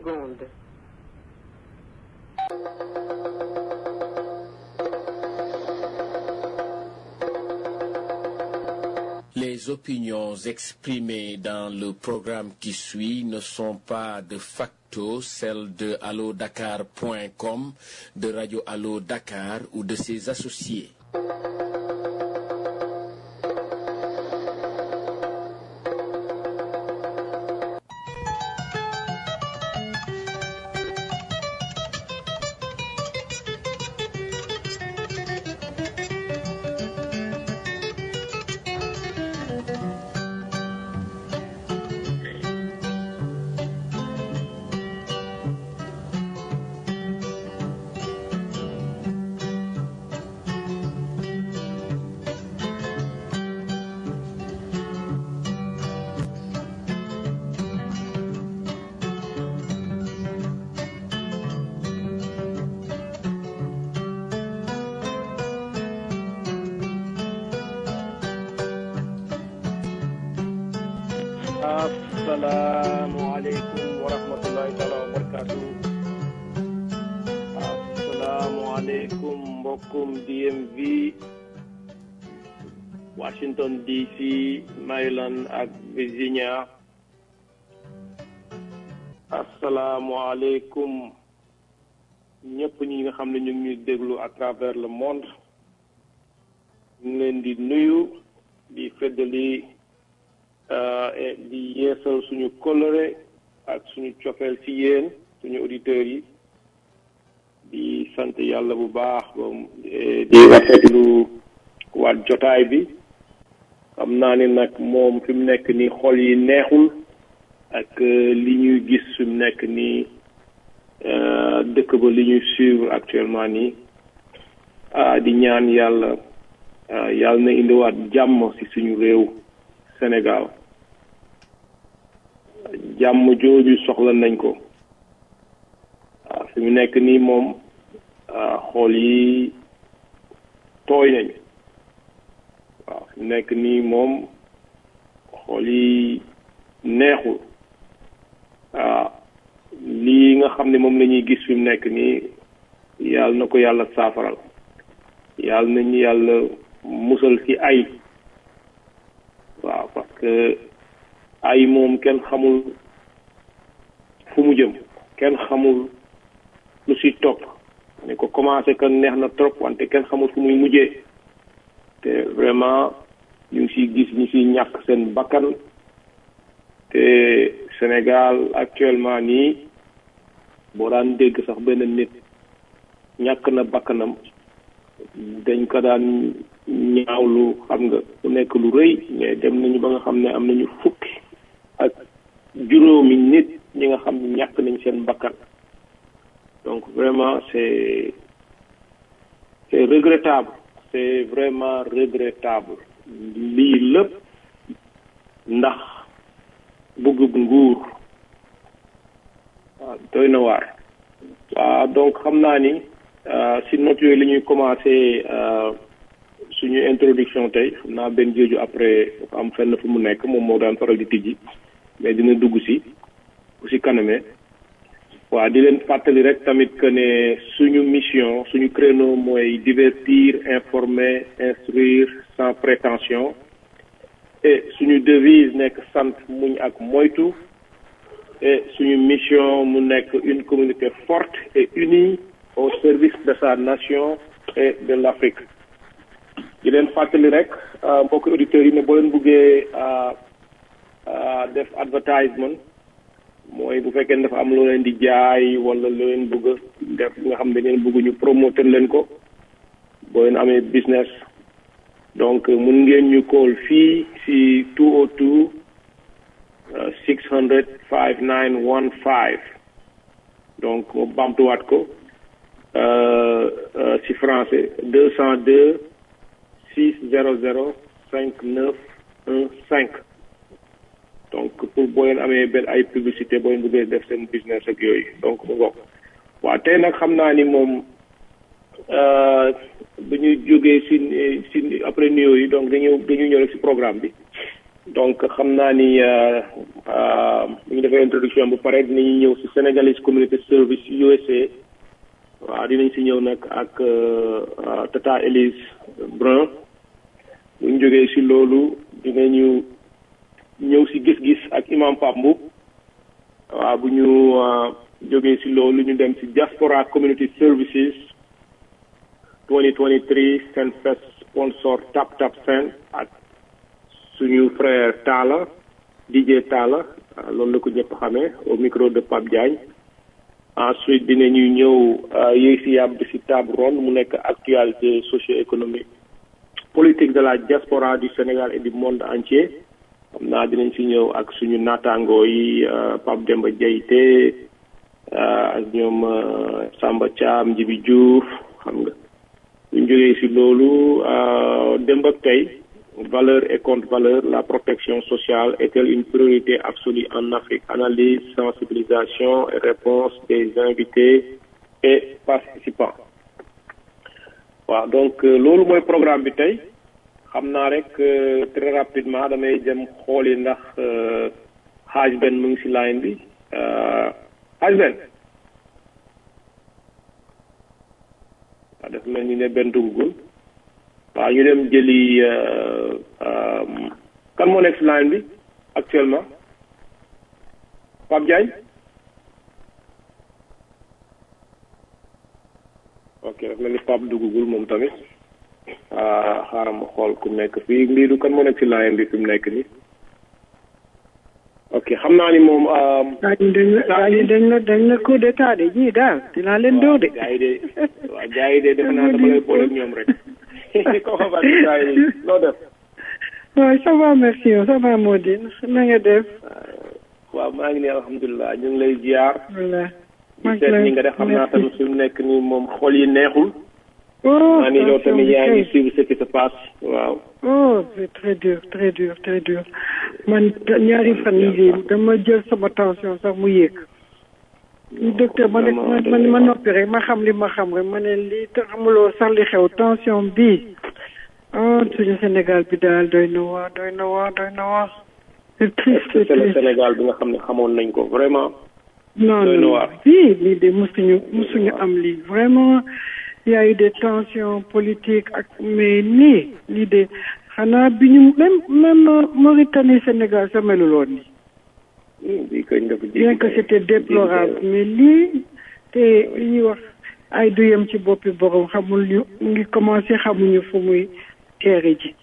secondes. Les opinions exprimées dans le programme qui suit ne sont pas de facto celles de allodakar.com, de Radio Allo Dakar ou de ses associés. asalaamualeykum wa rahmatullahi taala wa barakaatu asalaamualeykum mbokkum DMV Washington DC Maryland ak Virginia asalaamualeykum ñëpp ñi nga xam ne ñu ngi ñuy déglu à travers le monde ñu ngi leen di nuyu di feddali di yeesal suñu coloré ak suñu cofeel ci yéen suñu auditeurs yi di sant yàlla bu baax ba di rafetlu waat jotaay bi xam naa ni nag moom fi mu nekk nii xol yi neexul ak li ñuy gis fi mu nekk nii dëkk ba li ñuy suivre actuellement nii di ñaan yàlla yàlla na indiwaat jàmm ci suñu réew Sénégal jàmm jooju soxla nañ ko waaw fi mu nekk nii moom xool yi tooy nañ waaw fi mu nekk nii moom xool yi neexul waaw lii nga xam ne moom la ñuy gis fi mu nekk nii yàlla na ko yàlla saafaral yàlla nañu yàlla musal ci ay waaw parce que ay moom kenn xamul fu mu jëm kenn xamul lu si topp ne ko commencé que neex na trop wante kenn xamul fu muy mujjee te vraiment ñu ngi siy gis ñu siy ñàkk seen bakkan te Sénégal actuellement nii boo daan dégg sax benn nit ñàkk na bakkanam dañ ko daan ñaawlu xam nga mu nekk lu rëy mais dem nañu ba nga xam ne am nañu fukki ak juróomi nit ñi nga xam ne ñàkk nañ seen bakkan donc vraiment c'est c'est regrettable c'est vraiment regrettable lii lépp ndax bëgg nguur waaw doy na waar waaw donc xam naa ni si note yooyu la ñuy commencé suñu introduction tey xam naa benn jooju après dafa am fenn fu mu nekk moom moo daan faral di tijji mais dina dugg si bu si kanamee waaw di leen fàttali rek tamit que ne suñu mission suñu créneau mooy divertir informer instruire sans prétention et suñu devise nekk sant muñ ak moytu et suñu mission mu nekk une communauté forte et unie au service de sa nation et de l'Afrique di leen fàttali rek mbokk auditeurs yi ne boo leen buggee def advertisement mooy bu fekkee dafa am loo leen di jaay wala loo leen bëgg a def nga xam ne ngeen bëgg ñu promoter leen ko boo leen amee business donc mun ngeen ñu call fii si 202 600 5915 donc mu bamtuwaat ko si français 202 600 5915 donc pour boo leen amee benn ay publicité boo leen bëggee def seen business ak yooyu donc mu ngoog waaw tey nag xam naa ni moom bu ñu jógee si si après nuyoo yi donc dañu dañu ñëw rek si programme bi donc xam naa ni bu ñu defee introduction bu pare dinañu ñëw si Sénégalese Community Service USA waaw dinañ si ñëw nag ak Tata Elise Brun bu ñu jógee si loolu dinañu ñëw si gis-gis ak imam Pape Mboup waaw bu ñu jógee si loolu ñu dem si Diaspora Community Services 2023 Senfest sponsor Tap Tap Sen ak suñu frère Talla DJ Talla loolu la ko ñëpp xamee au micro de Pape Diagne ensuite dinañu ñëw yéeg si yàbb si table ronde mu nekk actualité socio-économique politique de la diaspora du Sénégal et du monde entier xam naa dinañ si ñëw ak suñu naataangoo yi Pape Demba Diayte ak ñoom Samba Thiam Djibi Diouf xam nga buñ jógee si loolu démb ak tey valeur et contre valeur la protection sociale est-elle une priorité absolue en Afrique analyse sensibilisation et réponse des invités et participants waaw donc loolu mooy programme bi tey xam naa rek très rapidement damay dem xooli ndax xaaj benn mu ngi si line bi xaaj benn waaw daf mel ni ne benn duggul waaw ñu dem jëli kan moo nekk si line bi actuellement Pape Diagne ok daf mel ni Pape duggul moom tamit xaaral ma xool ku nekk fii mbiidu kan moo nekk si line bi fi mu nekk nii ok xam naa ni moom. dañ la dañ la dañ la coup d'état de ñii daal dinaa leen dóor de. gars yi de waaw gars yi de defe naa dama lay boole ak ñoom rek. comment va gars yi loo def. waaw ça va merci ça va Modine na nga def. waaw maa ngi nii alhamdulilah ñu ngi lay ziar. voilà. di seet ñi nga def xam naa tamit fi mu nekk nii moom xol yi neexul. oh maa ni yow tamit yaa ngi suivre ce qui se passe waaw. oh c'est très dur très dur très dur man ñaari fan yii dama jël sama tension sax mu yéeg. docteur ma ne ma ma noppi rek ma xam li ma xam rek ma ne lii te xamuloo sax li xew tension bii oh suñu Sénégal bi daal doy na waar doy na waar doy na waar. c'est triste c'est le Sénégal bi nga xam ne xamoon nañ ko vraiment. non doy na non waar. fii lii de musuñu musuñu am lii vraiment. il y a eu des tensions politiques ak mais nii lii de xanaa bi ñu même même Mauritanie Sénégal sa melul woon nii bii kañ dafa bien que c'était déplorable mais lii te li ñuy wax ay du yem ci boppi borom xamul ñu ngi commencé xamuñu fu muy teere ji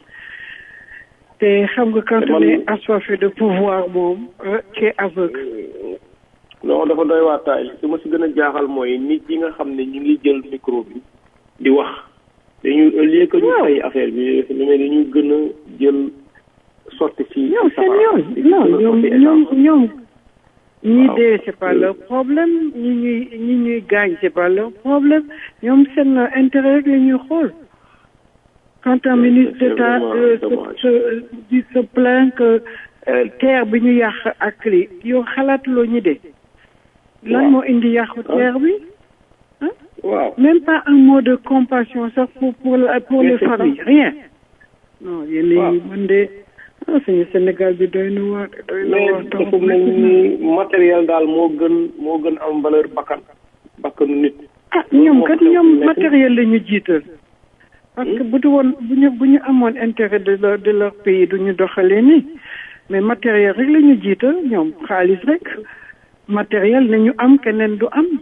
te xam nga quand on est assoiffé de pouvoir moom tu es aveugle non dafa doy waa taay li ma si gën a jaaxal mooy nit yi nga xam ne ñu ngi jël micro bi di wax dañu au lieu que ñu Waaw. fay affaire bi lu mel dañu gën a jël sotti si ñoom seen yoon di non gën a ñoom sotti ñoom essence. ñoom ñi Waaw. dee c'est pas leur problème ñi ñuy ñi ñuy gaañ c'est pas leur problème ñoom seen intérêt rek la ñuy xool quand un ministre c'est d'État vraiment euh, se dommage. se di se plaint que euh, terre bi ñu yàq ak li yow xalaatuloo ñi dee lan Waaw. moo indi yàqu Ah. terre bi waaw même pas un mot de compassion sax pour pour la- pour Mais les c'est ça. familles rien non yéen Waaw. yi man de ah suñu Sénégal bi doy na waar doy na mais waar trop dafa mel ni matériel daal moo gën moo gën am valeur bakkan bakkanu nit ah loolu ñoom moo kat xew fi ñoom mu nekk matériel la ñu jiital parce que bu du woon bu ñu bu ñu amoon intérêt de leur de leur pays du ñu doxalee nii mais matériel rek la ñu jiital ñoom xaalis rek matériel nañu am keneen du am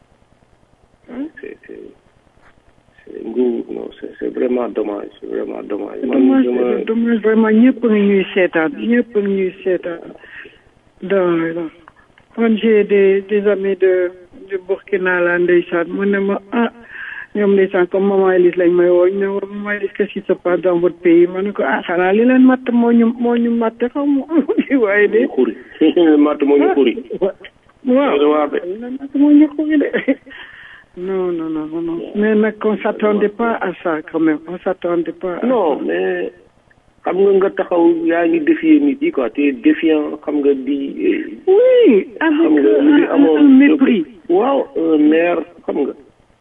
c'est c'est c'est nguur non c'est c'est vraiment dommage c'est vraiment dommage c'est man dommage dama c'est dommage vraiment ñëpp a ngi ñuy seetaan ñëpp a ngi ñuy seetaan dans la man j'ai des des amis de de Burkina la ndeysaan mu ne ma ah ñoom ndeysaan comme maman Elise lañ may woo ñu ne ma maman Elise qu'est-ce qui se passe dans votre pays ma ne ko ah xanaa li leen matt moo ñu moo ñu matt xaw ma waaye de xuri matt moo ñu xuri waaw doy waar de. li leen matt moo ñu xuri de non non non non non mais nag on s'attendait pas à ça quand même on s'attendait pas à non mais xam nga nga taxaw yaa ngi défier nit yi quoi te défiant xam nga di Oui, xam avec nga un, li un- amoon un mépris. waaw un maire xam nga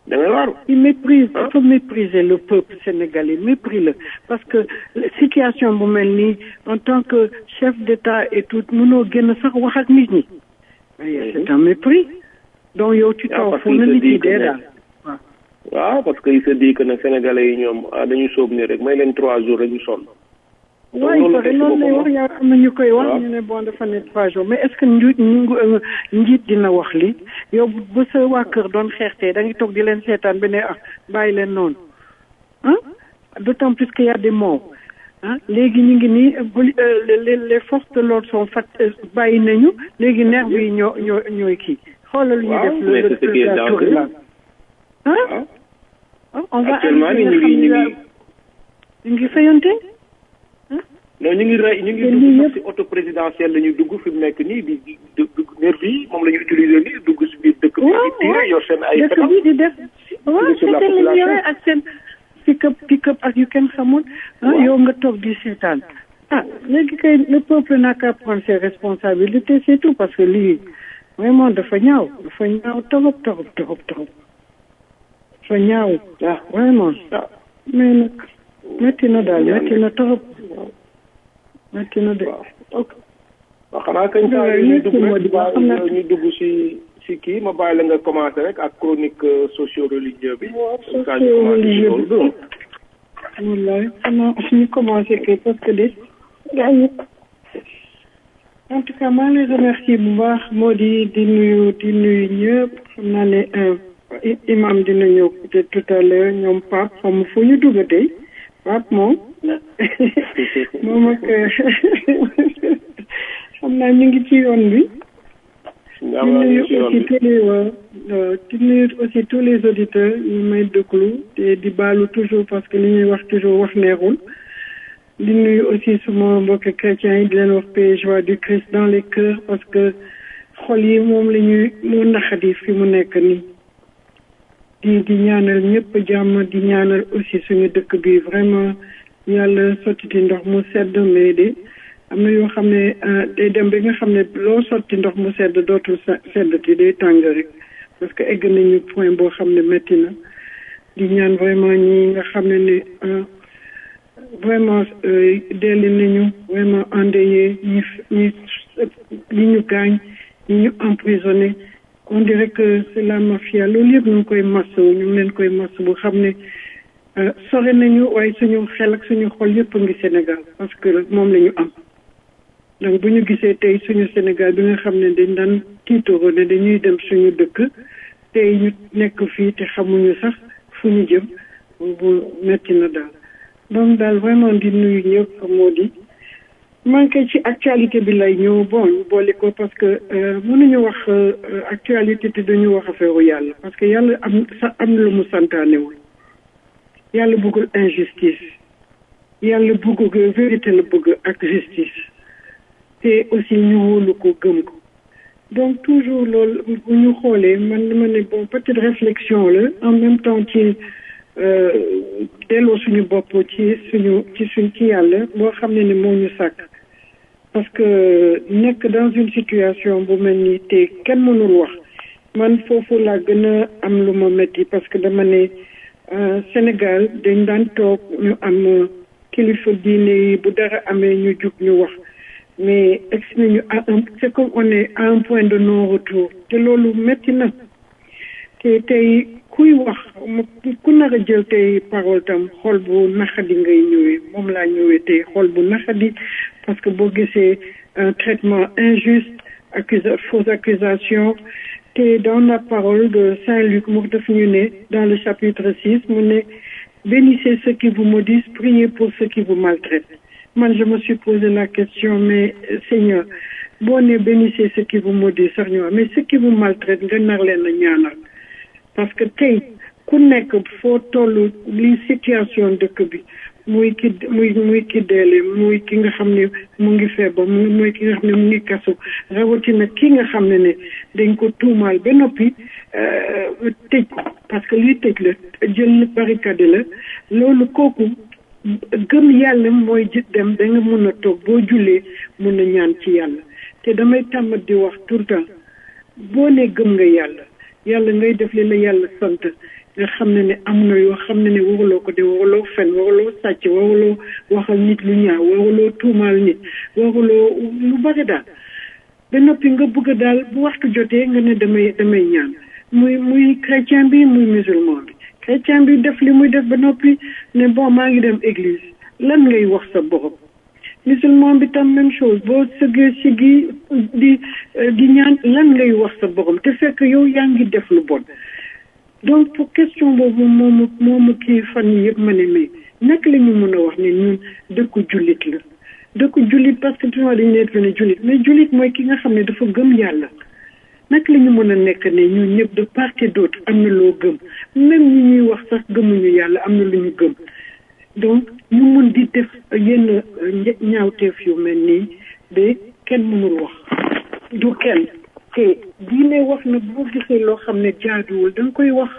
da ngay waaru il méprise dafa mépriser le peuple sénégalais mépris la parce que situation bu mel nii en tant que chef d'état et tout mënoo génn sax wax ak nit ñi c'est un mépris donc yow tu t'en fous na nit ñi dee daal waaw parce que il se dit que nag sénégalais yi ñoom dañu sóob ni rek may leen trois jours rek ñu sonn waaye pare loolu lay wax yaa am na ñu koy wax ñu ne bon dafa ne trois jours mais est-ce que njiit ñu njiit dina wax li yow bu sa waa kër doon xeextee da ngay toog di leen seetaan ba ne ah bàyyi leen noonu ah d'autant plus qu'il y a des morts ah léegi ñu ngi nii les les forces de l'ordre sont fat bàyyi nañu léegi nerf yi ñoo ñoo ñooy kii xoolal ñu def le la tour là ah on va actuellement ni ñu ngi ñu ngi ñu ngi fayante non ñu ngi rey ñu ngi dugg sax ci auto présidentielle la ñu dugg fi mu nekk nii di di dugg nervi yi moom la ñu utiliser nii dugg si biir dëkk bi di tiire yor seen ay dëkk bi di def waaw c'est la yore ak seen pick-up pick-up ak yu kenn xamul ah yow nga toog di seetaan ah léegi kay le peuple n'a qu'à prendre ses responsabilités c'est tout parce que lii vraiment dafa ñaaw dafa ñaaw torop torop torop torop dafa ñaaw ah vraiment mais nag métti na daal métti na torop métti na de. ok waaw xanaa kañ saa yi ñuy dugg rek bàyyi ñu dugg si si kii ma bàyyi la nga commencé rek ak chronique socio-religieux bi. socio-religieux bi wallaay xanaa ñu commencé kay parce que de gaa yi en tout cas maa ngi lay remercier bu baax moo di di nuyu di nuyu ñëpp xam naa ne imam dina ñëw peut-être tout à l'heure ñoom Pape xam fu ñu dugg tey Pape moom moom ak xam naa ñu ngi ci yoon bi. di nuyu aussi tous les di nuyu aussi tous les auditeurs ñu may déglu te di baalu toujours parce que li ñuy wax toujours wax neexul. di nuyu aussi suma mbokk chrétiens yi di leen wax paix joie du Christ dans les cœurs parce que xol yi moom la ñuy moo naxadi fi mu nekk nii. di di ñaanal ñëpp jàmm di ñaanal aussi suñu dëkk bi vraiment yàlla sottiti ndox mu sedd mais de am na yoo xam ne day dem bi nga xam ne loo sotti ndox mu sedd dootul seddati day tàng rek parce que egg nañu point boo xam ne métti na di ñaan vraiment ñi nga xam ne ne vraiment delli nañu vraiment endeuillé ñi ñi ñi ñu gaañ ñi ñu emprisonné on dirait que c'est la mafia loolu yëpp ñu ngi koy masawu ñu ngi leen koy masawu bu xam ne sore nañu waaye suñu xel ak suñu xol yëpp a ngi Sénégal parce que moom la ñu am donc bu ñu gisee tey suñu Sénégal bi nga xam ne dañ daan tiitoro ne dañuy dem suñu dëkk tey ñu nekk fii te xamuñu sax fu ñu jëm bu metti na daal donc daal vraiment di nuyu ñëpp moo di manqué ci actualité bi lay ñëw bon ñu boole ko parce que mënuñu wax actualité te dañu wax affaire yàlla parce que yàlla am sa am na lu mu santaanewul yàlla bëggul injustice yàlla bëgg vérité la bëgg ak justice te aussi ñu wóolu ko gëm ko donc toujours loolu bu ñu xoolee man ma ne bon peut-être réflexion la en même temps ci delloo suñu bopp ci suñu ci suñ ci yàlla boo xam ne ne moo ñu sàkk parce que nekk dans une situation bu mel nii te kenn mënul wax man foofu laa gën a am lu ma metti parce que dama ne Sénégal dañ daan toog ñu am kilifa diine yi bu dara amee ñu jug ñu wax mais egsi nañu à un c'est comme on est à un point de non retour te loolu metti na te tey kuy wax ku nar a jël tey parole tam xol bu naxadi ngay ñëwee moom laa ñëwee tey xol bu naxadi parce que boo gisee un traitement injuste accusa fausse accusation te dans la parole de Saint-Luc mu def ñu ne dans le chapitre six mu ne bénissez ceux qui vous maudissent priez pour ceux qui vous maltraitent man je me suis posé la question mais Seigneur boo ne bénissez ceux qui vous maudissent sax ñu mais ceux qui vous maltraitent nga nar leen a ñaanal parce que tey ku nekk foo toll li situation dëkk bi muy ki muy muy ki deele muy ki nga xam ne mu ngi feebar muy ki nga xam ne mu ngi kasu rawatina ki nga xam ne ne dañ ko tuumaal ba noppi tëj ko parce que lii tëj la jël barricade la loolu kooku gëm yàlla mooy jit dem da nga mun a toog boo jullee mun a ñaan ci yàlla te damay tàmmat di wax tout le temps boo ne gëm nga yàlla yàlla ngay def li la yàlla sant nga xam ne ne am na yoo xam ne ne waruloo ko de waruloo fen waruloo sàcc waruloo waxal nit lu ñaaw waruloo tuumaal nit waruloo lu bari daal ba noppi nga bëgg daal bu waxtu jotee nga ne damay damay ñaan muy muy chrétien bi muy musulman bi chrétien bi def li muy def ba noppi ne bon maa ngi dem église lan ngay wax sa borom musulman bi tam même chose boo sëggee si gi di di ñaan lan ngay wax sa borom te fekk yow yaa ngi def lu bon donc pour question boobu moomu moomu kii fan yi yëpp ma ne mais naka la ñu mën a wax ne ñun dëkku jullit la dëkku jullit parce que toujours dañu leen fi ne jullit mais jullit mooy ki nga xam ne dafa gëm yàlla naka la ñu mën a nekk ne ñun ñëpp de part et d'autre am na loo gëm même ñi ñuy wax sax gëmuñu yàlla am na lu ñu gëm donc ñu mun di def yenn ñaawteef yu mel nii ba kenn mënul wax du kenn te diine wax na boo gisee loo xam ne jaaduwul da nga koy wax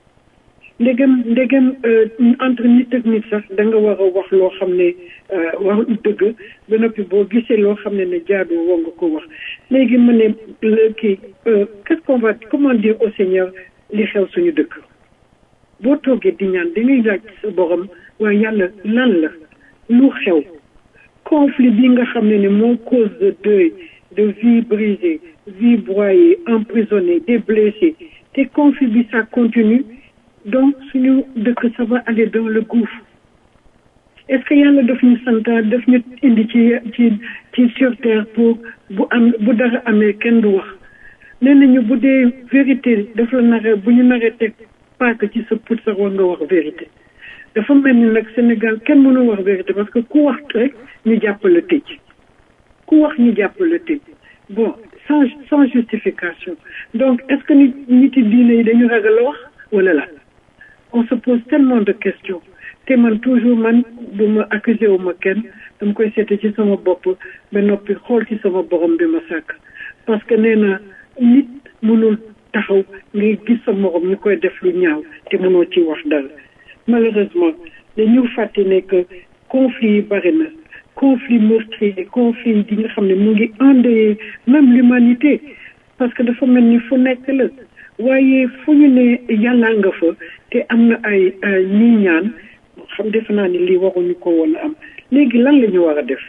ndegem ndegem entre nit ak nit sax da nga war a wax loo xam ne wax dëgg ba noppi boo gisee loo xam ne ne jaaduwul war nga ko wax léegi ma ne kii qu'est-ce qu'on va comment dire au Seigneur li xew suñu dëkk boo toogee di ñaan da ngay laaj sa borom waaye yàlla lan la lu xew conflit bi nga xam ne ne moo cause de deuil de vie brisée vie broyée emprisonnée des blessés te conflit bi ça continue donc suñu dëkk ça va aller dans le gouffre est-ce que yàlla daf ñu santaat daf ñu indi ci ci ci sur terre pour bu am bu dara amee kenn du wax nee nañu bu dee vérité daf la naree bu ñu naree teg paaka ci sa put sax war nga wax vérité dafa mel ni nag Sénégal kenn mënu wax vérité parce que ku wax rek ñu jàppale tëj ku wax ñu jàppale tëj bon sans sans justification donc est-ce que nit nit yi diine yi dañu ragal a wax wala la on se pose tellement de questions te man toujours man bu ma accusé wu ma kenn dama koy seete ci sama bopp ba noppi xool ci sama borom bi ma sàkk parce que nee na nit mënul taxaw ngay gis sa morom ñu koy def lu ñaaw te mënoo ci wax dara malheureusement dañu fàtte ne que conflit yi bari na conflit meurtrier conflit yi nga xam ne mu ngi endeuillé même l'humanité parce que dafa mel ni fu nekk la waaye fu ñu ne yàllaa nga fa te am na ay ñii ñaan xam defe naa ni lii waruñu ko woon a am léegi lan la ñu war a def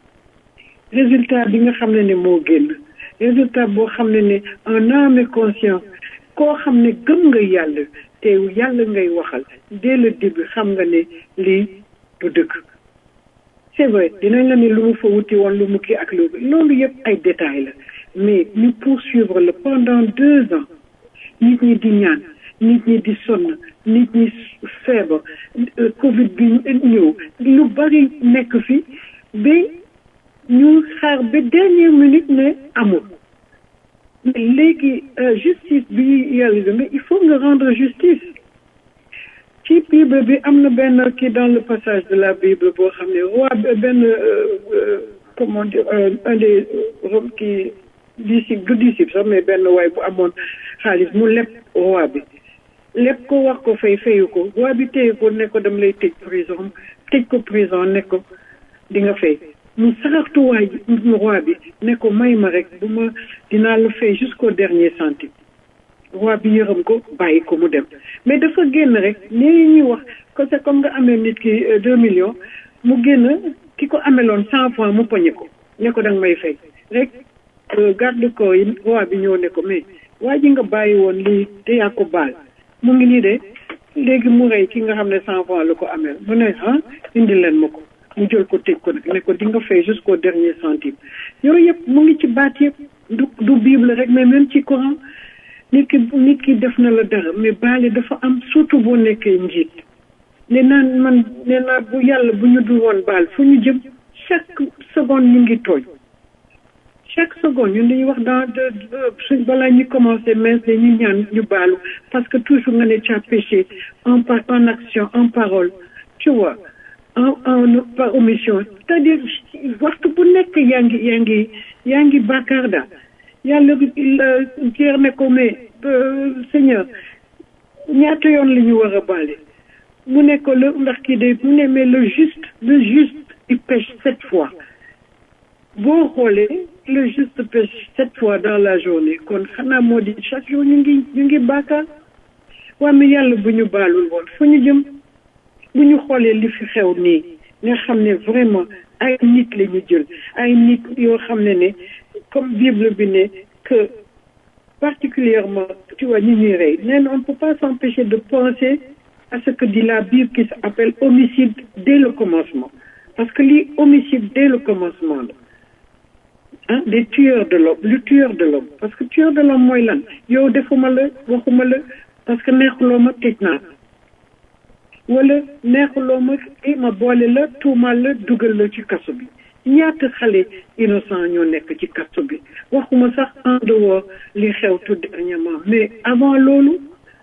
résultat bi nga xam ne ne moo génn résultat boo xam ne ne en âme et conscience koo xam ne gëm nga yàlla te yàlla ngay waxal dès le début xam nga ne lii du dëkk c'est vrai dinañ la ne lu mu fa wuti woon lu mu kii ak loolu loolu yëpp ay détails la mais ñu poursuivre le pendant deux ans nit ñi di ñaan nit ñi di sonn nit ñi feebar covid bi ñëw lu bari nekk fi ba ñu xaar ba dernière minute ne amul mais léegi justice bi yàlla mais il faut nga rendre justice ci bible bi am na benn kii dans le passage de la bible boo xam ne roi benn comment dire un des kii disciple du disciple sax mais benn waay bu amoon xaalis mu leb roi bi lépp ko wax ko fay fayu ko roi bi téye ko ne ko dam lay tëj prison tëj ko prison ne ko di nga fay mu saraxtu waay roi bi ne ko may ma rek bu ma dinaa la fay jusqu'au dernier centime roi bi yërëm ko bàyyi ko mu dem mais dafa génn rek nii ñuy wax que c'est comme nga amee nit ki deux millions mu génn ki ko ameloon cent francs mu poñe ko ne ko danga may fay rek garde ko yi roi bi ñëw ne ko mais waa ji nga bàyyi woon lii te yaa ko baal mu ngi nii de léegi mu rey ki nga xam ne cent francs la ko ameel mu ne ah indi leen ma ko mu jël ko tëj ko nag ne ko di nga fay jusqu'au dernier centime yooyu yëpp mu ngi ci baat yëpp du du bible rek mais même ci Coran nit ki nit ki def na la dara mais baale dafa am surtout boo nekkee njiit ne naan man ne naa bu yàlla bu ñu dul woon baal fu ñu jëm chaque seconde ñu ngi tooñ chaque seconde ñun dañuy wax dans de suñ balaa ñu commencé mais dañuy ñaan ñu baalu parce que toujours nga ne tu as péché en par en action en parole tu vois en en par omission c'est-à-dire waxtu bu nekk yaa ngi yaa ngi yaa ngi bàkkaar daal yàlla jeer ne ko mais Seigneur ñaata yoon la ñu war a baale mu ne ko le ndax kii de mu ne mais le juste le juste il pêche sept fois boo xoolee le juste pêche sept fois dans la journée kon xanaa moo di chaque jour ñu ngi ñu ngi bàkkaar waa mi yàlla bu ñu baalul woon fu ñu jëm bu ñu xoolee li fi xew nii nga xam ne vraiment ay nit la ñu jël ay nit yoo xam ne ne comme bible bi ne que particulièrement tu vois ñi ñuy rey nee na on ne peut pas s'empêcher de penser à ce que dit la Bible qui s'appelle homicide dès le commencement parce que lii homicide dès le commencement la ah des tueurs de l'homme le tueur de l'homme parce que tueur de l'homme mooy lan yow defuma la waxuma la parce que neexuloo ma tëj naa wala neexuloo ma i ma boole la tuumal la dugal la ci kaso bi ñaata xale innocent ñoo nekk ci kaso bi waxuma sax en dehors li xew tout dernièrement mais avant loolu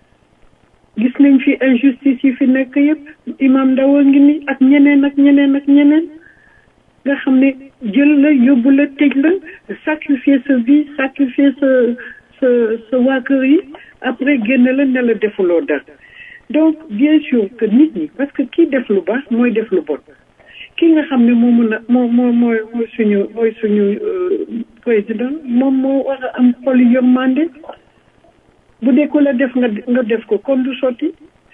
gis nañ fi injustice yi fi nekk yëpp imam Ndaw a ngi ni ak ñeneen ak ñeneen ak ñeneen nga xam ne jël la yóbbu la tëj la sacrifier sa vie sacrifier sa sa sa waa kër yi après génn la ne la defuloo dara donc bien sûr que nit ñi parce que kii def lu baax mooy def lu bon ki nga xam ne moo mën a moo moo mooy mooy suñu mooy suñu président moom moo war a am xol yërmande bu dee ko la def nga nga def ko kon du sotti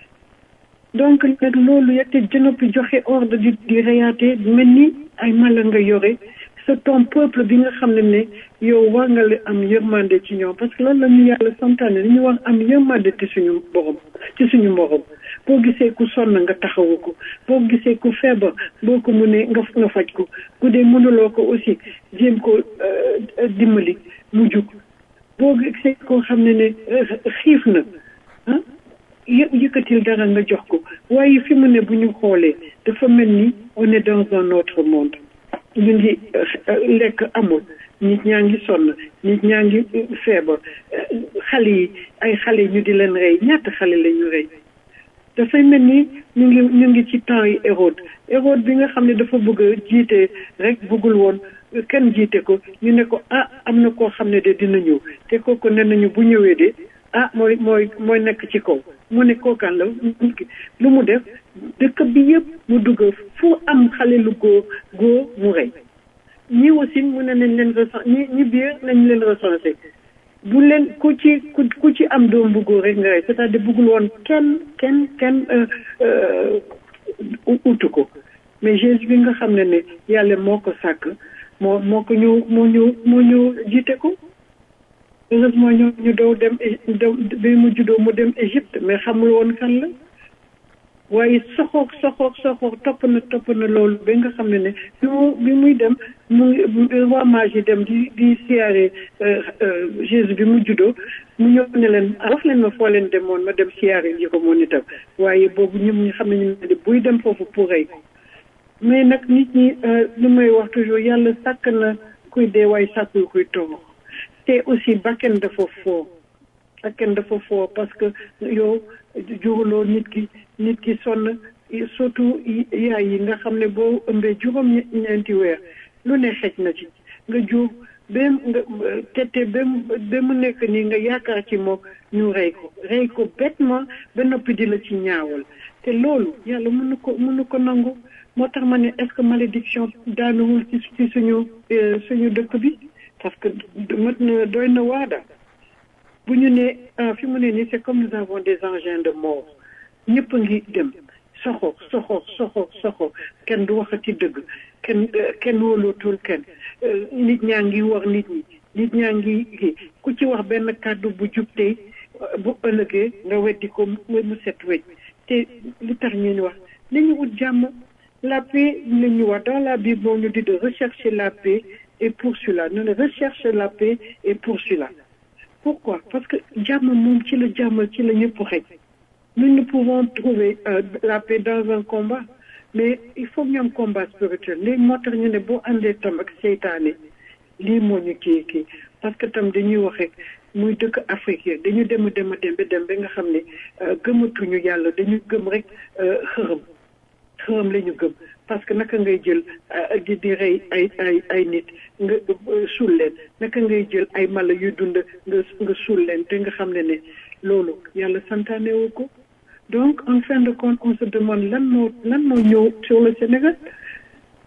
donc nag loolu yette jënoppi joxe ordre di di reyaate mel ni ay mala nga yore sa ton peuple bi nga xam ne ne yow war nga la am yërmande ci ñoom parce que loolu la ñu yàlla santaane dañu war am yërmande ci suñu borom ci suñu morom boo gisee ku sonn nga taxawu ko boo gisee ku feebar boo ko mënee nga nga faj ko bu dee mënuloo ko aussi jéem ko dimbali mu jug boo gisee koo xam ne ne xiif na ah yë yëkkatil dara nga jox ko waaye fi mu ne bu ñu xoolee dafa mel ni on est dans un autre monde ñu ngi lekk amul nit ñaa ngi sonn nit ñaa ngi feebar xale yi ay xale ñu di leen rey ñaata xale la ñu rey dafay mel ni ñu ngi ñu ngi ci temps yi Hérode Hérode bi nga xam ne dafa bëgg a jiite rek bëggul woon kenn jiite ko ñu ne ko ah am na koo xam ne de dina ñëw te kooku ne nañu bu ñëwee de ah mooy mooy mooy nekk ci kaw mu ne kookaan la lu mu def dëkk bi yëpp mu dugg fu am xale lu góor góor mu rey ñi aussi mu ne nañ leen recensé ñi ñi biir nañ leen recensé bu leen ku ci ku ku ci am doom bu góor rek nga rey c'est-à-dire bëggul woon kenn kenn kenn utu ko mais Jésus bi nga xam ne ne yàlla moo ko sàkk moo moo ko ñëw moo ñëw moo ñëw jiite ko heureusement ñu ñu doo dem bi mu juddoo mu dem Égypte mais xamul woon kan la waaye soxoog soxoog soxoog topp na topp na loolu ba nga xam ne ne bi mu bi muy dem mu ngi waa mage yi dem di di siyaare Jésus bi mu juddoo mu ñëw ne leen wax leen ma foo leen demoon ma dem siyaare ji ko moom itam waaye boobu ñoom ñi xam ne ñu ne buy dem foofu pour rey ko mais nag nit ñi lu may wax toujours yàlla sàkk na kuy dee waaye sàkkul kuy toog te aussi bakken dafa foo bakken dafa foo parce que yow juruloo nit ki nit ki sonn surtout yaay yi nga xam ne boo ëmbee juróom ñeenti weer lu ne xej na ci nga jur ba nga tete ba ba mu nekk nii nga yaakaar ci moom ñu rey ko rey ko bêtement ba noppi di la ci ñaawal te loolu yàlla mënu ko mënu ko nangu moo tax ma ne est-ce que malédiction daanuwul ci ci suñu suñu dëkk bi parce que mat na doy na waada bu ñu ne fi mu ne nii c'est comme nous avons des engins de mort ñëpp a ngi dem soxo soxo soxo soxo kenn du waxati dëgg kenn kenn wóolootul kenn nit ñaa ngi war nit ñi nit ñaa ngi kii ku ci wax benn kàddu bu jub tey bu ëllëgee nga weddi ko mu set wecc te li tax ñu wax nañu wut jàmm la paix la ñu wax dans la Bible on nous dit de rechercher la paix et pour cela nous ne recherche la paix et pour cela pourquoi parce que jàmm moom ci la jàmm ci la ñëpp xëj nous ne pouvons trouver euh, la paix dans un combat mais il faut ñu am combat spirituel léegi moo tax ñu ne boo àndee tam ak seytaane lii moo ñu kii kii parce que tam dañuy wax rek muy dëkk Afrique yi dañu dem dem a dem ba dem ba nga xam ne gëmatuñu yàlla dañu gëm rek xërëm xërëm la ñu gëm parce que naka ngay jël di di rey ay ay ay nit nga suul leen naka ngay jël ay mala yu dund nga nga suul leen te nga xam ne ne loolu yàlla santaane wu ko donc en fin de compte on se demande lan moo lan moo ñëw sur le Sénégal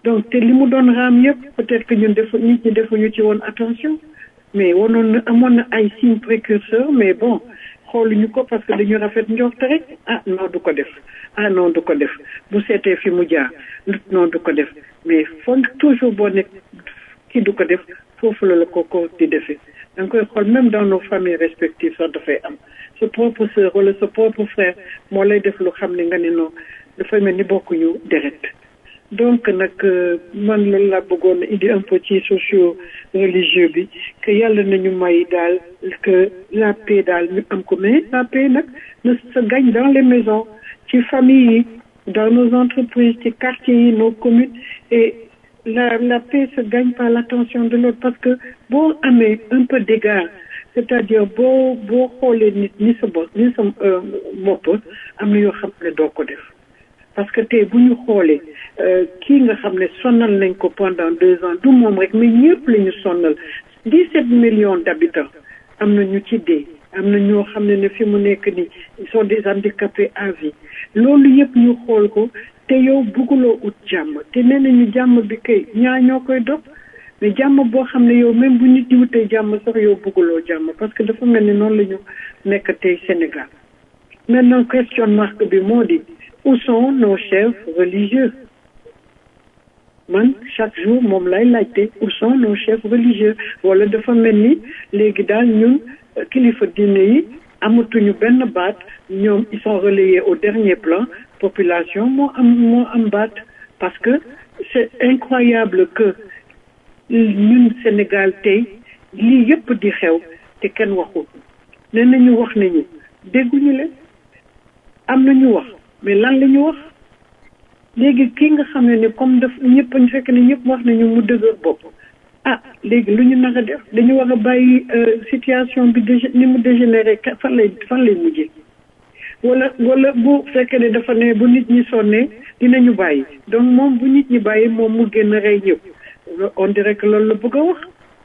donc te li mu doon raam yëpp peut-être que ñun defu nit ñi defuñu ci woon attention mais wanoon na amoon na ay signes précurseurs mais bon xooluñu ko parce que dañu rafet njort rek ah non du ko def ah non du ko def bu seetee fi mu jaar non du ko def mais foog toujours boo nekk kii du ko def foofu la la ko ko di defee da nga koy xool même dans nos familles respectives sax dafay am sa propre sœur wala sa propre frère moo lay def lu xam ne nga ne non dafay mel ni bokkuñu deret donc nag man loolu laa bëggoon indi un peu ci socio religieux bi que yàlla nañu may daal que la paix daal ñu am ko mais la paix nag ne se gagne dans les maisons ci famille yi dans nos entreprises ci quartiers yi nos communes et la la paix se gagne par l'attention de l'autre parce que boo amee un peu d'égard c'est-à-dire boo boo xoolee nit ni sa bopp ni sa bopp am na yoo xam ne doo ko def parce que tey bu ñu xoolee kii nga xam ne sonal nañ ko pendant deux ans du moom rek mais ñëpp la ñu sonal dix-sept millions d'habitants am na ñu ci dee am na ñoo xam ne ne fi mu nekk nii ils sont des handicapés à vie loolu yëpp ñu xool ko te yow bëgguloo ut jàmm te nee nañu jàmm bi kay ñaa ñoo koy dog mais jàmm boo xam ne yow même bu nit di wutee jàmm sax yow bëgguloo jàmm parce que dafa mel ni noonu la ñu nekk tey Sénégal maintenant question marque bi moo di où sont nos chefs religieux man chaque jour moom lay laajte où sont nos chefs religieux wala dafa mel ni léegi daal ñun kilifa diine yi amatuñu benn baat ñoom ils sont relayés au dernier plan population moo am moo am baat parce que c'est incroyable que ñun Sénégal tey lii yëpp di xew te kenn waxul nee nañu wax nañu dégguñu leen am nañu wax mais lan la ñu wax léegi kii nga xam ne ne comme daf ñëpp ñu fekk ne ñëpp wax nañu mu dëgër bopp ah léegi lu ñu nar a def dañu war a bàyyi situation bi dég ni mu dégénéré fan lay fan lay mujjee wala wala bu fekkee ne dafa ne bu nit ñi sonnee dinañu bàyyi donc moom bu nit ñi bàyyi moom mu génn rey ñëpp on dirait que loolu la bëgg a wax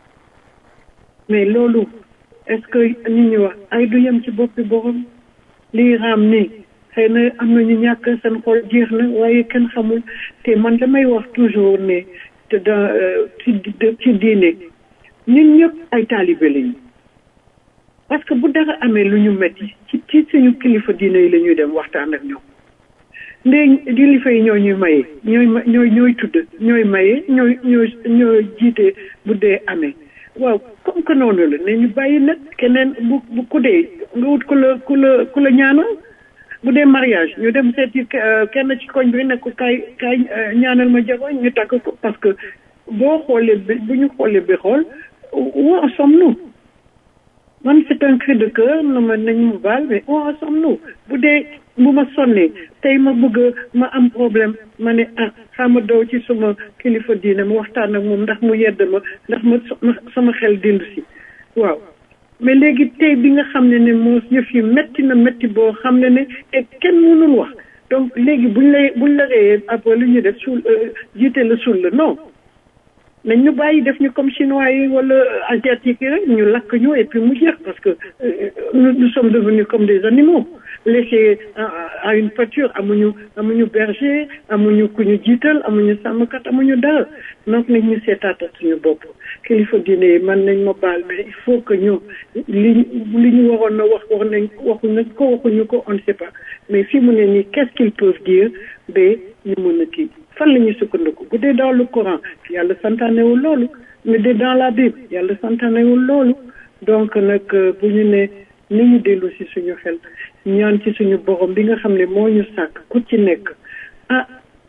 mais loolu est-ce que nit ñi wax ay du yem ci boppi borom lii raam nii xëy na am na ñu ñàkk seen xol jeex na waaye kenn xamul te man damay wax toujours ne te dans ci ci diine ñun ñëpp ay taalibe lañu parce que bu dara amee lu ñu metti ci ci suñu kilifa diine yi la ñuy dem waxtaan ak ñoom ndee kilifa yi ñoo ñuy maye ñooy ñooy ñooy tudd ñooy maye ñooy ñooy ñooy jiite bu dee amee waaw comme que noonu la ne ñu bàyyi nag keneen bu bu ku dee nga wut ku la ku la ku la ñaanal bu dee mariage ñu dem seeti kenn ci koñ bi ne ko kaay kaay ñaanal ma jabar ñu takk ko parce que boo xoolee bi bu ñu xoolee bi xool où en sommes-nous man c'est un cri de cœur na ma nañ mu baal mais où en sommes-nous bu dee bu ma sonnee tey ma bëgg ma am problème ma ne ah xama daw ci suma kilifa diine ma waxtaan ak moom ndax mu yedd ma ndax ma sama xel dindu si waaw mais léegi tey bi nga xam ne ne moo yëf yi métti na métti boo xam ne ne te kenn mënul wax donc léegi buñ lay buñ la réyee après lu ñu def suul jiite la suul la non nañ ñu bàyyi def ñu comme chinois yi wala asiatique yi rek ñu lakk ñu et puis mu jeex parce que nous nous sommes devenus comme des animaux laissés à une pâture amuñu amuñu berger amuñu ku ñu jiital amuñu sàmmkat amuñu dara donc nañ ñu seetaata suñu bopp kilifa diine yi man nañ ma baal mais il faut que ñu li li ñu waroon na wax wax nañ waxuñu ko waxuñu ko on ne sait pas mais fi mu ne nii qu'est-ce qu'ils peuvent dire ba ñu mën a kii fan la ñuy sukkandiku bu dee dans le Coran yàlla santaanewul loolu mais dee dans la Bible yàlla santaanewul loolu donc nag bu ñu ne ni ñu dellu si suñu xel ñaan ci suñu borom bi nga xam ne moo ñu sàkk ku ci nekk ah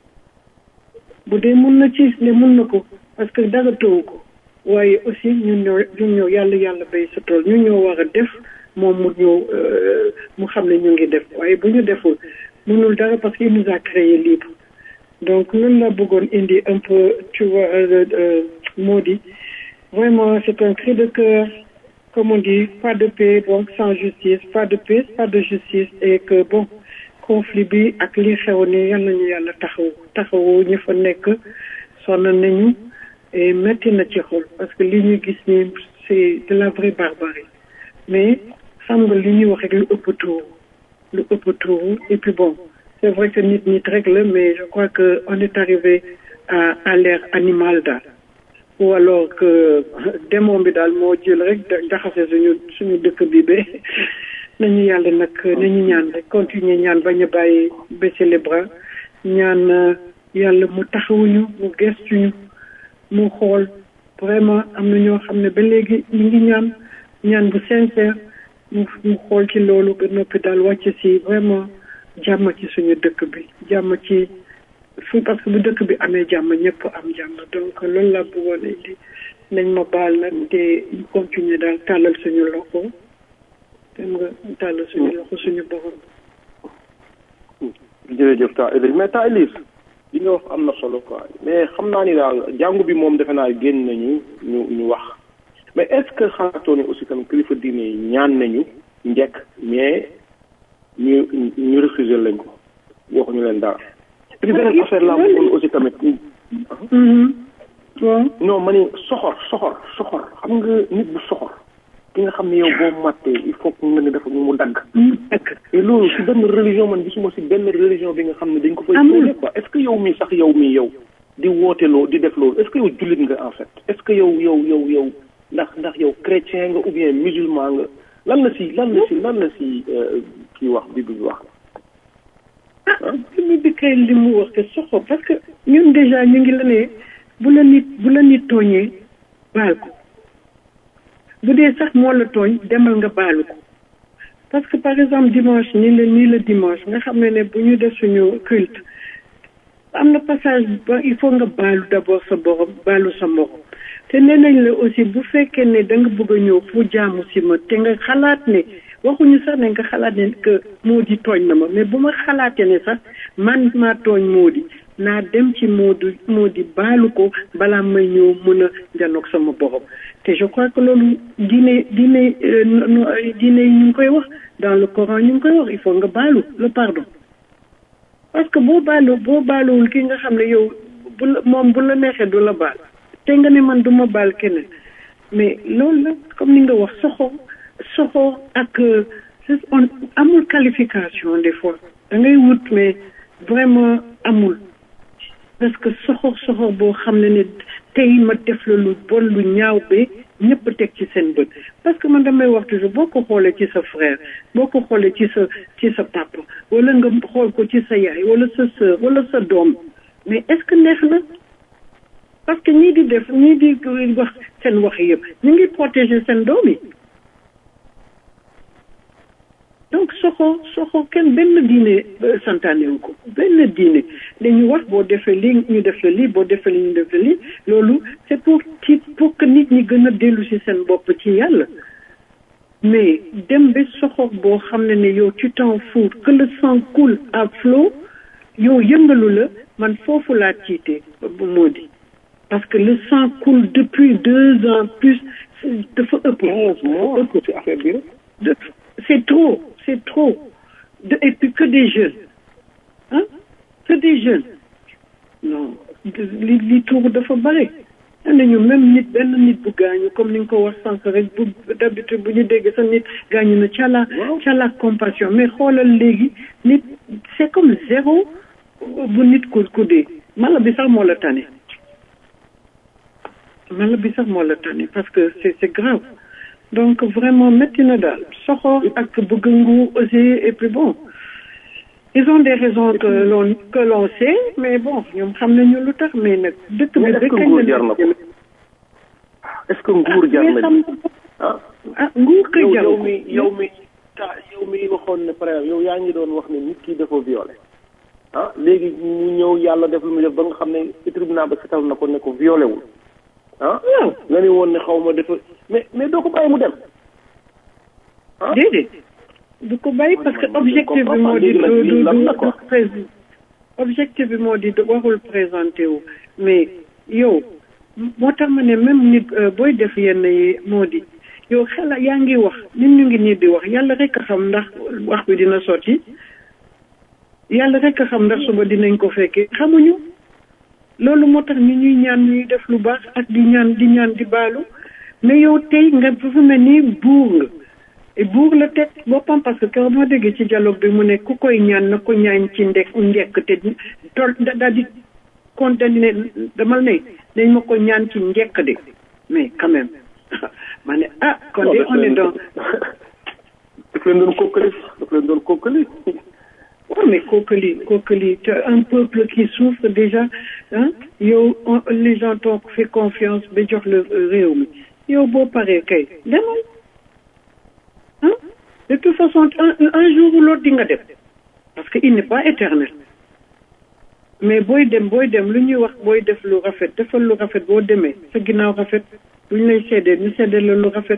bu dee mun na ci ne mun na ko parce que dara tëwu ko waaye aussi ñun ñoo ñun ñoo yàlla yàlla bay sa tool ñun ñoo war a def moom mu ñëw mu xam ne ñu ngi def waaye bu ñu deful mënul dara parce qu'il nous a créé libre donc loolu la bëggoon indi un peu tu vois moo di vraiment c'est un cri de cœur comme on dit pas de paix donc sans justice pas de paix pas de justice et que bon conflit bi ak li xew ni yal nañu yàlla taxaw taxawu ñu fa nekk sonn nañu et metti na ci xol parce que li ñu gis ni c'est de la vraie barbarie mais xam nga li ñuy wax rek lu ëpp tuuru lu ëpp tuuru et puis bon c'est vrai que nit nit rek la mais je crois que on est arrivé à à l'air animal daal ou alors que démon bi daal moo jël rek jaxase suñu suñu dëkk bi ba nañu yàlla nag nañu ñaan rek continuer ñaan bañ a bàyyi baisser les bras ñaan yàlla mu taxawuñu mu gestuñu mu xool vraiment am na ñoo xam ne ba léegi ñu ngi ñaan ñaan bu sincère mu mu xool ci loolu ba noppi daal wàcc si vraiment jàmm ci suñu dëkk bi jàmm ci fu parce que bu dëkk bi amee jàmm ñëpp am jàmm donc loolu laa bëggoon indi nañ ma baal nag te ñu continuer daal tàllal suñu loxo dem nga tàllal suñu loxo suñu borom. jërëjëf taa Elise mais taa Elise li nga wax am na solo quoi mais xam naa ni daal jàngu bi moom defe naa génn nañu ñu ñu wax mais est ce que xalaatoo ne aussi tamit kilifa diine yi ñaan nañu njëkk mais ñu ñu refusé lañ ko waxuñu leen dara. et puis beneen affaire laa bëggoon aussi tamit. waaw. non ma ni soxor soxor soxor xam nga nit bu soxor ki nga xam ne yow boo màttee il faut que nga ne dafa mu dagg. dagg et loolu si benn religion man gisuma si benn religion bi nga xam ne dañ ko fay. amul quoi est ce que yow mii sax yow mii yow di woote loo di def loolu est ce que yow jullit nga en fait est ce que yow yow yow yow ndax ndax yow chrétien nga ou bien musulman nga lan la si lan la si lan la si kii wax bi bi wax. ah li mu dikkee li mu wax te soxo parce que ñun déjà ñu ngi la ne bu la nit bu la nit tooñee baal ko bu dee sax moo la tooñ demal nga baalu ko parce que par exemple dimanche nii la nii la dimanche nga xam ne ne bu ñu def suñu culte am na passage ba il faut nga baalu d'abord sa borom baalu sa morom te nee nañ la aussi bu fekkee ne da nga bëgg a ñëw fu jaamu si ma te nga xalaat ne waxuñu sax ne nga xalaat ne que moo di tooñ na ma mais bu ma xalaatee ne sax man maa tooñ moo di naa dem ci moo di moo di baalu ko balaa may ñëw mën a janoog sama borom te je crois que loolu diine diine diine yi ñu ngi koy wax dans le Coran ñu ngi koy wax il faut nga baalu le pardon parce que boo baalu boo baaluwul ki nga xam ne yow bu la moom bu la neexee du la baal te nga ne man du ma baal keneen mais loolu la comme ni nga wax soxo soxo ak on amul qualification des fois da ngay wut mais vraiment amul parce que soxor soxor boo xam ne ne tey ma def la lu bon lu ñaaw be ñëpp teg ci seen bët parce que man damay wax toujours boo ko xoolee ci sa frère boo ko xoolee ci sa ci sa papa wala nga xool ko ci sa yaay wala sa sœur wala sa doom mais est-ce que neex na parce que ñii di def ñii di wax seen wax yëpp ñu ngi protéger seen doom yi donc soxo soxo kenn benn diine santaane wu ko benn diine dañu wax boo defee lii ñu def la lii boo defee lii ñu def la lii loolu c'est pour ci pour que nit ñi gën a dellu ci seen bopp ci yàlla mais dem ba soxor boo xam ne ne yow tu t'en fous que le sang coule à flot yow yëngalu la man foofu laa tiitee bu moo di parce que le sang coule depuis deux ans plus dafa ëpp. quinze mois ëpp ci affaire bi rek. c'est trop c'est trop de et puis que des jeunes hein que des jeunes non li li tuur dafa bare nañu même nit benn nit bu gaañu comme ni nga ko wax sànq rek bu d'habitude bu ñu dégg sa nit gaañu na cala cala compassion mais xoolal léegi nit c'est comme zéro bu nit ku ku dee mala bi sax moo la tane mala bi sax moo la tane parce que c'est c'est grave donc vraiment métti na daal soxor ak bëgg nguur aussi et puis bon ils ont des raisons que l'on que l'on sait mais bon ñoom xam nañu lu tax mais nag dëkk bi est-ce que nguur jar na ko est-ce que nguur jar na ah ah nguur kay jar yow mi yow mi ta yow mi waxoon ne par exemple yow yaa ngi doon wax ne nit ki dafa violé ah léegi mu ñëw yàlla def lu mu def ba nga xam ne tribunal ba setal na ko ne ko violé wul ah nga ne woon ne xaw ma dafa mais mais doo ko bàyyi mu dem ah déedéet du ko bàyyi parce que objectif bi moo di du du du objectif bi moo di waxul présenté wu mais yow moo tax ma ne même nit booy def yenn yi moo di yow xela yaa ngi wax nit ñu ngi nii di wax yàlla rek a xam ndax wax bi dina sotti yàlla rek a xam ndax suba dinañ ko fekkee xamuñu loolu moo tax ñu ñuy ñaan ñuy def lu baax ak di ñaan di ñaan di baalu mais yow tey nga dafa mel ni buur nga buur la teg boppam parce que keroog moo déggee ci dialogue bi mu ne ku koy ñaan na ko ñaan ci ndek njekk te tol daal di condamné damal ne dañ ma ko ñaan ci njekk de mais quand même ma ne ah kon de on est dans daf leen doon kokkali daf leen doon kokkali oui mais kookali kookali te un peuple qui souffre déjà ah yow les gens t'ont fait confiance ba jox le réew mi yow boo paree kay demal ah de toute façon un un jour ou l'autre di nga dem parce que il n'est pas éternel mais booy dem booy dem lu ñuy wax booy def lu rafet defal lu rafet boo demee sa ginnaaw rafet lu ñu lay seedee ñu seedee la lu rafet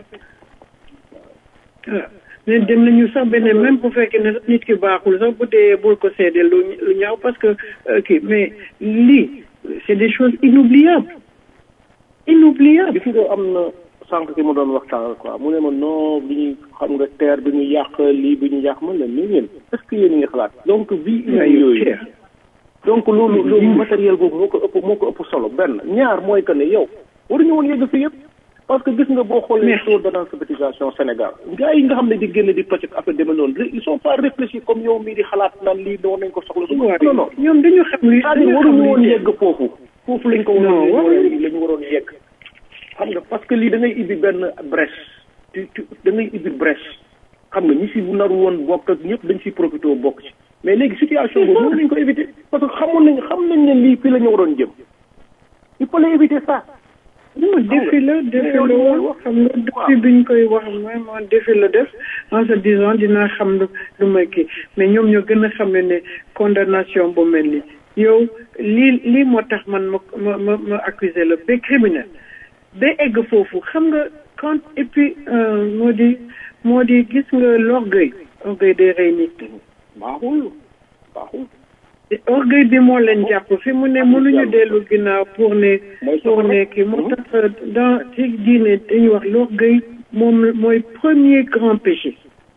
waaw mais dem nañu sax beneen même bu fekkee ne nit ki baaxul sax bu dee bul ko seedee lu lu ñaaw parce que kii mais lii c'est des choses inoubliables inoubliables gis nga am na sànq ki mu doon waxtaan quoi mu ne ma non bi ñu xam nga terre bi ñu yàq lii bi ñu yàq man la mais yéen est-ce que yéen a ngi xalaat donc vie humaine yooyu donc loolu loolu matériel boobu moo ko ëpp moo ko ëpp solo benn ñaar mooy que ne yow waruñu woon yegg fi yëpp parce que gis nga boo xoolee taux d'analphabétisation Sénégal gars yi nga xam ne di génn di pocc affaire demee noonu ils sont pas réfléchis comme yow mii di xalaat naan lii doon nañ ko soxla su non non ñoom dañu xam li c'est-à-dire waruñu woon yegg foofu foofu lañ ko waroon la ñu waroon yegg xam nga parce que lii da ngay ibbi benn brèche tu tu da ngay ibbi brèche xam nga ñi si naru woon bokk ak ñëpp dañ siy profité bokk ci mais léegi situation boobu mën nañ ko éviter parce que xamoon nañ xam nañ ne lii fii la ñu waroon jëm il fallait éviter ça non défi la défi la woon xam nga depuis bi ñu koy wax vraiment défi la def en se disant dinaa xam lu lu may kii mais ñoom ñoo gën a xam ne ne condamnation bu mel ni yow lii lii moo tax man ma ma ma ma accuser la ba criminel ba egg foofu xam nga quand et puis moo di moo di gis nga l'orgueil orgueil day rey nit baaxul baaxul orgueil bi moo leen jàpp fi mu ne mënuñu dellu ginnaaw pour ne pour ne kii moo tax dans ci diine dañuy wax l'orgueil moom mooy premier grand péché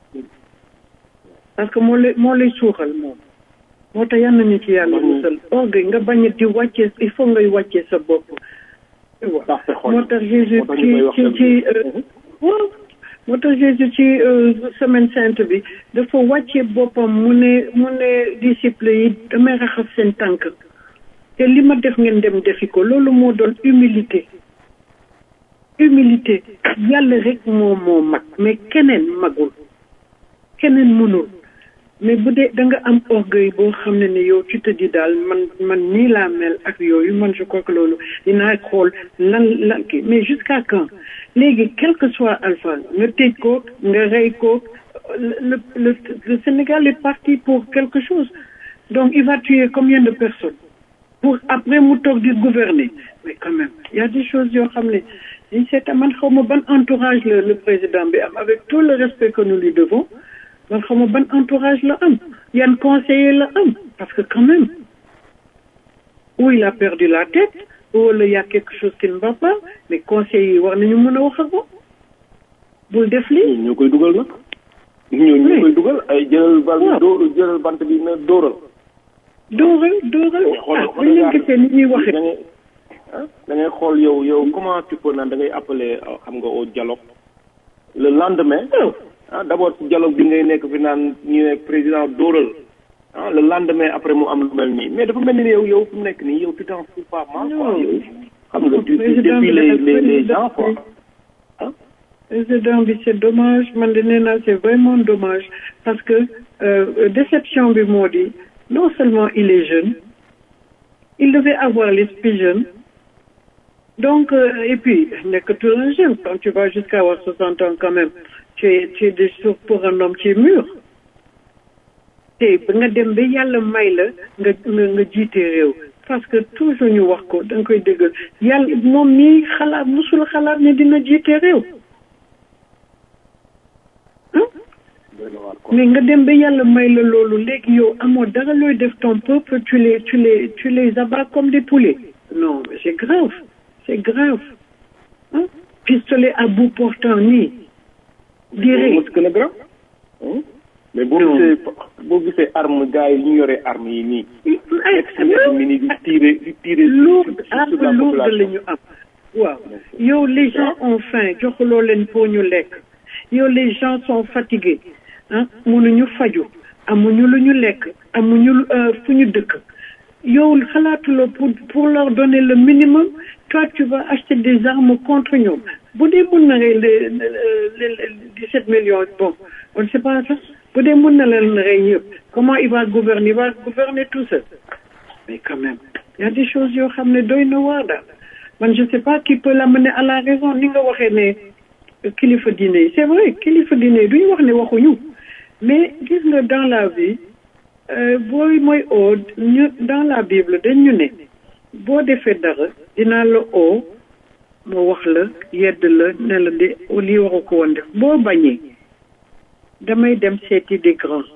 parce que moo lay moo lay suuxal moom moo tax yal nañu ci yàlla musal orgueil nga bañ di wàccee il faut ngay wàccee sa bopp moo tax Jésus ci ci ci waaw moo tax Jésus ci semaine sainte bi dafa wàcce boppam mu ne mu ne disciple yi damay raxas seen tànk te li ma def ngeen dem defi ko loolu moo doon humilité humilité yàlla rek moo moo mag mais keneen magul keneen mënul mais bu dee da nga am orgueil boo xam ne ne yow tu te dis daal man man nii laa mel ak yooyu man je crois que loolu dinaa xool lan lan kii mais jusqu'à quand léegi quel que soit alpha nga tëj ko nga rey ko le le le Sénégal est parti pour quelque chose donc il va tuer combien de personnes pour après mu toog di gouverner mais quand même il y a des choses yoo xam ne dañ seeta man xaw ma ban entourage la le président bi am avec tout le respect que nous lui devons man xaw ma ban entourage la am yan conseiller la am parce que quand même ou il a perdu la tête wala y a quelque chose qui ne va pas mais conseillers yi war nañu mën a wax ak moom bul def lii. ñoo koy dugal nag. ñoo ñoo koy dugal ay jëlal bal bi dóor jëlal bant bi na dóoral. dóoral dóoral ah dañ leen gisee ni ñuy waxee. da ngay xool yow yow comment tu peux naan da ngay appeler xam nga au dialogue le lendemain. ah d' abord ci dialogue bi ngay nekk fi naan ñu ne président dóoral ah le lendemain après mu am lu mel nii mais dafa mel ni yow yow fu mu nekk nii yow tu t'en fous pas mal quoi yow xam nga tu tu défies les les les gens quoi ah. président bi c' est dommage man de nee naa c' est vraiment dommage parce que déception bi moo di non seulement il est jeune il devait avoir l'esprit jeune donc et puis nekkatul un jeune quand tu vas jusqu'à avoir soixante ans quand même tu es tu es de pour un homme tu es mûr te ba nga dem ba yàlla may la nga nga jiite réew parce que toujours ñu wax ko da nga koy déggal yàlla moom mii xalaat musul xalaat ne dina jiite réew mais nga dem ba yàlla may la loolu léegi yow amoo dara looy def ton peuple tu les tu les tu les abats comme des poulets non mais c'est grave c'est grave ah pistolet à bout portant nii direct moo gën a grave mais boo gisee boo gisee arme gars yi ñu yoree arme yi nii mi nii di tirer di tirer lourde arme lourde la ñu am waaw yow les gens ont faim joxuloo leen pour ñu lekk yow les gens sont fatigués ah mënuñu faju amuñu lu ñu lekk amuñu fu ñu dëkk yow xalaatuloo pour pour leur donner le minimum toi tu vas acheter des armes contre ñoom bu dee mun na rey les les dix-sept millions bon on ne sait pas ça bu dee mun na leen rey ñëpp comment il va gouverner il va gouverner tout seul mais quand même il y a des choses yoo xam ne doy na waar daal man je sais pas qui peut l'amener à la raison ni nga waxee ne kilifa diine yi c'est vrai kilifa diine yi duñu wax ne waxuñu mais gis nga dans la vie booy mooy oo ñu dans la Bible dañ ñu ne boo defee dara dinaa la oo ma wax la yedd la ne la de lii waru ko woon def boo bañee damay dem seeti des grands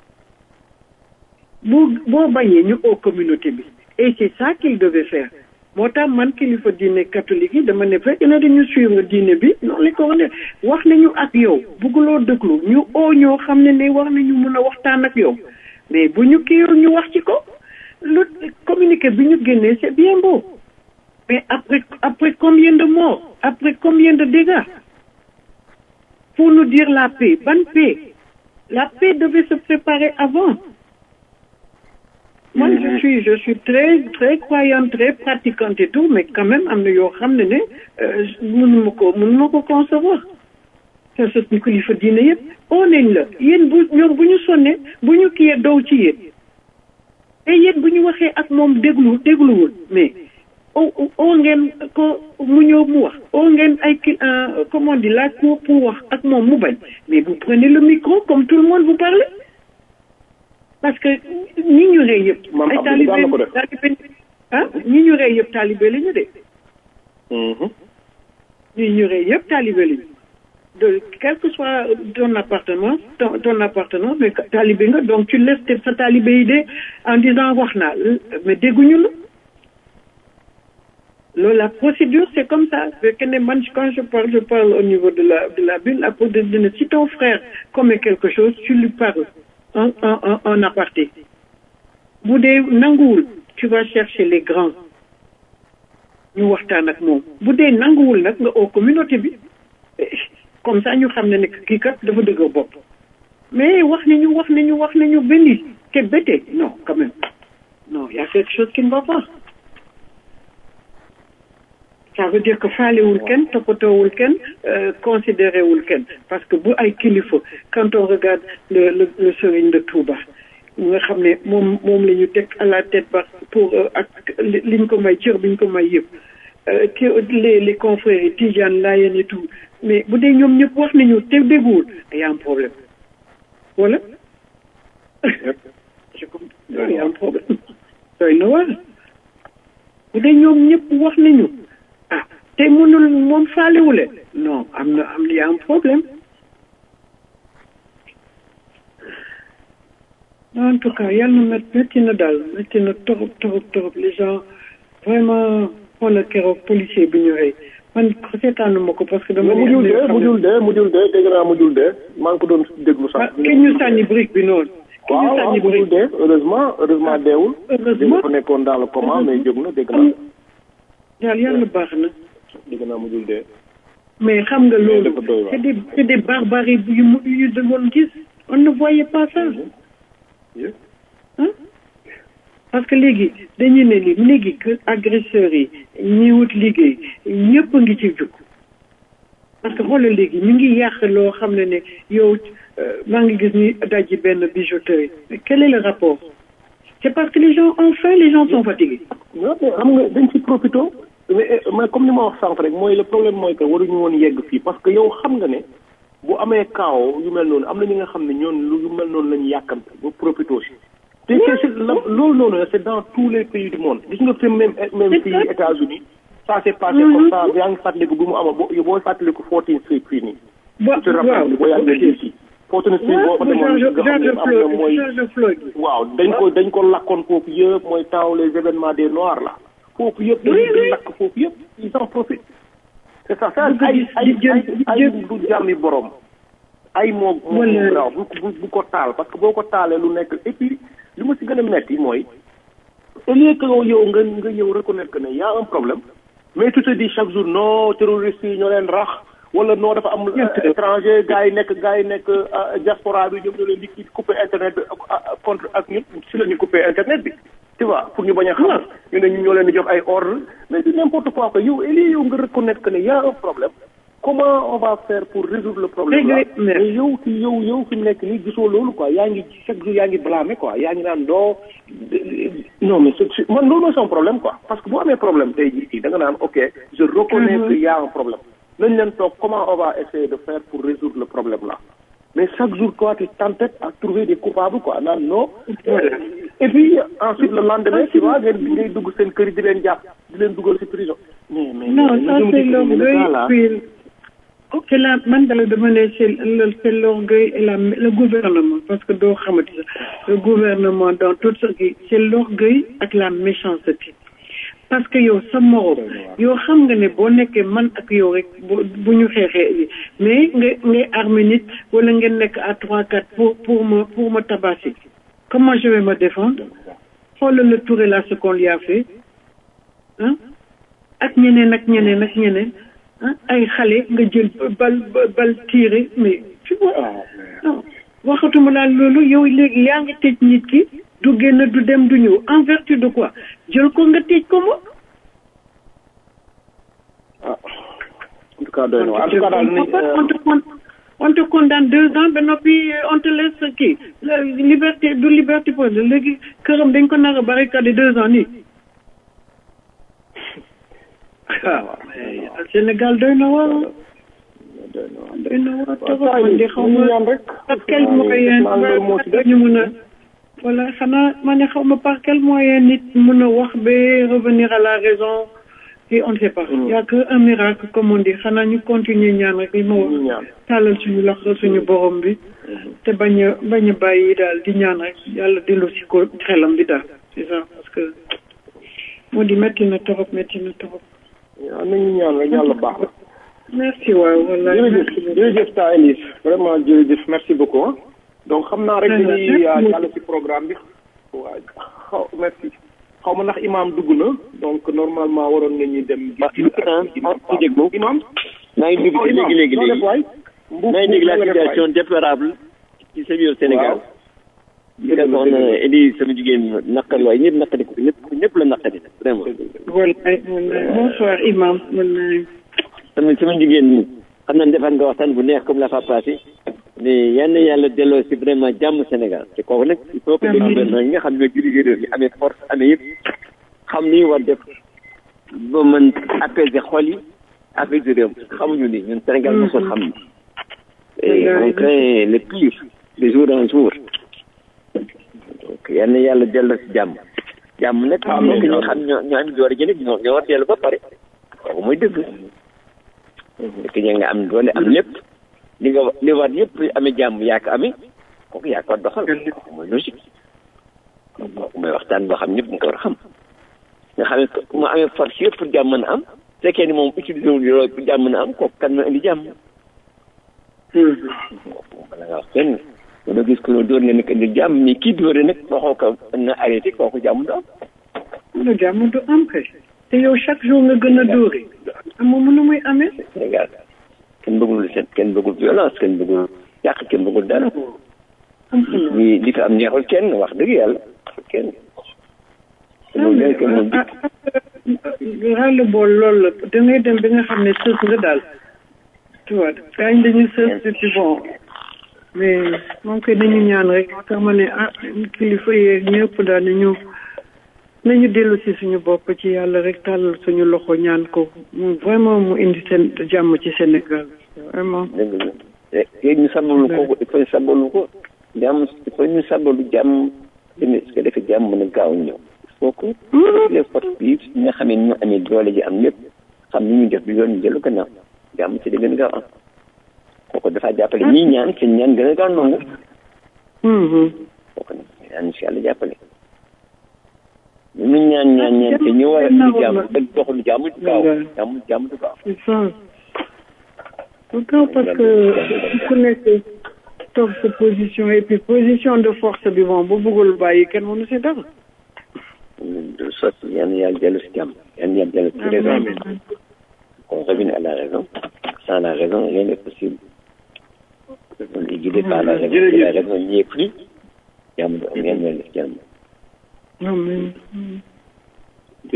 boo boo bañee ñu oo communauté bi et c'est ça qu'il devait faire moo tax man kilifa diine catholique yi dama ne fekk na dañu suivre diine bi noonu la ko wax ne wax nañu ak yow bugguloo dëglu ñu oo ñoo xam ne ne war nañu mun a waxtaan ak yow mais bu ñu kiiwul ñu wax ci ko lu communiqué bi ñu génnee c'est bien beau mais après après combien de morts après combien de dégâts pour nous dire la paix ban paix la paix devait se préparer avant moi je suis je suis très très croyante très pratiquante et tout mais quand même am na yoo xam ne ne mënuma ko mënuma ko concevoir te suñu kilifa diine yëpp oo nañ la yéen bu ñoom bu ñu sonnee bu ñu kiyee dow ci yéen te yéen bu ñu waxee ak moom déglu dégluwul mais o oo ngeen ko mu ñëw mu wax oo ngeen ay ki comment on dit la cour pour wax ak moom mu bañ mais vous prenez le micro comme tout le monde vous parlez parce que ñi ñu rey yëpp ay talibé talibé ah ñi ñu rey yëpp talibé la ñu de ñi ñu rey yëpp talibé la ñu de quel que soit ton appartenance ton, ton appartenance mais talibé nga donc tu laisses sa talibé yi de en disant wax naa mais dégguñu la loolu la procédure c'est comme ça fekk ne man quand je parle je parle au niveau de la de la Bible à cause de ne si ton frère commet quelque chose tu lui parles en en en aparté bu dee nanguwul tu vas chercher les grands ñu waxtaan ak moom bu dee nanguwul nag nga au communauté bi comme ça ñu xam ne ne kii kat dafa dëgg bopp mais wax nañu wax nañu wax nañu benn te bete non quand même non y a quelque chose qui ne va pas ça veut dire que faalewul kenn toppatoowul kenn considéré wul kenn parce que bu ay kilifa quand on regarde le le le sëriñ de Touba nga xam ne moom moom la ñu teg à la tête ba pour ak liñ ko may cër biñ ko may yëpp les les confrères yi Tidiane Layen et tout mais bu dee ñoom ñëpp wax nañu te dégguwul y a un problème voilà je comprends y a un problème doy na waar bu dee ñoom ñëpp wax nañu ah te mënul moom faalewule non am na am y a un problème en tout cas yàlla na met métti na daal métti na torop torop torop les gens vraiment xoolal keroog policier bi ñu rey man seetaanu ma ko parce que dama. mujjul dee mujjul dee mujjul dee dégg naa mujjul dee maa ngi ko doon déglu sax. ki ñu sànni brique bi noonu. ki ñu waaw waaw sànni mujjul brique dee heureusement heureusement deewul. heureusement dafa nekkoon dans le coma mais jóg na dégg naa daal yàlla baax na. dégg naa mujjul dee. mais xam nga loolu dafa doy waar. c'est des c'est des barbaries yu mu yu ñu doon gis on ne voyait pas ça. Yëpp. hein parce que léegi dañu ne ni léegi que agresseurs yi ñi wut liggéey ñëpp a ngi ci jug parce que xoolal léegi ñu ngi yàq loo xam ne ne yow euh, maa ngi gis ni dajji benn bijouterie mais quel est le rapport c'est parce que les gens ont faim les gens sont fatigués non mais xam nga dañ ci profité mais mais comme ni ma wax sànq rek mooy le problème mooy que waruñu woon yegg fii parce que yow xam nga ne bu amee kaaw yu mel noonu am na ñi nga xam ne ñoon lu yu mel noonu la ñu yàkkamte ba profité aussi te c'est c'est la- loolu noonu c'est dans tous les pays du monde gis nga fi même même C'est fii ça. États-Unis ça s'est passé Mhm. comme ça yaa ngi fàttaliku bi mu amoon boo boo fàttaliku 14th Street fii nii Bo- tu te rappelles boo yàggee DC 14th Street boo fa waaw demoon George nga xam ne George am na mooy Floyd George Floyd waaw dañ ko dañ ko lakkoon foofu yëpp mooy temps les événements des noirs là foofu yëpp Oui, dañuy oui. lakk foofu yëpp ils en profitent c'est ça ça Bëgg ay di- ay di jël- ay di ay jël- du jàmmi borom ay moo moo Wala- raw bu bu bu ko taal parce que boo ko taalee lu nekk et puis li ma si gën a metti mooy au lieu que yow nga nga yow reconnaître que ne y a un problème mais tu te dis chaque jour non terroristes yi ñoo leen rax wala non dafa am euh, étranger gars yi nekk gars yi nekk euh, diaspora bi ñoom ñoo leen di kii couper internet bi ak- ak- contre ak ñun si la ñu couper internet bi tu vois pour ñu bañ a xam ñu ne ñu ñoo leen di jox ay ordre mais c'est n'importe quoi que yow Elie yow nga reconnaître que ne y a un problème comment on va faire pour résoudre le problème là mais yow fi yow yow fi mu nekk nii gisoo loolu quoi yaa ngi chaque jour yaa ngi blâmer quoi yaa ngi naan doo non mais c'est man loolu mooy son problème quoi parce que boo amee problème tey jii fii da nga naan ok je reconnais que y a un problème nañ leen toog comment on va essayer de faire pour résoudre le problème là mais chaque jour toi tu t'entêtes à trouver des coupables quoi naan non et puis ensuite le lendemain tu vois ngeen ngay dugg seen kër yi di leen jàpp di leen dugal ci prison mais mais non ça c'est l'orgueil c'est la man dala dama ne c'est le c'est l'orgueil et la le gouvernement parce que doo xamati sax le gouvernement dans tout ce qui c'est l'orgueil ak la méchanceté parce que yow sa morom yow xam nga ne boo nekkee man ak yow rek bu ñu xeexee mais nga ngay armé nit wala ngeen nekk à trois quatre pour pour ma pour ma tabasser comment je vais me défendre xoolal le Touré là ce qu'on lui a fait ah ak ñeneen ak ñeneen ak ñeneen ah ay xale nga jël bal bal tiré mais tu vois non waxatuma daal loolu yow léegi yaa ngi tëj nit ki du génn du dem du ñëw en vertu de quoi jël ko nga tëj ko moom. ah en tout cas doy na en tout cas daal on te on te condamne deux ans ba noppi on te laisse kii liberté du liberté pour léegi këram dañ ko nar a barricade deux ans nii. ah Sénégal doy na waar. doy na waar trop man de xaw ma par quel moyen ñu mën a. voilà xanaa ma ne xaw ma par quel moyen nit mën a wax ba revenir à la raison et on ne sait pas. y a que un miracle comme on dit xanaa ñu continuer ñaan rek li ma wax. tàllal suñu loxo suñu borom bi. te bañ a bañ a bàyyi daal di ñaan rek yàlla dellu si ko xelam bi daal c'est ça parce que moo di métti na trop métti na trop. waaw nañu ñaan rek yàlla baax na. merci waaw wallaahi jërëjëf jërëjëf ta Elise vraiment jërëjëf merci beaucoup donc xam naa rek dañuy jàll ci programme bi waaw xaw merci xaw ma ndax imam dugg na donc normalement waroon nañu dem. imam imam. maa ngi dugg ci léegi léegi léegi maa ngi dégg la situation déplorable ci sa biir Sénégal. li nga soxna Elie sama jigéen naqari waaye ñëpp naqari ko ñëpp ñëpp la naqari vraiment. wallaay wallaay bonsoir imam wallaay. sama sama jigéen xam naa defar nga waxtaan bu neex comme la fa passé mais yal na yàlla delloo si vraiment jàmm Sénégal te kooku nag il faut que les gouvernements yi nga xam ne ñoo dirigé réew mi amee force amee yëpp xam ni war def ba mën apaiser xol yi apaiser réew mi xamuñu ni ñun Sénégal mosul xam ni et on craint le pire de jour en jour donc yal na yàlla delloo si jàmm jàmm nag ñi nga xam ñoo ñoo am doole ji nag ñoo ñoo war dellu ba pare kooku mooy dëgg dëkk ña nga am doole am lépp li nga li war yëpp amee jàmm yaa ko amee kooku yaa ko doxal kooku mooy logique kooku mooy waxtaan boo xam ñëpp nga ko war a xam nga xam ne mu amee force yëpp pour jàmm mën a am fekkee ni moom utilisé wul loolu pour jàmm mën a am kooku kan na indi jàmm kooku bala nga wax kenn doo gis ko dóor nga nekk indi jàmm mais kii dóore nag waxoo ko na arrêté kooku jàmm du am lu jàmm du am kay te yow chaque jour nga gën a dóore amoo mën a muy amee Sénégal kenn bëggul seen kenn bëggul violence kenn bëggul yàq kenn bëggul dara li li fi am neexul kenn wax dëgg yàlla kenn ràll bool loolu la da ngay dem bi nga xam ne sës nga daal tu vois gaañ dañuy sës et puis bon mais moom koy dañu ñaan rek tax ma ne ah kilifa yeeg ñëpp daal nañu nañu dellu si suñu bopp ci yàlla rek tàllal suñu loxo ñaan ko mu vraiment mu indi seen jàmm ci Sénégal vraiment. dëgg la léegi ñu sabalu ko il faut ñu sabalu ko jàmm il faut ñu sabalu jàmm dina su ko defee jàmm mën a gaaw ñëw il faut que les forces vives ñi nga xam ne ñu amee doole ji am lépp xam ni ñu def bi yoon ñu jëlu gannaaw jàmm ci di gën a gaaw am kooku dafa jàppale ñii ñaan seen ñaan gën a gaaw nangu kooku nag ñaan si yàlla jàppale ñu ñaan ñaan ñaan te ñu war a indi jàmm te doxul jàmm du gaaw jàmm jàmm du gaaw c'est ça du gaaw parce que ku nekk toog sa position et puis position de force bi moom bu bëggul bàyyi kenn mënu si dara de sorte yan yàlla dellu si jàmm yan yàlla dellu si raison qu'on revienne à la raison sans la raison rien n'est possible on est guidé par la raison si la raison n'y est plus jàmm du am yan yàlla def jàmm amiin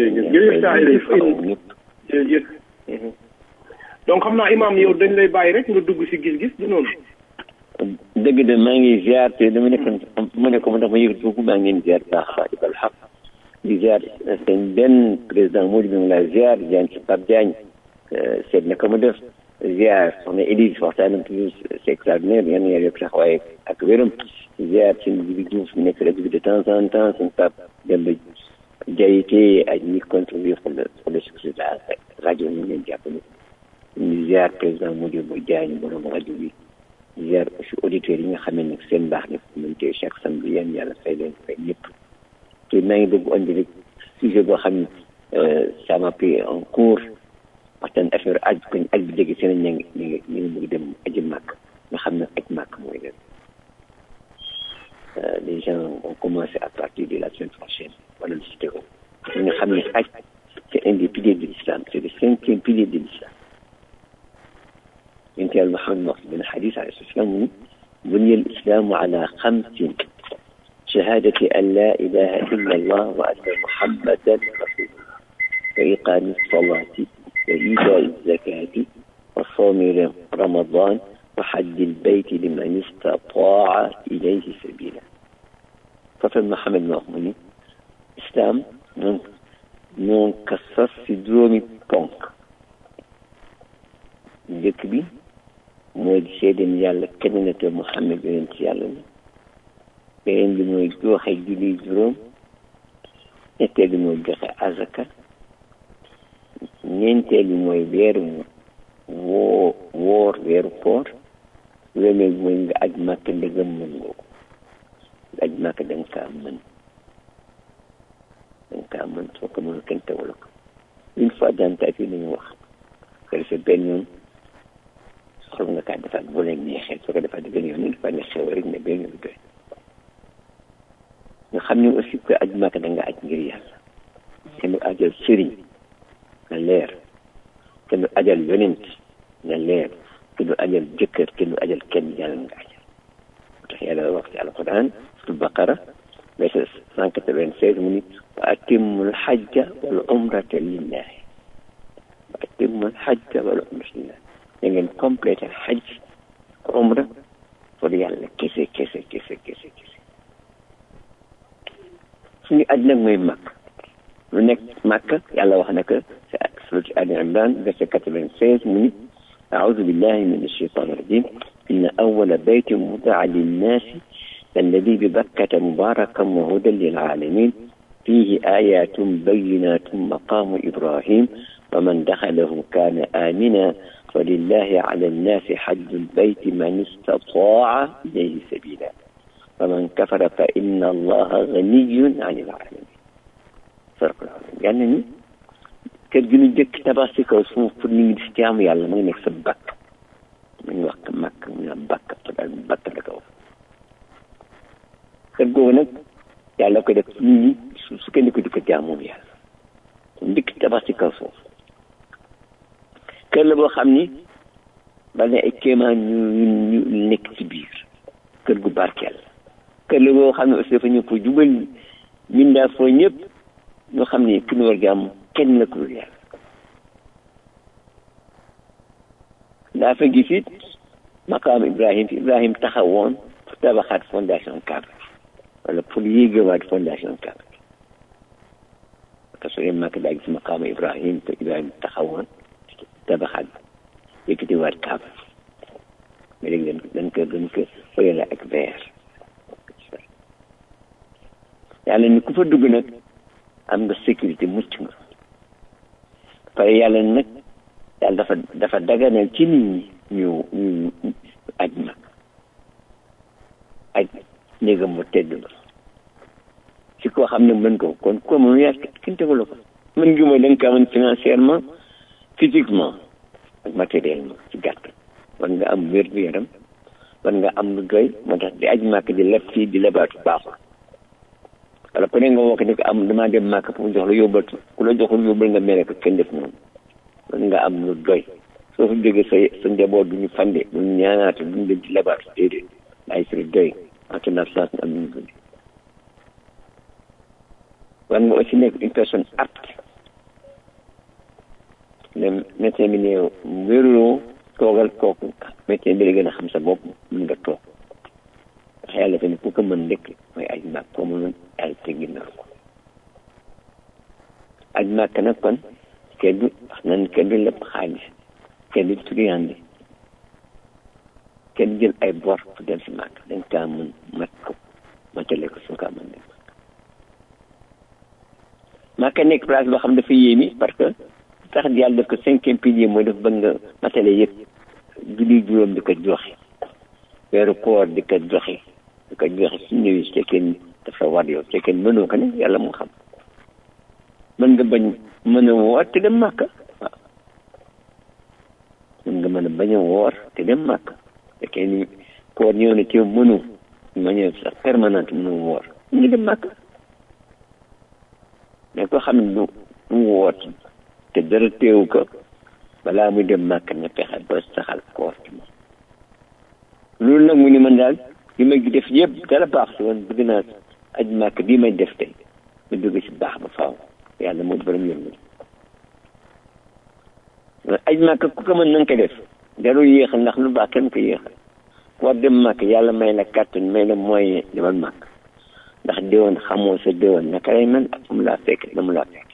jërëjëf jërëjëf saa yi jërëjëf donc xam naa imaam yow dañ lay bàyyi rek nga dugg si gis-gis du noonu dëgg de maa ngi ziar te dama nekk ma ne ko ma tax ma yëg tuuti maa ngi leen ziar baax a baax di xaq di ziar seen benn président moo di mi ngi laa ziar Diagne si Pape Diagne seet na ko mu def ziar soxna Élise waxtaanam toujours c'est extraordinaire yan yàlla yokk taxawaay ak wéram ziar seen Jibi Diouf nekk rajo bi de temps en temps seen Pape Demba Diayité ak ñi contribué pour le pour le succès de la rajo ñu leen jàppale ñu ziar président Modibo Diagne borom rajo bi ziar aussi auditeurs yi nga xam ne nag seen baax ne mën tey chaque samedi yéen yàlla fay leen fay ñëpp te maa ngi bëgg andi rek sujet boo xam ne ça m'a pris en cours waxtaan affaire aj koñ aj bi jege seen ña ngi ñu ngi ñu ngi bëgg dem aji màkk nga xam ne aj màkk mooy leen les gens ont commencé à partir de la semaine prochaine wala lu si tegu ñi nga xam ne aj c'est un des piliers de l'islam c'est le cinquième pilier de l'islam انت يا محمد بن الحديث عليه الصلاه والسلام بني الاسلام على خمس شهادة أن لا إله إلا الله وأن محمدا رسول الله وإقام الصلاة وإيتاء الزكاة وصوم رمضان وحج البيت لمن استطاع إليه سبيلا ففي محمد مأموني إسلام نون كسر سدرومي بونك njëkk bi mooy di seede ni yàlla kenn na te Muhammad yonent ci yàlla la beneen bi mooy joxe julli juróom ñetteel bi mooy joxe azaka ñeenteel bi mooy weeru woo woor weeru koor wéemee bi mooy nga aj màkk ndegam mën nga ko nga aj màkk da nga kaa mën da nga kaa mën soo ko mën kenn tewala ko une fois dans ta vie nañu wax ko defee benn yoon soxla nga kaa defaat bu leen neexee soo ko defaat benn yoon dafa ne xew rek ne benn yoon doy nga xam ne aussi que aj màkk da nga aj ngir yàlla kenn du ajal sëriñ nga leer kenn du ajal yonent nga leer kenn du ajal jëkkër kenn du ajal kenn yàlla nga ajal moo tax yàlla wax ci alquran su baqara verset cent quatre-vingt-seize mu ni wa atimul hajja wal umrata lillahi wa atimul hajja wal umrata lillahi da ngeen complété hajj umra pour yàlla kese kese kese kese kese suñu aj nag mooy màkk lu nekk màkk yàlla wax na ko ci surat Ali Imran verset quatre-vingt-seize mu ni أعوذ بالله من الشيطان الرجيم إن أول بيت وضع للناس الذي ببكة مباركا وهدى للعالمين فيه آيات بينات مقام إبراهيم ومن دخله كان آمنا ولله على الناس حج البيت من استطاع إليه سبيلا ومن كفر فإن الله غني عن العالمين فرق العالمين يعني kër gi ñu jëkk tabax si kaw suuf pour nit ñi di jaamu yàlla ma ngi nekk sa bakk ma ngi wax màkk mu naan bakk te daal bakk la kaw kër googu nag yàlla ko def nit ñi su sukkandiku di ko jaamoom yàlla njëkk tabax si kaw suuf kër la boo xam ni ba ne ay kéemaan ñu ñu nekk ci biir kër gu barkeel kër la boo xam ne aussi dafa ñëw pour jubal mindaa foo ñëpp ñoo xam ne ki ñu war jàmm kenn la ko yàlla daa fa gis it maqaam Ibrahim fi Ibrahim taxawoon pour tabaxaat fondation Kaaba wala pour yéegewaat fondation Kaaba parce que soo màkk daa gis maqaam Ibrahim te Ibrahim taxawoon tabaxaat yëkkatiwaat Kaaba mais léegi dañ dañ ko dañ ko fayale ak verre yàlla ni ku fa dugg nag am nga sécurité mucc nga pare yàlla nag yàlla dafa dafa daganal ci nit ñi ñu ñu aj nag aj néegam mu tedd ba si koo xam ne mën ko kon ko moom yaa kenn tegula ko mën ngi mooy da nga kaa mën financièrement physiquement ak matériellement ci gàtt war nga am wér gu yaram war nga am lu doy moo tax di aj màkk di leb fii di lebaatu baaxul wala ku ne nga woo ko ne ko am damaa dem màkk pour jox la yóbbatu ku la joxul yóbbal nga mere ko kenn def noonu man nga am lu doy soo fa jógee sa sa njaboot du ñu fande du ñu ñaanaate du ñu leen ci labaatu déedéet ay siri doy ante na chance nga am ñu dund war nga aussi nekk une personne apte médecin bi ne wéruloo toogal kooku médecin bi la gën a xam sa bopp mën nga toog ndax yàlla dafa ne ku ko mën ndekk mooy aj màkk koo mënoon yàlla teggi na ko aj màkk nag kon kenn du wax nan kenn du lépp xaalis kenn du turiyandi kenn jël ay bor pour dem si màkk dañ kaa mën mat ko matale ko su kaa mën dem màkk nekk place boo xam dafa yéemi parce que tax yàlla def ko cinquième pilier mooy dafa bëgg nga matale yëpp julli juróom di ko joxe weeru koor di ko joxe di ko joxe su ñëwee su fekkee dafa war yow su fekkee mënoo ko ne yàlla mu xam mën nga bañ mën a woor te dem màkk waaw mën nga mën a bañ a woor te dem màkk fekkee ni koor ñëw na ci mënu manière sax permanente mënu woor ñu ngi dem màkk mais ko xam ne du mu woor te dara teewu ko balaa muy dem màkk na pexe ba saxal koor ci moom loolu nag mu ni man daal li ma def yëpp dara baax si woon bëgg naa aj màkk bii may def tey mu dugg si baax ba faaw yàlla moo borom yërmande aj màkk ku ko mën na nga ko def jarul yéex ndax lu baax kenn ko yéex war dem màkk yàlla may la kàttan may la moyen demal màkk ndax déwoon xamoo sa déwoon naka lay mel ak fu mu laa fekk na mu laa fekk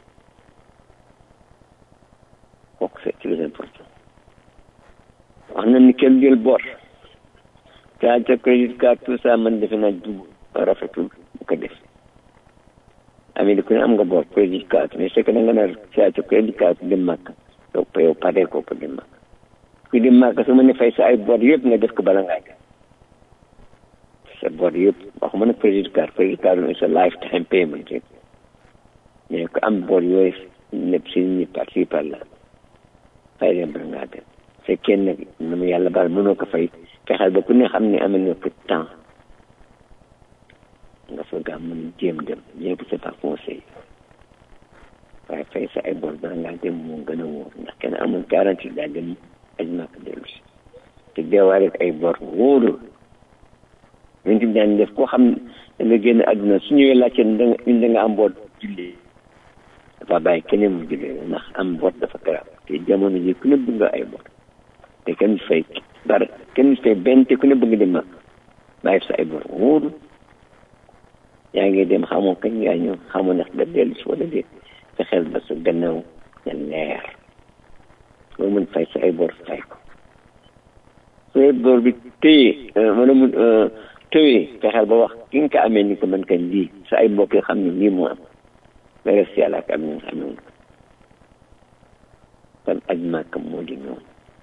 kooku c'est très important wax na ni kenn jël bor caa ca crédit card tout ça man defe naa dugg rafetul bu ko def amee ku ne am nga bor crédit card mais c'est que da nga nar caa ca crédit card dem màkk donc yow paree ko ko dem màkk ku dem màkk su ma ne fay sa ay bor yëpp nga def ko bala ngaa dem sa bor yëpp waxuma nag crédit card crédit card mooy sa lifetime payment yëpp mais ku am bor yooyu lépp si ñi par ci par la fay dem bala ngaa dem fekkee nag na mu yàlla baal mënoo ko fay fexeel ba ku ne xam ne amal nga ko temps nga soog a mën jéem dem bien que c'est pas conseil waaye fay sa ay bor bala ngaa dem moo gën a wóor ndax kenn amul garantie daa dem aj màkk dellu si te deewaale ay bor wóorul ñun tamit daan def koo xam da nga génn àdduna su ñëwee laajte da nga da nga am bor jullee dafa bàyyi keneen mu jullee ndax am bor dafa garab te jamono ji ku ne bëgg nga ay bor te kenn fay dara kenn fay benn te ku ne bëgg dem mag bàyyi sa ay bor wóoru yaa ngi dem xamoo kañ yaa ñëw xamoo ndax da dellu si wala déet fexeel ba sa gannaaw na leer loo mën fay sa ay bor fay ko su bor bi téye mën a mun tëwee fexeel ba wax ki nga ko amee ni ko mën kañ lii sa ay mbokk xam ne lii moo am nga def si yàlla ak am na xam ne kon aj màkk moo di ñoom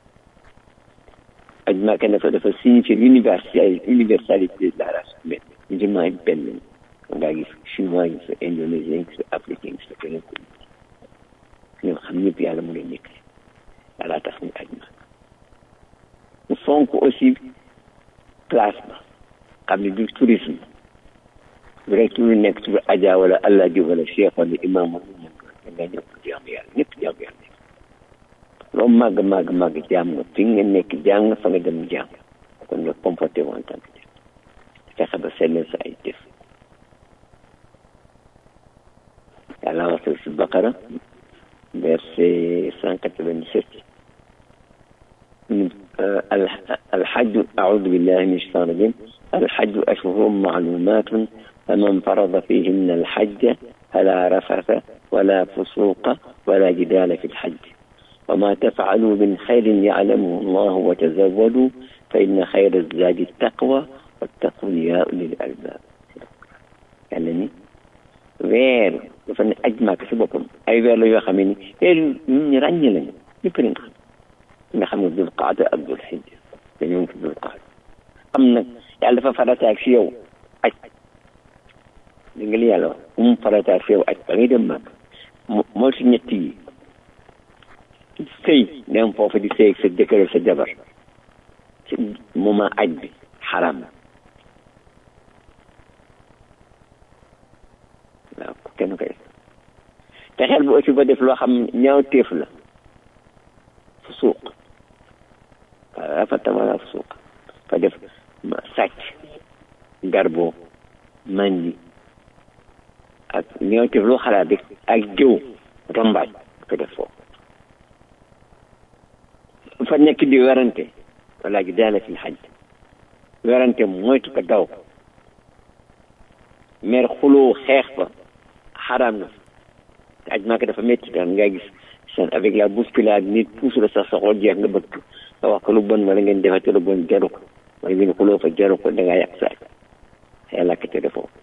aj màkk dafa dafa signifier l'universalité universalité de la race humaine musulman yi benn ngaa gis chinois yi sa indonésien yi sa africain yi sa keneen ko ñoom xam ñëpp yàlla mu leen nekk yàlla tax ñu aj màkk mu fonk aussi place ba xam ne du tourisme bu rek turu nekk turu aja wala allah ji wala cheikh wala imam wala ñëpp da nga ñëpp jaam yàlla ñëpp jaam yàlla loo màgg màgg màgg jaam nga fi nga nekk jaam nga fa nga dem jaam kon nga comporté wu en tant que fexe ba sellal sa ay def yàlla wax si Baqara verset cent quatre-vingt-sept الحج أعوذ بالله من الشيطان الرجيم الحج أشهر معلومات فمن فرض فيهن الحج فلا رفث ولا فسوق ولا جدال في الحج وما تفعلوا من خير يعلمه الله وتزودوا فإن خير الزاد التقوى واتقوا يا أولي الألباب يعني weer dafa ne aj màkk si boppam ay weer la yoo xam ne weer yu ñu ràññe lañu ñëpp nañ xam nga xam ne dul qaada ak dul xijja dañoo ngi dul qaada am nag yàlla dafa farataak si yow aj di nga li yàlla wax bu mu farataak si yow aj ba ngay dem màkk moo si ñett yi sëy dem foofu di sëy sa jëkkër sa jabar ci moment aj bi xaram waaw kenn koy te xel bu aussi ba def loo xam ñaaw téef la fu suuq waaw rafata wala fu suuq fa def sàcc garbo mandi ak ñaaw téef loo xalaat rek ak jëw rambaaj ko def foofu fa nekk di werante wala gi daala fi xaj werante moytu ko daw mer xuloo xeex fa xaraam na te aj maaka dafa métti daan nga gis seen avec la bousculade nit puus la sax sa xol jeex nga bëgg nga wax ko lu bon wala ngeen defate lu bon jaru ko wala ngeen xuloo fa jaru ko da ngaa yàq sa aj yàlla ka te defoo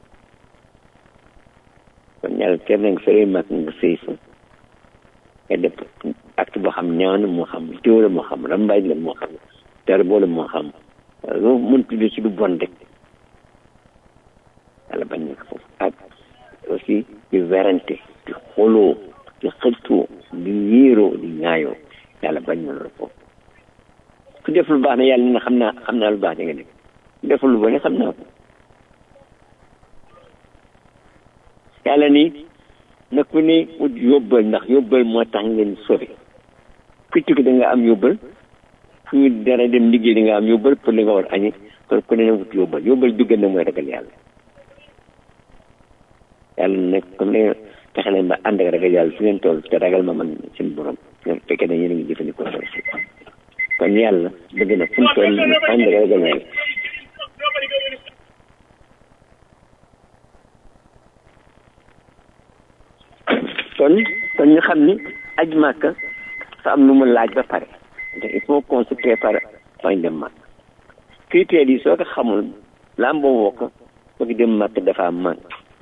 kon yàlla ter na nga sori mag nga sëy fa nga def acte boo xam ñaan moo xam téo la moo xam rambaaj la moo xam terbo la moo xam loo mën tudde ci lu bon rek yàlla bañ na ko foofu ak aussi di werante di xoloo di xëccoo di yéeroo di ñaayoo yàlla bañ na loolu foofu ku def lu baax ne yàlla na xam naa xam naa lu baax da nga def ku def lu bon xam naa ko yàlla ni na ku ne ut yóbbal ndax yóbbal moo tax ngeen sori ku tukki da nga am yóbbal fu ñu dara dem liggéey da nga am yóbbal pour li nga war añi kon ku ne na wut yóbbal yóbbal bi gën a mooy ragal yàlla yàlla nag comme ne fexe leen ba ànd ak ragal yàlla su ngeen toll te ragal ma man seen borom ngeen fekkee ne yéen a ngi jëfandikoo loolu si kon yàlla bëgg na fu mu toll ñu ànd ak ragal yàlla kon kon ñu xam ni aj màkka sa am lu mu laaj ba pare te il faut qu'on se prépare fañ dem màkk critères yi soo ko xamul lamboo woo ko bëgg dem màkk dafa mànk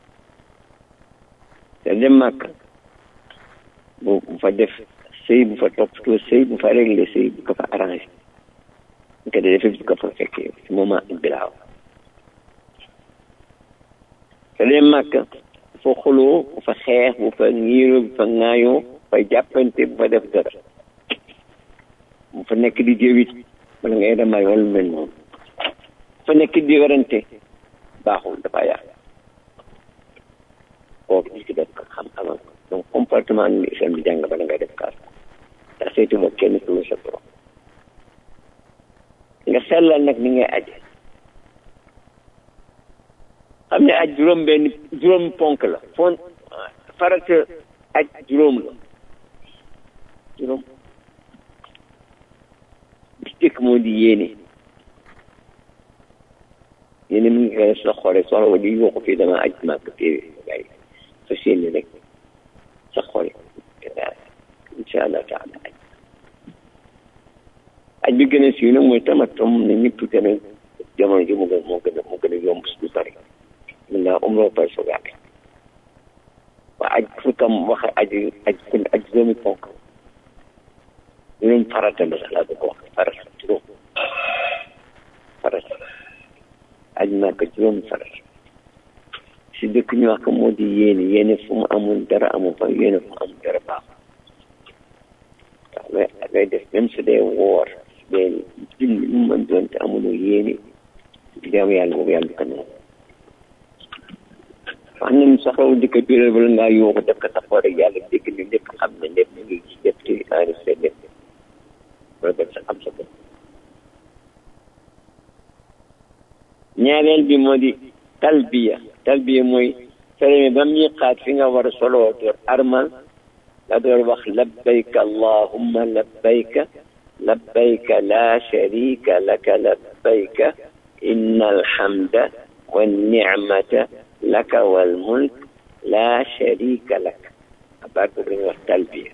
te dem màkk bu bu fa def sëy bu fa toppatoo sëy bu fa réglé sëy bu ko fa arrangé bu ko defee bu ko fa fekkee si moment bilaaw te dem màkk bu fa xuloo bu fa xeex bu fa ñiiroo bu fa ŋaayoo bu fa jàppante bu fa def dara bu fa nekk di jëwit wala ngay damay wala lu mel noonu bu fa nekk di werante baaxul dafa yàq kooku nit ki def ko xam xamal ko donc comportement ni islam di jàng bala ngay def kaas ndax saytu moom kenn ku sa borom nga sellal nag ni ngay aje xam ne aj juróom benn juróom ponk la fon farata aj juróom la juróom bi jëkk moo di yéene yéene mu ngi koy sa xoole soxla wa di yuuxu fii dama aj màkk téere gay sa séeni rek sa xoole insha allah taala aj aj bi gën a siiw nag mooy tamatom ne ñëpp gën a jamono ji mu gën moo gën a moo gën a yomb su bari mun naa umroo pay soog a waa aj fu tam wax aj aj kun aj juróomi ponk juróom farata la sax laa bëgg wax farata juróom farata aj naa ko juróomi farata si dëkk ñu wax ko moo di yéene yéene fu mu amul dara amul fa yéene fu mu amul dara baaxul waaw mais ngay def même su dee woor su dee julli mu mën doon te amuloo yéene jaamu yàlla boobu yàlla du ko nangu wax nañu soxlawul di ko biral bala ngaa yóoxu def ko taxaw rek yàlla dégg ni lépp xam ne lépp mu ngi ci lépp ci enregistré lépp loolu def sa xam sa bopp ñaareel bi moo di talbiya talbiya mooy fereme ba muy xaat fi nga war a soloo door armal la door wax labbayka allahumma labbayka labbayka la sharika laka labbayka inna alhamda والنعمة لك والملك لا شريك لك أباك بن التلبية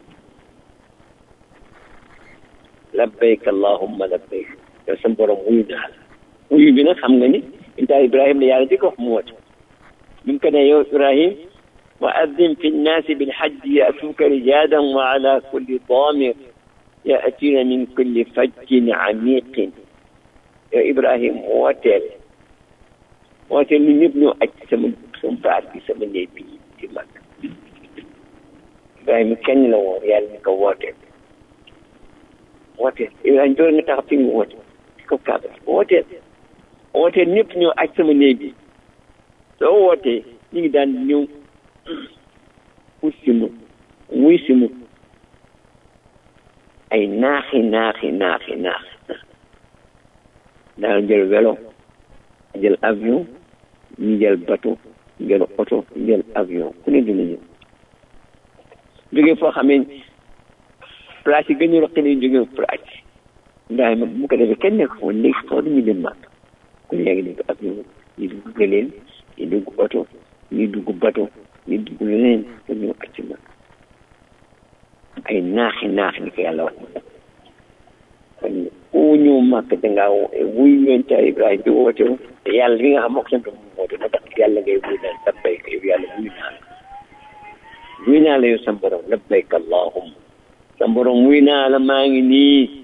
لبيك اللهم لبيك يسمى برم وينا ويبنا خمغني انت إبراهيم ليالدك وحموت ممكن يا إبراهيم وأذن في الناس بالحج يأتوك رجالا وعلى كل ضامر يأتين من كل فج عميق يا إبراهيم وتل woote lu ñëpp ñoo aj sama sama baat bi sama néeg bi ci mag Ibrahima kenn la woon yàlla ni ko wooteel wooteel Ibrahima door nga tax fi nga woote ci kaw kaaba wooteel wooteel ñëpp ñoo aj sama néeg bi soo wootee ñu ngi daan ñëw pour si mu muy si mu ay naaxi naaxi naaxi naax daal jël vélo jël avion ñu jël bateau jël oto jël avion ku ne dina ñëw jógee foo xamee place yi gën a roqi nañ jógee place yi ndax ma bu ko defee kenn nekk foofu léegi foo ñu dem màkk ku léegi dañ ko ab ñu ñu dugg gëleen ñu dugg oto ñu dugg bato ñu dugg leneen pour ñëw acc màkk ay naaxi naax ni ko yàlla wax kon ku ñëw màkk dangaa wuy yonent Ibrahima bi woote wu te yàlla li nga xam moo ko sant mu woote na tax yàlla ngay wuy naan labbayk yow yàlla wuy naa la wuy naa la yow sa borom labbayk allahumma sa borom wuy naa la maa ngi nii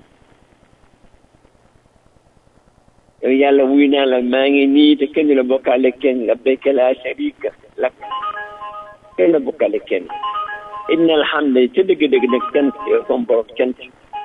yow yàlla wuy naa la maa ngi nii te kenn la bokkaale kenn labbayka laa sharika lak kenn la bokkaale kenn inna alhamda ca dëgg-dëgg nag cant yow sama borom cant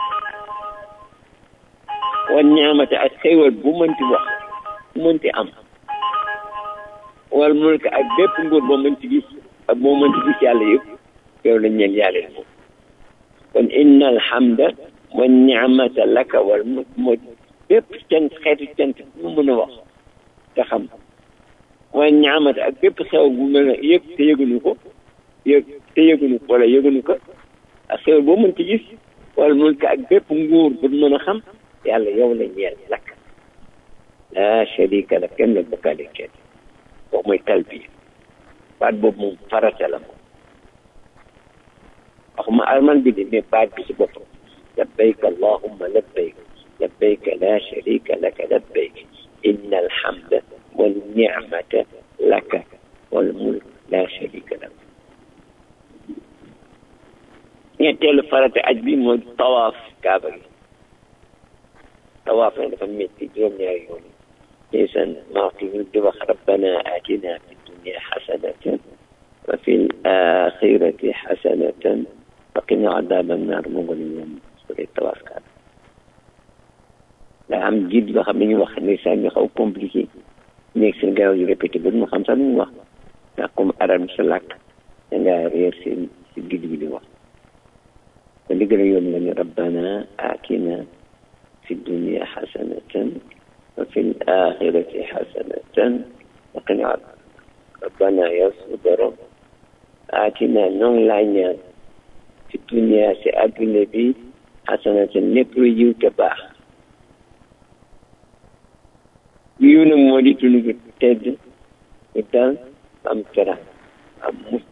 wan ñaamate ak xéewal bu mënti wax bu mënti am wal mulk ak bépp nguur boo mënti gis ak boo mënti gis yàlla yëpp yow la ñeel yàlla moom kon inna alhamda wan ñaamata laka wal mulk moo bépp cant xeetu cant bu mu mën a wax te xam wan ñaamata ak bépp xew bu mën a yëg te yëguñu ko yëg te yëguñu ko wala yëguñu ko ak xéewal boo mënti gis wal mulk ak bépp nguur bu mën a xam yàlla yow la ñeel lakk laa sharika la kenn la bokkaale kenn boobu mooy talbiya baat boobu moom farata la moom waxuma alman bi de mais baat bi si boppam labbayk allahumma labbayk labbayk laa sharika laka labbayk inna alhamda wal ni'mata laka wal mulk laa sharika lak ñetteelu farata aj bi mooy tawaaf kaaba gi tawaaf na dafa métti juróom-ñaari yoon yi ndeysaan maaki ñu di wax rabbana atina fi dunia xasanatan wa fi l axirati xasanatan wa qina adaba annar moo ngi leen ñoom su dee tawaaf kaaba daa am jiit yoo xam ne ñu wax ndeysaan ñu xaw compliqué nekk seen gaaw yu répété ba mu xam sax lu mu wax ndax comme arab sa làkk da ngaa réer seen si gid bi di wax kon li gën a yomb la ñu rabbana atina في الدنيا حسنة وفي الآخرة حسنة وقنا عذاب ربنا يصبر آتنا نون لانيا في الدنيا سأب النبي حسنة نبري يوتبا يونا مولي تنو تد وتان أم ترى أم مت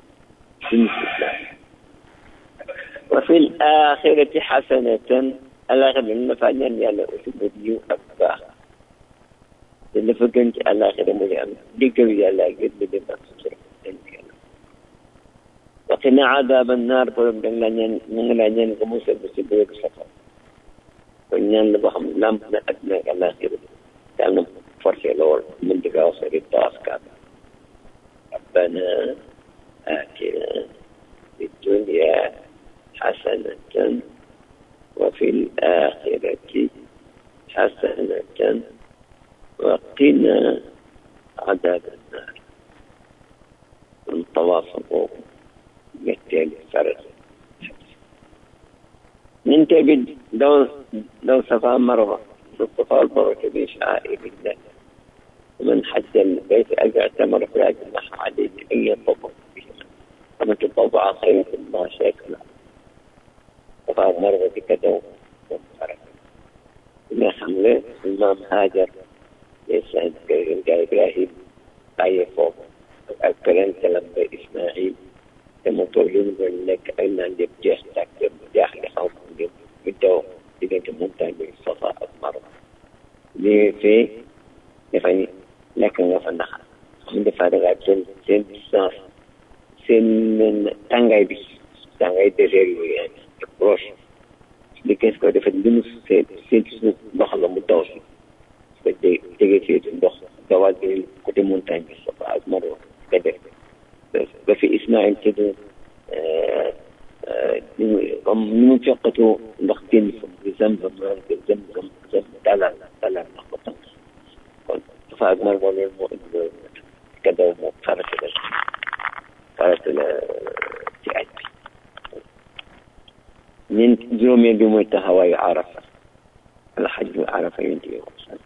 وفي الآخرة حسنة alaxira na fa ñaan yàlla aussi ba yiw ak baax te dafa gën ci alaxira mu ngi am diggalu yàlla ak yëpp dem ak sutura dañ ci yàlla waxi na adaba naar borom da nga laa ñaan mu ngi laa ñaan nga musal ba si bëgg safar kon ñaan la boo xam lamp na àddina ak alaxira yàlla na forcé lool mën di kaa wax rek tawaaf kaaba rabbana atina fi dunya حسنة وفي الآخرة حسنة وقنا عذاب النار من تواصلوا بالتالي فرس ننتبه لو لو صفا مرة الصفا والمروة بشعائر الله ومن حج البيت أجر اعتمر فلا جناح عليه أن يطوف بهما ومن تطوع خير الله شاكرا صفا والمروة كدوم وفرس ما حمله الإمام هاجر يسعد قال إبراهيم bàyyee foofu ak keneen kalam ba Ismaïl te mu toog yu ñu nekk ay naan yëpp jeex tàkk yëpp jaaxle xaw ma yëpp ñu daw diggante montagne bi Safa ak Marwa lii fee dafa lekk nga fa ndax xam dafa dangaa seen seen distance seen tàngaay bi tàngaay désert yooyu yaa ngi proche li kees ko dafa limu seen seen suuf ndox la mu daw si ba dé jege ci ndox dawal bi côté montagne bi Safa ak Marwa nga def ba fi Ismaïl tëdd ni mu comme ni mu coqatoo ndox génn fa di Zamzam naan ko Zamzam zam dalal dalal ndox ba tànk kon Safa ak Marwa loolu moo indi loolu ka daw moo farata la farata la ci aj bi ñeent juróomeel bi mooy taxawaayu Arafa alxajju Arafa yonent bi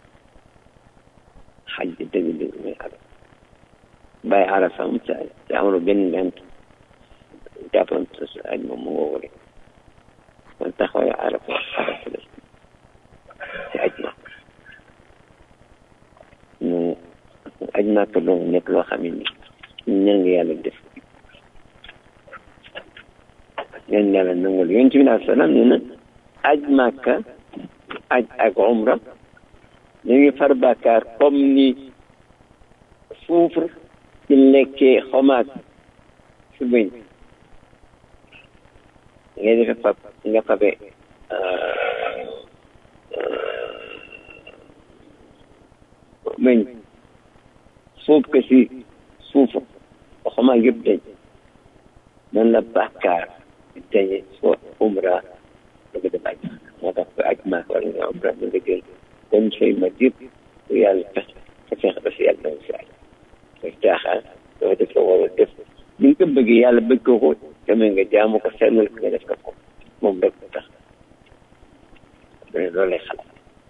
xaj bi dëgg dëgg mooy arafa bàyyi arafa am ca te amul benn ngant jàppoon sa aj moom mu ngoo rek kon taxawaayu arafa arafa la ci aj ma ñu aj màkk doon nekk loo xam ne ni ñaan nga yàlla def ñaan yàlla nangul yonent bi alai salaam nee na aj màkk aj ak umra ñu ngi far bàkkaar comme ni suufre ci lekkee xomaag su bëñ ngay defe fab nga fabe bëñ suuf ko si suufa xomaag yëpp dañ man la bàkkaar dañe soo umra daga def aj moo tax ko aj maak wala nga umra da nga jël kon say ma yëpp bu yàlla fex sa fex ba si yàlla na si aj koy caaxaan doo def la war a def ni nga ko bëggee yàlla bëgg ko ko demee nga jaamu ko sellal ko nga def ko ko moom rek tax loolu lay xalaat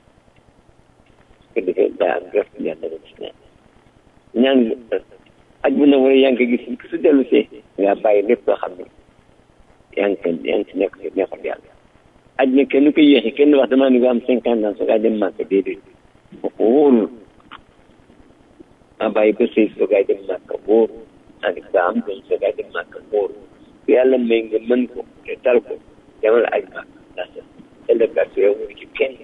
ko defee daa am ref yàlla nga gis naan ñaan aj bu na wala yaa ngi ko gis su dellu see nga bàyyi lépp loo xam ne yaa ngi ko yaa ngi si nekk si neexul yàlla aj na kenn ko yéexi kenn wax damaa ni nga am cinquante ans soo gaa dem màkk déedéet wóorul ma bàyyi ba sëy soo gaa dem màkk wóorul ani ba am doon soo gaa dem màkk wóorul ku yàlla may nga mën ko te tal ko demal aj màkk ndax ëllëgaat yow mu ci kenn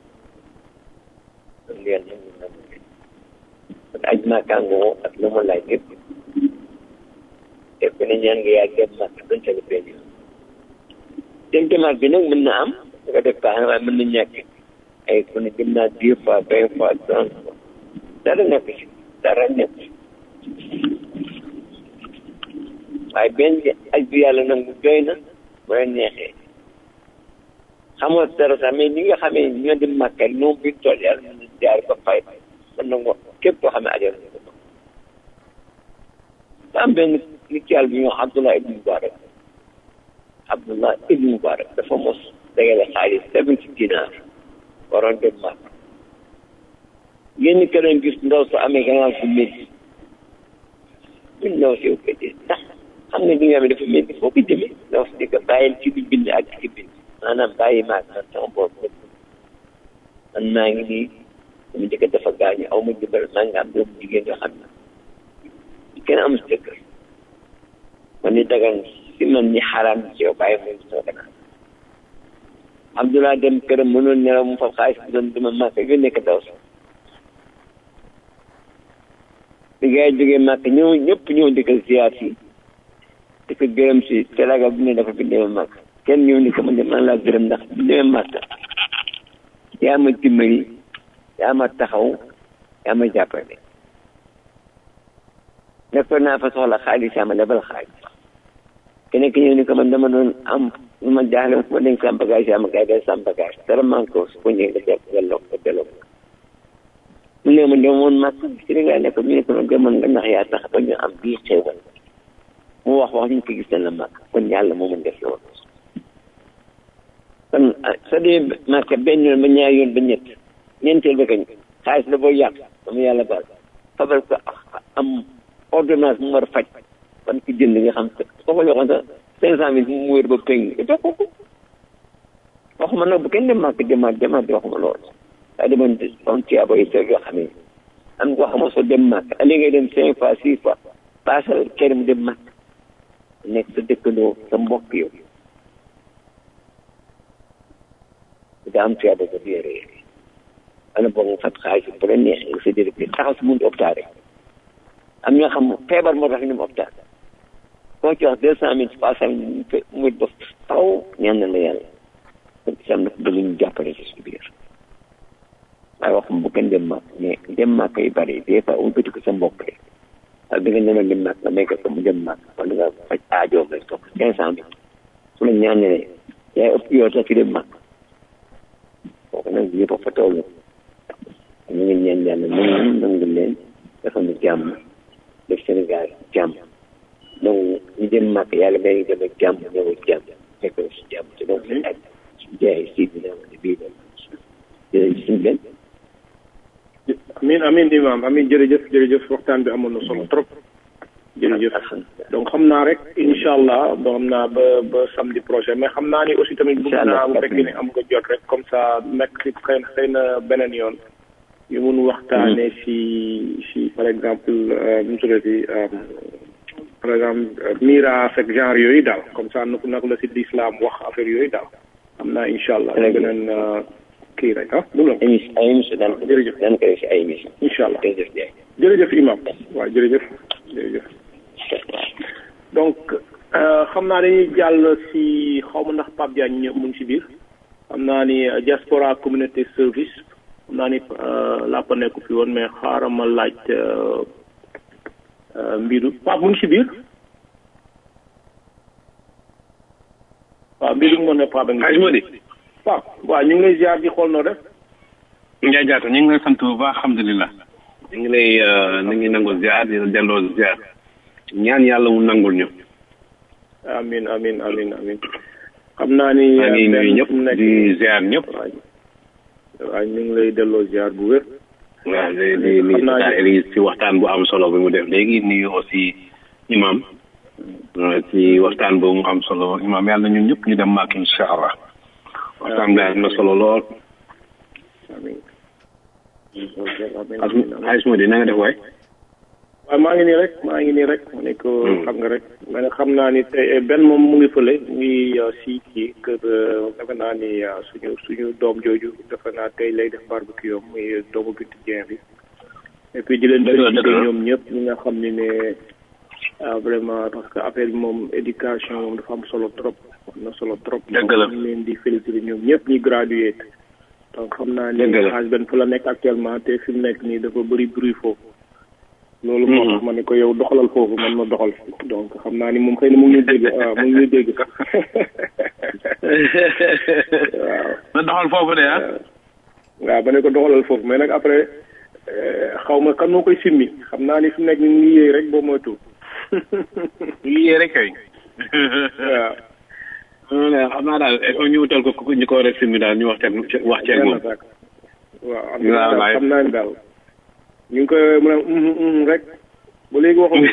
kon yàlla ñu na mu kon aj màkkaangoo ak lu ma laaj yëpp te ku ne ñaan nga yaa dem màkk doon tali benn yoon dem demaat bi nag mën na am nga def baax na waaye mën na ñàkk ay ku ne dem naa dix fois vingt fois trente fois dara nekk ci dara nekk ci waaye benn aj bi yàlla nag mu doy na bu la neexee xamoo dara sax mais ñi nga xamee ñoo dem màkka ñoom bi tool yàlla mën na jaar ba fay mën na ngo képp koo xam ne ajal na ko da am benn nit yàlla bi ñoo Abdullah ibn Mubarak Abdullah ibn Mubarak dafa mos dagale xaalis seventy dinar waroon dem màkk yenn këram gis ndaw su amee gannaaw su métti ñun ndaw si ko dee ndax xam nga li nga xam ne dafa métti foo ko jëmee ndaw si di ko bàyyil ci di bind ak ci bind maanaam bàyyi maag man sama bopp man maa ngi nii sama jëkkër dafa gaañu aw ma jëbal maa ngi am doomu jigéen yoo xam ne kenn amul si jëkkër man ni dagan si man ni xaraam ci yow bàyyi mooy soo dagan Abdullah dem këram mënoon nelaw mu fa xaalis bi doon dama màkk yu nekk daw sax bi gars yi jógee màkk ñëw ñëpp ñëw di ko ziar si di ko gërëm si teraanga bu ne dafa fi demee màkk kenn ñëw ni ko man de man laa gërëm ndax bu demee màkk yaa ma dimbali yaa ma taxaw yaa ma jàppale nekkoon naa fa soxla xaalis yaa ma lebal xaalis keneen ki ñëw ni ko man dama doon am lu ma jaaxle fu ma denc sama bagage yaa ma gars yi sama bagage dara man ko su ko ñëwee nga jàpp nga lokk ko delloo ko mu ne ma demoon màkk Sénégal ne ko ñu ne ko demoon nga ndax yaa tax ba ñu am bii xéewal mu wax wax ñu ko gis na la màkk kon yàlla moo mën def loolu kon sa dee màkk benn yoon ba ñaari yoon ba ñett ñeenteel ba kañ xaalis la boo yàq dama yàlla baal fabal ko am ordonnance mu war a faj kon ki jënd nga xam soo ko joxoon sax cinq cent mille mu wér ba péng jox ko ko waxuma nag bu kenn dem màkk demaat demaat di waxuma loolu waaye demoon am tiyaabo yi sew yoo xam ne am ko xama soo dem màkk ali ngay dem cinq fois six fois paasal kenn mu dem màkk nekk sa dëkkandoo sa mbokk yow daa am tiyaabo ba biir réer ana boog nga fat xaalis bu la neexee nga sa dérëb taxaw si buntu hôpital rek am ñoo xam feebar moo tax ñu dem hôpital koo ci wax deux cent mille trois cent mille mu ba faw ñaan na la yàlla kon sam na ko bëgg ñu jàppale ci suñu biir waaye waxum bu kenn dem màkk mais dem màkk yu bëri des fois um ko sa mbokk rek ak da nga ñëwoon dem màkk nga may ko mu dem màkk wala nga faj aajoom rek toog cinq cent mille su la ñaanee yaay ëpp yow sax fi dem màkk kooku nag yëpp a fa toll ñu ngi ñaan yàlla nangu nangu leen dafa nu jàmm def Sénégal jàmm donc ñu dem màkk yàlla may ngi dem ak jàmm ñëw ak jàmm fekk si jàmm te donc seen aj jaay si bi na bii jërëjëf suñu benn amin amin imam amin jërëjëf jërëjëf waxtaan bi amoon na solo trop jërëjëf donc xam naa rek incha allah ba xam naa ba ba samedi prochain mais xam naa ni aussi tamit bëgg naa bu fekkee ne am nga jot rek comme ça nekk si xëy na xëy na beneen yoon ñu mun waxtaane si si par exemple nu mu tuddati par exemple miraas ak genre yooyu daal comme ça nak nak la si l'islam wax affaire yooyu daal xam naa incha allah beneen kii rek ah du la émission ay émission daan ko jërëjëf daan ko def si ay émission incha allah jërëjëf Ndiaye jërëjëf imam waaw jërëjëf jërëjëf donc xam naa dañuy jàll si xaw ma ndax Pape Diagne ñëw mu ngi si biir xam naa ni diaspora communauté service xam naa ni laa ko nekk fi woon mais xaaral ma laaj mbiru Pape mu ngi si biir waaw mbiru moo ne Pape a ngi Hadj Modi Pape waaw ñu ngi lay ziar di xool noo def Ndiaye Diatta ñu ngi lay sant bu baax alhamdulilah ñu ngi lay ñu ngi nangul ziar di la delloo ziar ñaan yàlla mu nangul ñu amin amin amin amin xam naa ni maa ngi nuyu ñëpp nekk di ziar ñëpp waaw ñu ngi lay delloo ziar bu wér waaw di di nuyu Tata Elise ci waxtaan bu am solo bi mu def léegi nuyu aussi imam ci waxtaan bu mu am solo imam yàlla ñun ñëpp ñu dem màkk incha allah waxtaan bi am na solo lool amin Hadj Modi na nga def waay waaw maa ngi nii rek maa ngi nii rek ma ne ko xam nga rek ma ne xam naa ni tey benn moom mu ngi fële mu ngi si kii kër defe naa ni suñu suñu doom jooju defe naa tey lay def barbecue am muy doomu Bintu Dieng bi et puis di leen félicité ñoom ñëpp ñi nga xam ne ne vraiment parce que affaire bi moom éducation moom dafa am solo trop am na solo trop dëgg la ñu leen di félicité ñoom ñëpp ñi gradué donc xam naa ni Dëgg la. xaaj benn fa la nekk actuellement te fi mu nekk nii dafa bëri bruit foofu loolu moo tax ma ne ko yow doxalal foofu man ma doxal fi donc xam naa ni moom xëy na mu ngi ñuy dégg waaw mu ngi ñuy dégg sax waaw na doxal foofu de ah waaw ba ne ko doxalal foofu mais nag après xaw ma kan moo koy simmi xam naa ni fi mu nekk ni mu ngi yéey rek boo moytu lii rek kay waaw xam naa daal il faut ñu wutal ko ku ñu ko war a simmi daal ñu wax ceeg wax ceeg moom sax waaw am waaw na waay. xam naa ni daal ñu ngi koy mën a uhum, uhum rek ba léegi waxuñu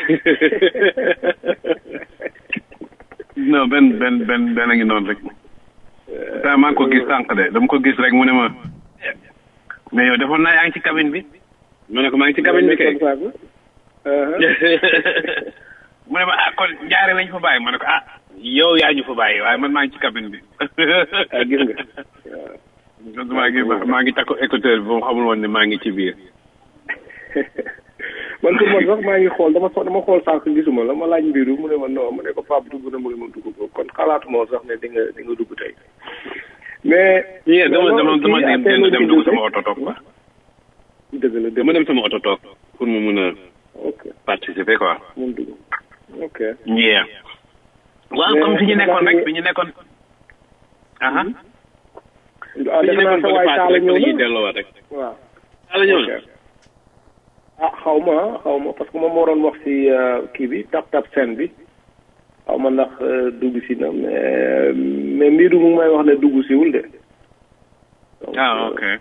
non benn benn benn benn a ngi noonu rek taa maa ngi ko gis sànq de dama ko gis rek mu ne ma mais yow defoon naa yaa ngi ci cabine bi ma ne ko maa ngi ci cabine bi kay mu ne ma ah kon jaare lañ fa bàyyi ma ne ko ah yow yaa ñu fa bàyyi waaye man maa ngi ci cabine bi ah gis nga donc maa ngi maa ngi takku écouteur bi ba mu xamul woon ne maa ngi ci biir man pour man sax maa ngi xool dama so- dama xool sànq gisuma la ma laaj mbiru mu ne ma non mu ne ko Pape dugg na mu ne ma dugg ko kon xalaatuma woon sax ne di nga di nga dugg tey mais. yee dama dama dama kii dem affaire dem la dugg ci sama oto toog quoi dëgg la dëgg dama dem sama oto toog pour mu mun a ok participer quoi mun dugg ok. yeah waaw Mais comme fi ñu nekkoon xam rek nga- fi ñu nekkoon aha ah fi ñu defe naa nekkoon sa ba waay paase taala rek fa la ñuy ñëw na delloowaat rek waaw. taala ñëw ok na ah xaw ma ah xaw ma parce que moom moo doon wax si kii bi tap tap scène bi xaw ma ndax euh, dugg si na mais mais mbiru mu ngi may wax ne dugg siwul de. donc, ah euh, ok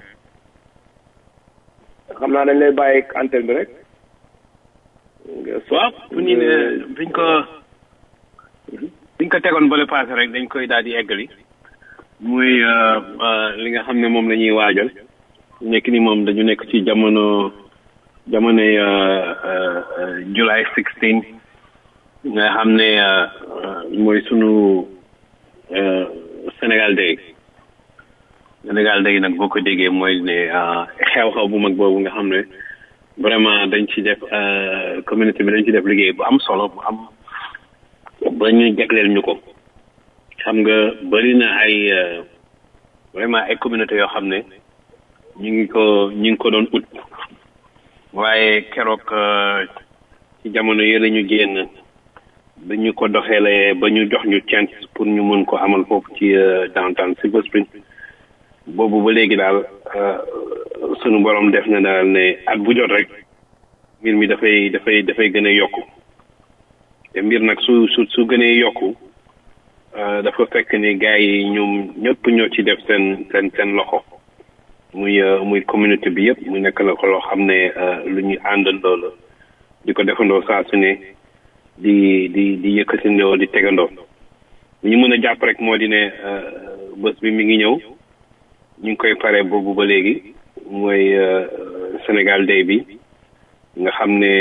xam naa dañ lay bàyyi ak antenne bi rek. nga so- waaw fu ñu ne biñ ko biñ ko tegoon bële paase rek dañ koy daal di eggali muy euh, euh, li nga xam ne moom la ñuy waajal nekk ni moom dañu nekk ci jamono jamonoy euh, euh, euh, July 16 nga xam ne euh, euh, mooy sunu euh, Sénégal Day Sénégal Day nag boo ko déggee mooy ne euh, xew-xew bu mag boobu nga xam ne vraiment dañ ci def euh, communauté bi dañ ci def liggéey bu am solo bu am ba ñu jagleel ñu ko xam nga bëri na ay euh, vraiment ay communauté yoo xam ne ñu ngi ko ñu ngi ko doon ut waaye keroog euh, ci jamono yële ñu génn ba ñu ko doxeele ba ñu jox ñu chance pour ñu mën ko amal foofu ci euh, downtown Silver Spring boobu ba léegi daal euh, sunu borom def na daal ne at bu jot rek mbir mi dafay dafay dafay gën a yokku te mbir nag su su su gënee yokku euh, dafa fekk ni gars yi ñoom ñëpp ñoo ci def seen seen seen loxo muy euh, muy communauté bi yëpp mu nekk la ko loo xam ne euh, lu ñu àndandoo la di ko defandoo saa su ne di di di yëkkatindoo di tegandoo li ñu mën a jàpp rek moo di ne bés bi mi ngi ñëw ñu ngi koy pare boobu ba léegi mooy Sénégal Day bi nga xam ne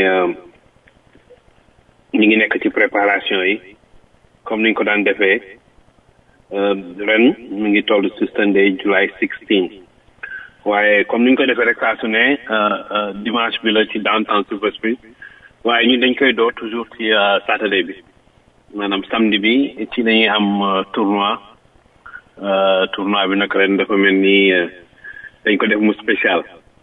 ñu ngi nekk ci préparation yi comme niñ ko daan defee ren mu ngi toll ci Sunday July 16 waaye comme niñ ko defee rek saa su ne dimanche bi la ci downtown Silver Spring waaye ñun dañ koy door toujours ci Saturday bi maanaam samedi bi ci dañuy am tournoi tournoi bi nag ren dafa mel ni dañ ko def mu spécial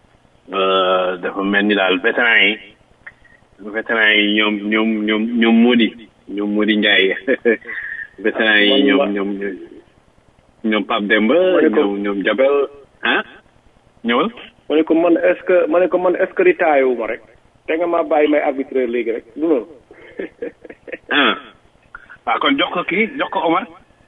dafa mel ni daal vétéran yi vétéran yi ñoom ñoom ñoom ñoom Mody ñoom Mody Ndiaye vétéran yi ñoom ñoom ñoom Pape Demba ñoom ñoom Jabel ah ñëwal ma ne ko man est ce que ma ne ko man est ce que ritaay wu ma rek te nga maa bàyyi may arbitreur léegi rek du noonu ah waaw kon jox ko kii jox ko Omar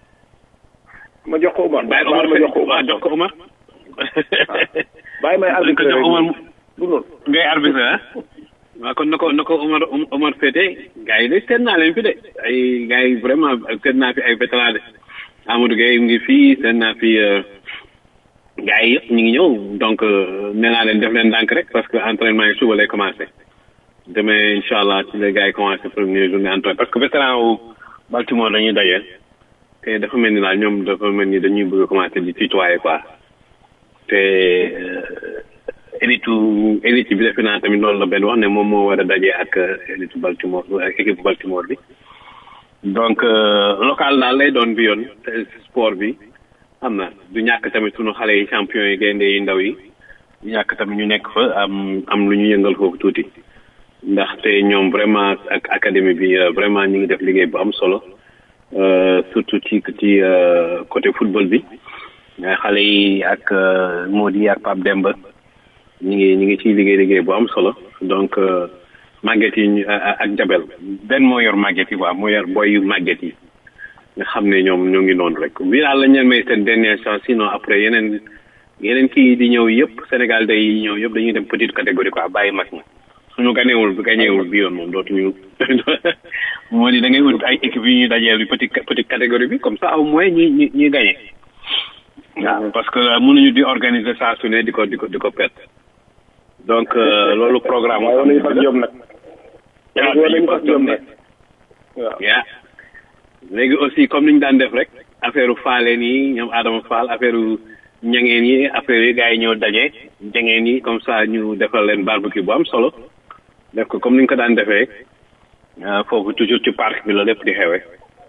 ma jox ko Omar bàyyi Omar ma jox ko waaw jox ko Omar bàyyi may ko arbitreur jox rek Omar du noonu ngay arbitre ah waaw kon na ko na ko Omar Omar féete gars yi de seet naa leen fi de ay gars yi vraiment seet naa fi ay vétéran de Amadou Gueye mu ngi fii seet naa fi gars yi yëpp ñu ngi ñëw donc nee naa leen def leen ndànk rek parce que entraînement yi suba lay commencé demain incha allah ci les gars yi commencé première journée entraînement parce que vétéran wu Baltimore dañuy dajeel te dafa mel ni daal ñoom dafa mel ni dañuy bëgg a commencé di tutoyer quoi te élite élite bi defe naa tamit loolu la benn wax ne moom moo war a daje ak élite Baltimore ak équipe Baltimore bi donc local daal lay doon bi yoon te sport bi xam na du ñàkk tamit sunu xale yi champion yi gaynde yi ndaw yi du ñàkk tamit ñu nekk fa am am lu ñu yëngal foofu tuuti ndaxte ñoom vraiment ak académie bi vraiment ñu ngi def liggéey bu am solo surtout ci ci côté football bi xale yi ak Mody ak Pape Demba ñu ngi ñu ngi ciy liggéey liggéey bu am solo donc màgget yi ak jabel benn moo yor màgget yi quoi moo yor boy yu màgget yi nga xam ne ñoom ñoo ngi noonu rek bi daal la ñu may seen dernière chance sinon après yeneen yeneen kii di ñëw yëpp Sénégal day yi ñëw yëpp dañuy dem petite catégorie quoi bàyyi mag ñi suñu ganeewul ganeewul bi yoon moom dootuñu moo di da ngay wut ay équipe yu ñuy dajeel yu petite petite catégorie bi comme ça au moins ñi ñi ñuy gagné waaw parce que mënuñu di organiser saa su ne di ko di ko di ko perte donc loolu programme waaye war nañu fas jom nag waaw war nañu fas jom nag waaw yaa léegi aussi comme ni ñu daan def rek affaire faaleen yi ñoom Adama Fall affaire ñangeen yi affaire yi gars yi ñëw daje jangeen yi comme ça ñu defal leen barbecue bu am solo def ko comme ni ñu ko daan defee foofu toujours ci parc bi la lépp di xewee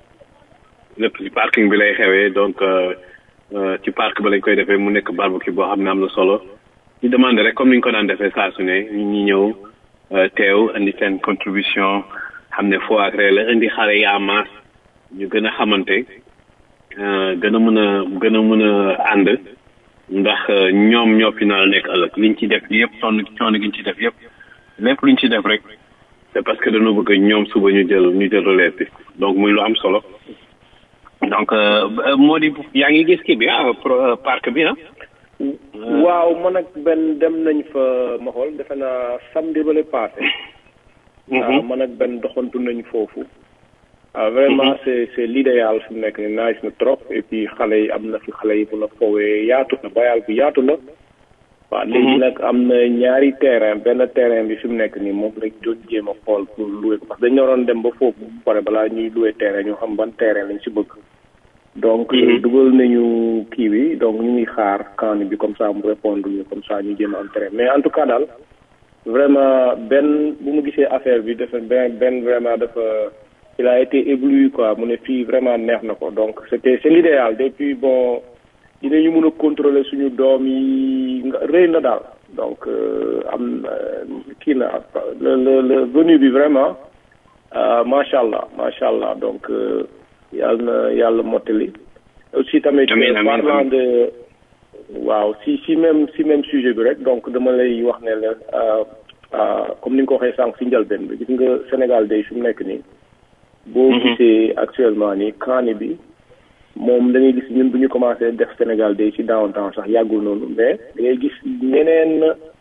lépp ci parking bi lay xewee donc ci parc ba lañ koy defee mu nekk barbecue boo xam ne am na solo ñu demandé rek comme ni ñu ko daan defee saa su ne ñu ñi ñëw teew indi seen contribution xam ne foo ak ree la indi xale yi en masse ñu gën a xamante gën a mën a gën a mën a ànd ndax ñoom ñoo fi nar a nekk ëllëg liñ ci def yëpp sonn coono gi ñu ci def yëpp lépp luñ ci def rek c'est parce que dañoo bëgg ñoom suba ñu jël ñu jël relève bi donc muy lu am solo donc moo di yaa ngi gis kii bi ah parc bi ah. waaw man ak benn dem nañ fa ma xool defe naa samedi ba le passé. waaw man ak benn doxantu nañ foofu. ah vraiment c'est c'est l'idéal fi mu nekk nii nice na trop et puis xale yi am na fi xale yi mun a foowee yaatu na bayal bi yaatu na. waaw léegi nag am na ñaari terrain benn terrain bi fi mu nekk nii moom lañ doon jéem a xool pour louer ko parce que dañu waroon dem ba foofu bu pare balaa ñuy louer terrain ñu xam ban terrain lañ si bëgg. donc dugal nañu kii bi donc ñu ngi xaar kan bi comme ça mu répondre ñu comme ça ñu jéem a am terrain mais en tout cas daal vraiment benn bu mu gisee affaire bi dafa benn benn vraiment dafa il a été ébloui quoi mu ne fii vraiment neex na ko donc c'était c'est l'idéal depuis bon dinañu mën a contrôler suñu doom yi nga rëy na daal donc am kii na le le le venu bi vraiment macha allah macha allah donc yàlla na yàlla mottali aussi tamit parlant de waaw si si même si même sujet bi rek donc dama lay wax ne la comme ni nga ko waxee sànq si njëlbeen bi gis nga Sénégal day fi mu nekk nii boo gisee actuellement nii kaani bi moom da ngay gis ñun bu ñu commencé def Sénégal day ci downtown sax yàggul noonu mais da ngay gis ñeneen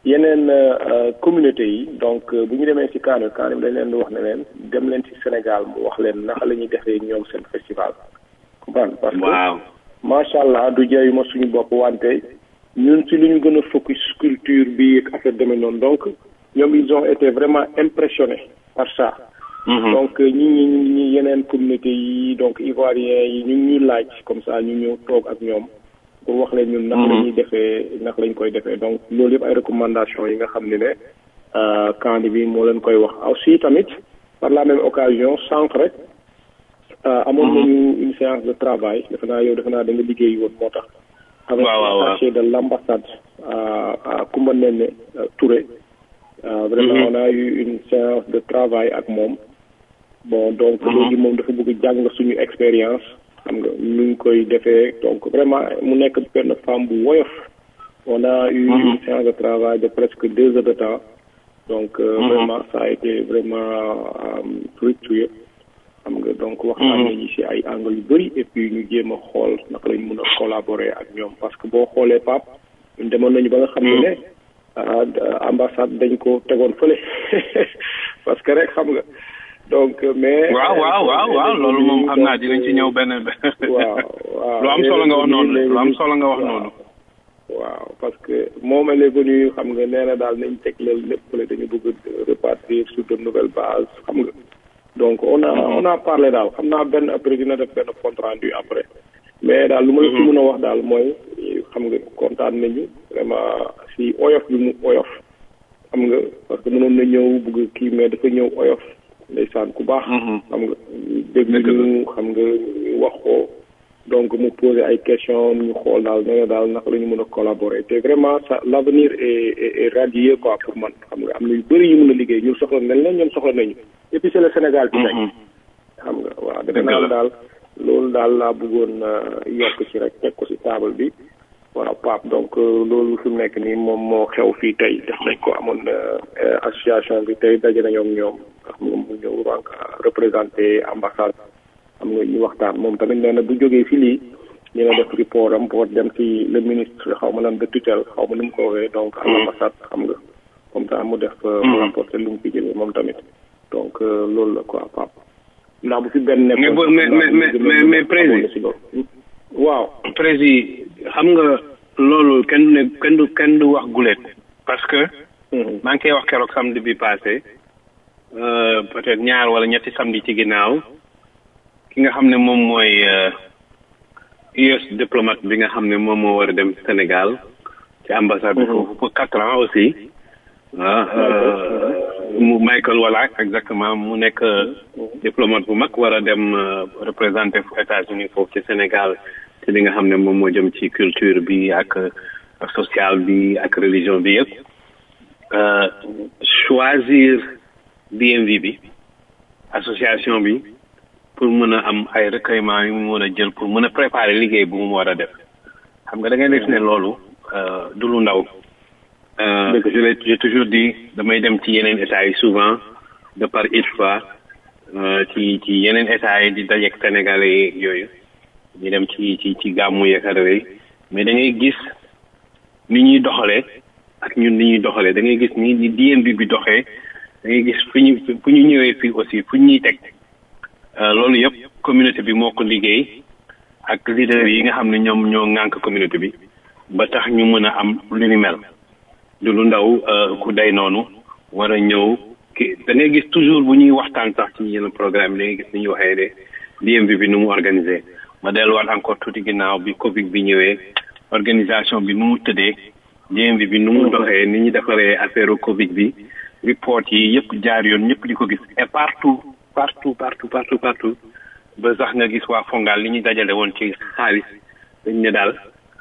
yeneen communauté yi donc bu ñu demee ci Kaane Kaane bi dañ leen di wax ne leen dem leen ci Sénégal mu wax leen naka la ñuy defee ñoom seen festival comprendre parce que waaw macha allah du jayu ma suñu bopp wante ñun ci lu ñu gën a focus culture bi ak affaire demee noonu donc ñoom ils ont été vraiment impressionnés par ça donc ñi ñi ñi yeneen communauté yi donc ivoiriens yi ñu ngi ñuy laaj comme ça ñu ñëw toog ak ñoom pour wax leen ñun naka la ñuy defee naka lañ koy defee donc loolu yëpp ay recommandations yi nga xam ne ne kandi bi moo leen koy wax aussi tamit par la même occasion sànq rek amoon nañu une séance de travail defe naa yow defe naa da nga liggéey woon moo tax avec attaché de l'ambassade à Koumba Nene Touré vraiment on a eu une séance de travail ak moom bon donc léegi moom dafa bëgg jàng suñu expérience xam nga nu ngi koy defee donc vraiment mu nekk benn femme bu woyof on a eu une séance de travail de presque deux heures de temps donc vraiment ça a été vraiment fructueux xam nga donc waxtaan nañu ci ay angle yu bëri et puis ñu jéem a xool naka lañ mën a collaborer ak ñoom parce que boo xoolee pap ñun demoon nañu ba nga xam ne ne ambassade dañ ko tegoon fële parce que rek xam nga donc mais. waaw waaw waaw waaw loolu moom xam naa dinañ ci ñëw benn. waaw waaw lu am solo nga wax noonu lu am solo nga wax noonu. waaw parce que moom elle est venue xam nga nee na daal nañ teg loolu lépp fële dañu bëgg repartir sur de nouvelles bases xam nga. donc on a on a parlé daal xam naa benn après dina def benn compte rendu après. mais daal lu ma la ci mën a wax daal mooy xam nga kontaan nañu vraiment si oyof bi mu oyof. xam nga parce que mënoon na ñëw bëgg kii mais dafa ñëw oyof. ndeysaan ku baax. xam nga dégg ñu xam nga ñu wax ko donc mu poser ay questions ñu xool daal nee na daal naka la ñu mën a collaborer te vraiment ça l' avenir est est radieux quoi pour man xam nga am na yu bëri yu mën a liggéey ñun soxla nañ leen ñoom soxla nañu et puis c' est le Sénégal ci nekk. xam nga waaw defe naa daal loolu daal laa bëggoon yokk ci rek teg ko ci table bi. waaw Pape donc loolu fi mu nekk nii moom moo xew fii tey def nañ ko amoon association bi tey daje nañoo ak ñoom xam nga mu ñëw donc représenté ambassade xam nga ñu waxtaan moom tamit nee na bu jógee fii lii dina def report am pour dem ci le ministre xaw ma lan de tutelle xaw ma nu mu ko waxee donc à l'ambassade xam nga comme ça mu def mu rapporté lu mu fi jëlee moom tamit donc loolu la quoi Pape ndax bu fi benn nekk mais mais mais mais président waaw président xam nga loolu kenn ne kenn du kenn du wax gulet parce que maa ngi koy wax keroog samedi bi passé peut-être ñaar wala ñetti samedi ci ginnaaw ki nga xam ne moom mooy US diplomate bi nga xam ne moom moo war a dem Sénégal ci ambassade bi foofu pour quatre ans aussi mu Michael Wallach exactement mu nekk diplomate bu mag war a dem représenter États-Unis foofu ci Sénégal ci li nga xam ne moom moo jëm ci culture bi ak social bi ak religion bi yëpp choisir DMV bi association bi pour mën a am ay recueillement yu mu mën a jël pour mën a préparer liggéey bu mu war a def xam nga da ngay def ne loolu du lu ndaw je l'ai j'ai toujours dit damay dem ci yeneen états yi souvent de par une fois ci ci yeneen états yi di dajeek sénégalais yooyu ñu dem ci ci ci gàmmu yeekadawee mais da ngay gis ni ñuy doxalee ak ñun ni ñuy doxalee da ngay gis ni ni DMV bi doxee da ngay gis fu ñu fu ñu ñëwee fii aussi fu ñuy teg loolu yëpp communauté bi moo ko liggéey ak leader yi nga xam ne ñoom ñoo ŋànk communauté bi ba tax ñu mën a am lu ni mel du lu ndaw ku day noonu war a ñëw ki da ngay gis toujours bu ñuy waxtaan sax ci yenn programme da ngay gis ni ñuy waxee de DMV bi nu mu organisé ma delluwaat encore tuuti ginnaaw bi Covid bi ñëwee organisation bi nu mu tëddee DMV bi nu mu doxee ni ñu defaree affaire Covid bi report yi yëpp jaar yoon ñëpp di ko gis et partout partout partout partout partout ba sax nga gis waa Fongal li ñu dajale woon ci xaalis dañ ne daal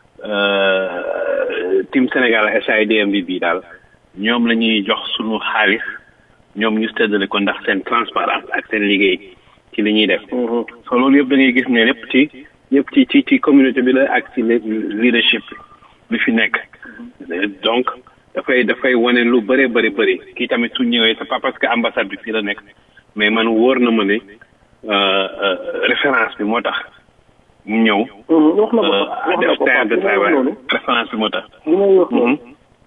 team Sénégal SAIDMV bi daal ñoom la ñuy jox sunu xaalis ñoom ñu séddale ko ndax seen transparence ak seen liggéey ci li ñuy def so loolu yëpp da ngay gis ne lépp ci ñëpp ci ci ci communauté bi la ak ci leadership bi fi nekk donc dafay dafay wane lu bëri bëri bëri kii tamit su ñëwee c'est pas parce que ambassade bi fii la nekk mais man wóor na ma ne référence bi moo tax mu ñëw wax na ko wax na ko de travail référence bi moo tax li may wax noonu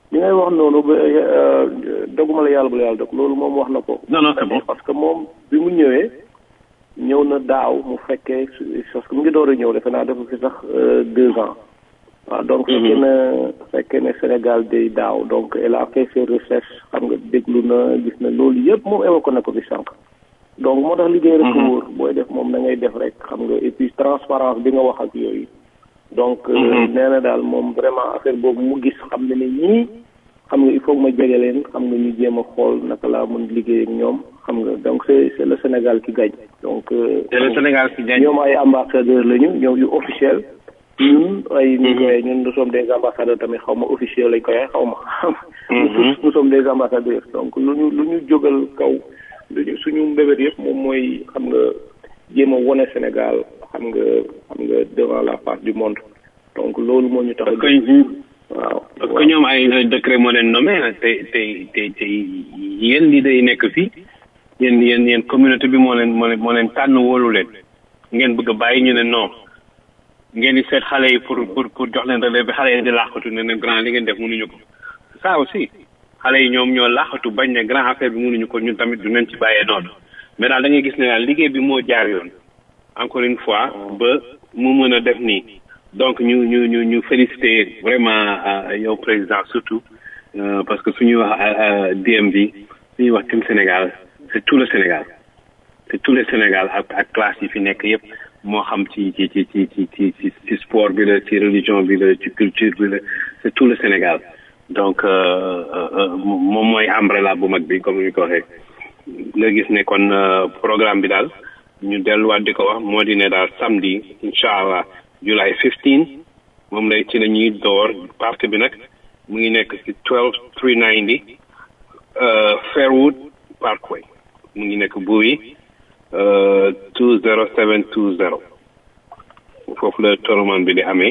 li ngay wax noonu ba doguma la yàlla bu la yàlla dog loolu moom wax na ko. non non c'est bon parce que moom bi mu ñëwee ñëw na daaw mu fekkee parce que mu ngi door a ñëw defe naa dafa fi sax deux ans. waaw donc fekkee na fekkee ne Sénégal day daaw donc elle a fait ses recherches xam nga déglu na gis na loolu yëpp moom évoqué na ko fi sànq. donc moo tax liggéey rek wóor booy def moom da ngay def rek xam nga et puis transparence bi nga wax ak yooyu. donc nee na daal moom vraiment affaire boobu mu gis xam ne ne ñii xam nga il faut que ma jege leen xam nga ñu jéem a xool naka laa mën liggéey ak ñoom xam nga donc c'est c'est le Sénégal qui gagne donc c'est le Sénégal qui gagne ñoom ay ambassadeurs lañu ñoom yu officiel ñun ay ñun nous sommes des ambassadeurs tamit xaw ma officiel lañ koy xaw ma nous sommes des ambassadeurs donc lu ñu lu ñu jógal kaw lu ñu suñu mbébét yëpp moom mooy xam nga jéem a wone Sénégal xam nga xam nga devant la face du monde donc loolu moo ñu tax parce que waaw parce que ñoom ay décret moo leen nommé te te te te yéen leader yi nekk fii yéen yéen yéen communauté bi moo leen moo leen moo leen tànn wóolu leen ngeen bëgg a bàyyi ñu ne non ngeen di seet xale yi pour pour pour jox leen relève bi xale yi di laaxatu ne ne grand li ngeen def mënuñu ko ça aussi xale yi ñoom ñoo laaxatu bañ ne grand affaire bi mënuñu ko ñun tamit du leen ci bàyyee noonu mais daal da ngay gis ne daal liggéey bi moo jaar yoon encore une fois ba mu mën a def nii donc ñu ñu ñu ñu féliciter vraiment yow président surtout parce que suñuy wax DMV suñuy wax Team Sénégal c'est tout le Sénégal c'est tout le Sénégal ak ak classe yi fi nekk yépp moo xam ci ci ci ci ci ci ci ci sport bi la ci religion bi la ci culture bi la c'est tout le Sénégal donc moom mooy umbrella bu mag bi comme ni ko waxee nga gis ne kon programme bi daal ñu delluwaat di ko wax moo di ne daal samedi incha allah July 15 moom lay ci la ñuy door partie bi nag mu ngi nekk ci 12 390 Fairwood Parkway mu ngi nekk Bowie 20720 foofu la tournament bi di amee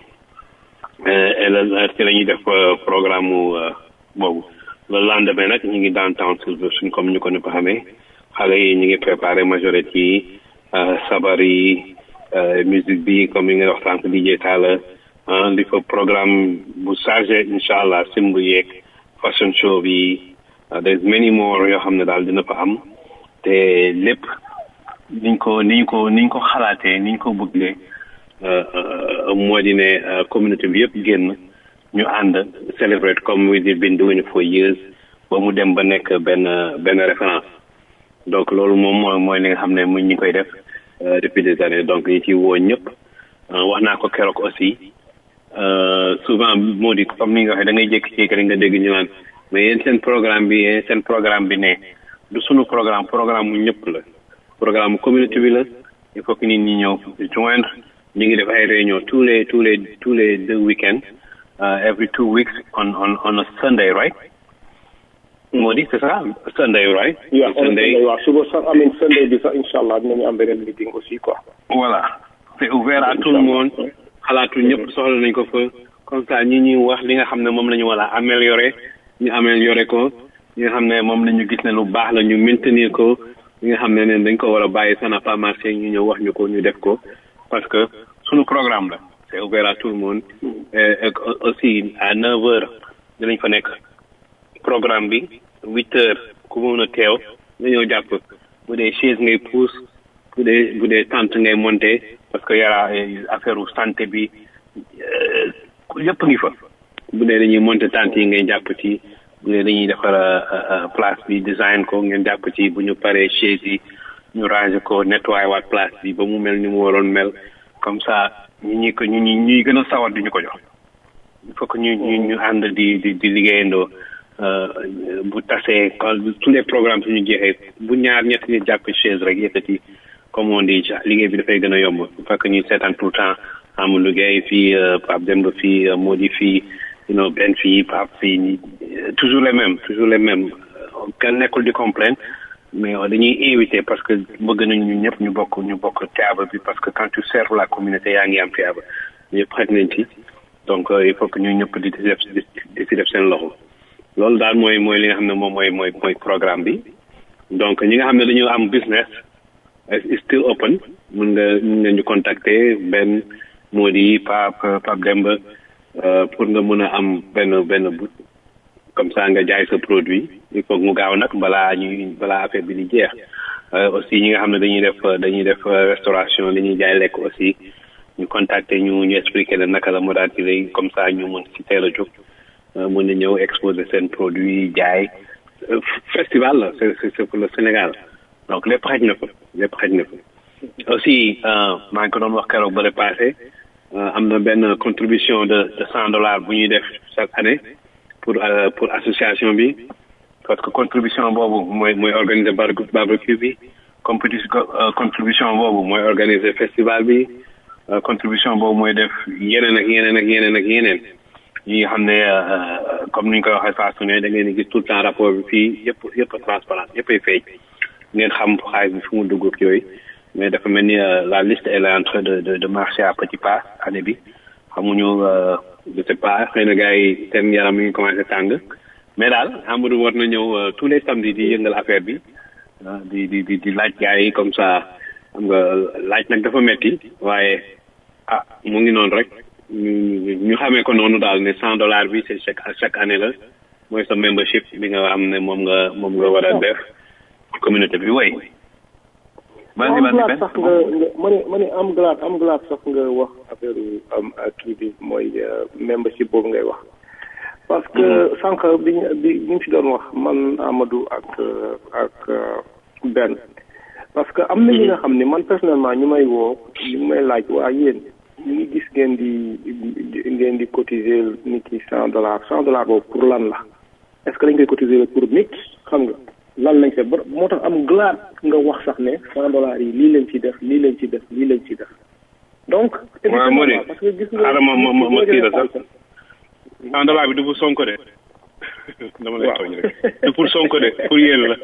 ci la ñuy def programme mu boobu le lendemain nag ñu ngi downtown Silver suñ comme ñu ko ni ko xamee xale yi ñu ngi préparé majorité yi sabar yi musique bi comme yi nga wax sànq DJ Talla li fa programme bu chargé incha allah simb yeeg fashion show bi there's many more yoo xam ne daal dina fa am te lépp niñ ko niñ ko niñ ko xalaatee niñ ko bëggee moo di ne communauté bi yëpp génn ñu ànd celebrate comme we did been doing for years ba mu dem ba nekk benn benn référence donc loolu moom mooy mooy li nga xam ne mu ñi koy def depuis des années donc yi ci woo ñëpp wax naa ko keroog aussi souvent moo di comme ni nga waxee da ngay jékki-jékki rek nga dégg ñu naan mais yéen seen programme bi yéen seen programme bi ne du sunu programme programme mu ñëpp la programme mu communauté bi la il faut que nit ñi ñëw joindre ñu ngi def ay réunion tous les tous les tous les deux week-ends every two weeks on on on a Sunday right moo di c'est ça Sunday right waaw Sunday waaw suba sax amin Sunday bi sax incha allah dinañu am beneen meeting aussi quoi voilà c'est ouvert à tout le monde xalaatu ñëpp soxla nañ ko fa comme ça ñi ñuy wax li nga xam ne moom la ñu war a améliorer ñu améliorer ko li nga xam ne moom la ñu gis ne lu baax la ñu maintenir ko li nga xam ne ne dañ ko war a bàyyi ça n'a pas marché ñu ñëw wax ñu ko ñu def ko parce que suñu programme la c'est ouvert à tout le monde et aussi à neuf heures dinañ fa nekk programme bi huit heures ku mën a teew nga ñëw jàpp bu dee chaise ngay pousse bu dee bu dee tente ngay monter parce que yara affaire u santé bi yëpp ngi fa bu dee dañuy monter tente yi ngay jàpp ci bu dee dañuy defar place bi design ko ngeen jàpp ci bu ñu paree chaise yi ñu ranger ko nettoyer waat place bi ba mu mel ni mu waroon mel comme ça ñi ñi ko ñu ñi ñuy gën a sawar di ñu ko jox il faut que ñu ñu ñu ànd di di di liggéeyandoo bu tasee tous les programmes suñu jeexee bu ñaar ñett ñu jàpp chaise rek yëkkati comme on dit liggéey bi dafay gën a yomb il faut que ñuy seetaan tout le temps amul liggéey fii Pape Demba fii Modi fii you know Ben fii Pape fii toujours les mêmes toujours les mêmes kenn nekkul di complain mais dañuy invité parce que bëgg nañ ñu ñëpp ñu bokk ñu bokk théâtre bi parce que quand tu sers la communauté yaa ngi am théâtre ñëpp xaj nañ ci donc il faut que ñu ñëpp di def di si def seen loxo loolu daal mooy mooy li nga xam ne moom mooy mooy mooy programme bi donc ñi nga xam ne dañoo am business is still open mun nga mun nga ñu contacter benn moo di Pape Pape Demba pour nga mën a am benn benn but comme ça nga jaay sa produit il faut mu gaaw nag balaa ñuy balaa affaire bi di jeex aussi ñi nga xam ne dañuy def dañuy def restauration li ñuy jaay lekk aussi ñu contacter ñu ñu expliquer leen naka la modalité comme ça ñu mën ci teel a jóg mën na ñëw exposer seen produit jaay festival la c'est c'est pour le Sénégal donc lépp xaj na fa lépp xaj na fa aussi maa ngi ko doon wax keroog ba passé am na benn contribution de de cent dollars bu ñuy def chaque année pour pour association bi parce que contribution boobu mooy mooy organiser barbecue bi compétition contribution boobu mooy organiser festival bi contribution boobu mooy def yeneen ak yeneen ak yeneen ak yeneen yi nga xam ne comme ni ñu koy waxee saa su ne da ngeen di gis tout le temps rapport bi fii yëpp yëpp transparent yëpp ay feeñ ngeen xam xaalis bi fu mu dugg ak yooyu mais dafa mel ni la liste elle est en train de de de marcher à petit pas année bi xamuñu je sais pas xëy na gars yi seen yaram mi ngi commencé tàng mais daal Amadou war na ñëw tous les samedis di yëngal affaire bi di di di di laaj gars yi comme ça xam nga laaj nag dafa metti waaye ah mu ngi noonu rek ñu ñu xamee ko noonu daal ne cent dollars bi c'est chaque chaque année la mooy sa membership bi nga am ne moom nga moom nga war a def communauté bi woy am glaat sax nga nga ma ne ma ne am glaat am glaat sax nga wax affaire am kii bi mooy membership boobu ngay wax parce que sànq bi ñu bi ñu si doon wax man Amadou ak ak benn parce que am na ñi nga xam ne man personnellement ñu may woo ñu may laaj waa yéen ñu ngi gis ngeen di ngeen di cotiser nit ki cent dollars cent dollars boobu pour lan la est-ce que dañ koy cotiser pour nit xam nga lan lañ seet ba moo tax am glaat nga wax sax ne cent dollars yi lii lañ ci def lii lañ ci def lii lañ ci def donc. waaw moo di parce que gis nga ma ma ma ma kii la sax cent dollars bi du pour Sonko de. dama lay tooñ rek du pour Sonko de pour yéen la.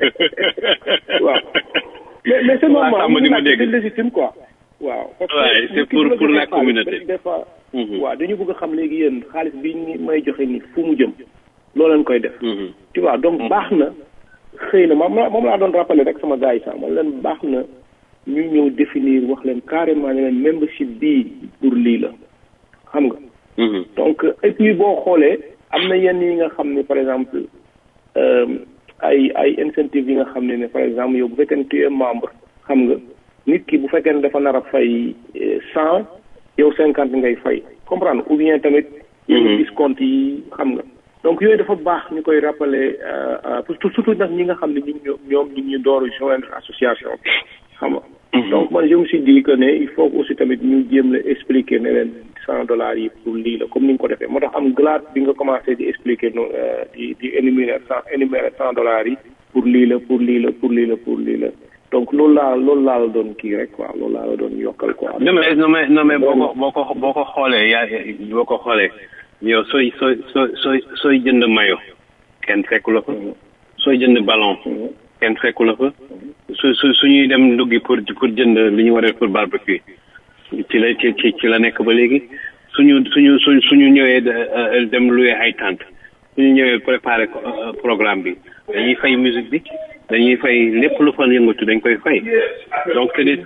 waaw mais mais c'est normal ma di ma dégg c'est légitime quoi. waaw parce Ouais, c'est pour pour la communauté. des fois waaw dañu bëgg a xam léegi yéen xaalis bi ñu may joxe ni fu mu jëm loolu leen koy def tu vois donc baax na xëy na moom moom laa doon rappelé rek sama gars yi sax man leen baax na ñu ñëw définir wax leen carrément ne leen membership bii pour lii la xam nga donc et puis boo xoolee am na yenn yi nga xam ne par exemple euh, ay ay incentive yi nga xam ne ne par exemple yow bu fekkee ne tu es membre xam nga nit ki bu fekkee ne dafa nar a fay cent yow cinquante ngay fay comprendre ou bien tamit yenn discount yi xam nga donc yooyu dafa baax ñu koy rappeler surtout nag ñi nga xam ne ñi ñoom ñoom ñi ñu door joindre association bi xam nga donc man je me suis dit que ne il faut aussi tamit ñu jéem la expliquer ne leen cent dollars yi pour lii la comme ni nga ko defee moo tax am glaat bi nga commencé di expliquer no di di énumérer cent énumérer cent dollars yi pour lii la pour lii la pour lii la pour lii la donc loolu laa loolu laa la doon kii rek quoi loolu laa la doon yokkal quoi. non mais non mais non mais boo ko boo ko boo ko xoolee yaa boo ko xoolee yow sooy sooy sooy sooy sooy jënd mayo kenn fekku la fa sooy jënd ballon kenn fekku la fa su su suñuy dem nduggi pour pour jënd li ñu war a def pour barbecue ci la ci ci ci la nekk ba léegi suñu suñu su suñu ñëwee dem louer ay tente suñu ñëwee préparer programme bi dañuy fay musique bi dañuy fay lépp lu fa yëngatu dañ koy fay donc c'est des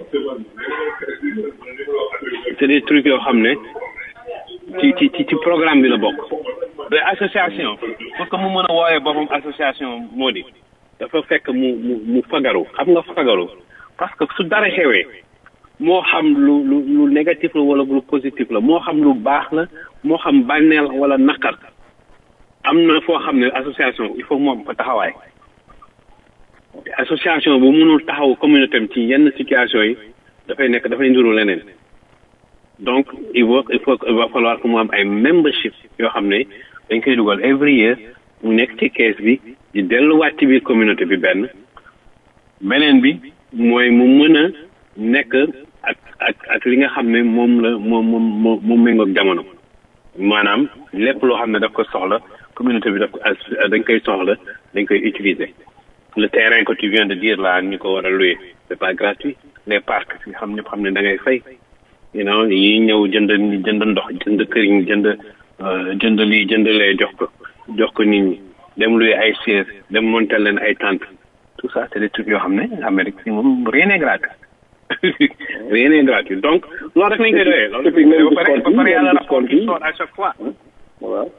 c'est des trucs yoo xam ne ci ci ci ci programme bi la bokk mais association pour que mu mën a wooyee boppam association moo di dafa fekk mu mu mu fagaru xam nga fagaru parce que su dara xewee moo xam lu lu lu négatif la wala lu positif la moo xam lu baax la moo xam bànneel wala naqar am na foo xam ne association il faut mu am fa taxawaay association bu mënul taxaw communauté am ci yenn situation yi dafay nekk dafay nduru leneen donc il faut il faut il va falloir que mu am ay membership yoo xam ne dañ koy dugal every year mu nekk ci kees bi di delluwaat ci biir communauté bi benn beneen bi mooy mu mën a nekk ak ak ak li nga xam ne moom la moom moom moom méngoog jamono maanaam lépp loo xam ne daf ko soxla communauté bi daf ko dañ koy soxla dañ koy utiliser le terrain que tu viens de dire là ñu ko war a louer c'est pas gratuit les parcs nga xam ñëpp xam ne da ngay fay you know yi ñëw jënd jënd ndox jënd këriñ jënd jënd lii jënd lee jox ko jox ko nit ñi dem louer ay sièges dem monter leen ay tentes tout ça c'est des trucs yoo xam ne Amérique si moom rien n'est gratuit rien n'est gratuit donc loolu rek lañ koy doyee loolu ba pare ba pare yàlla rapport qui sort à chaque fois waaw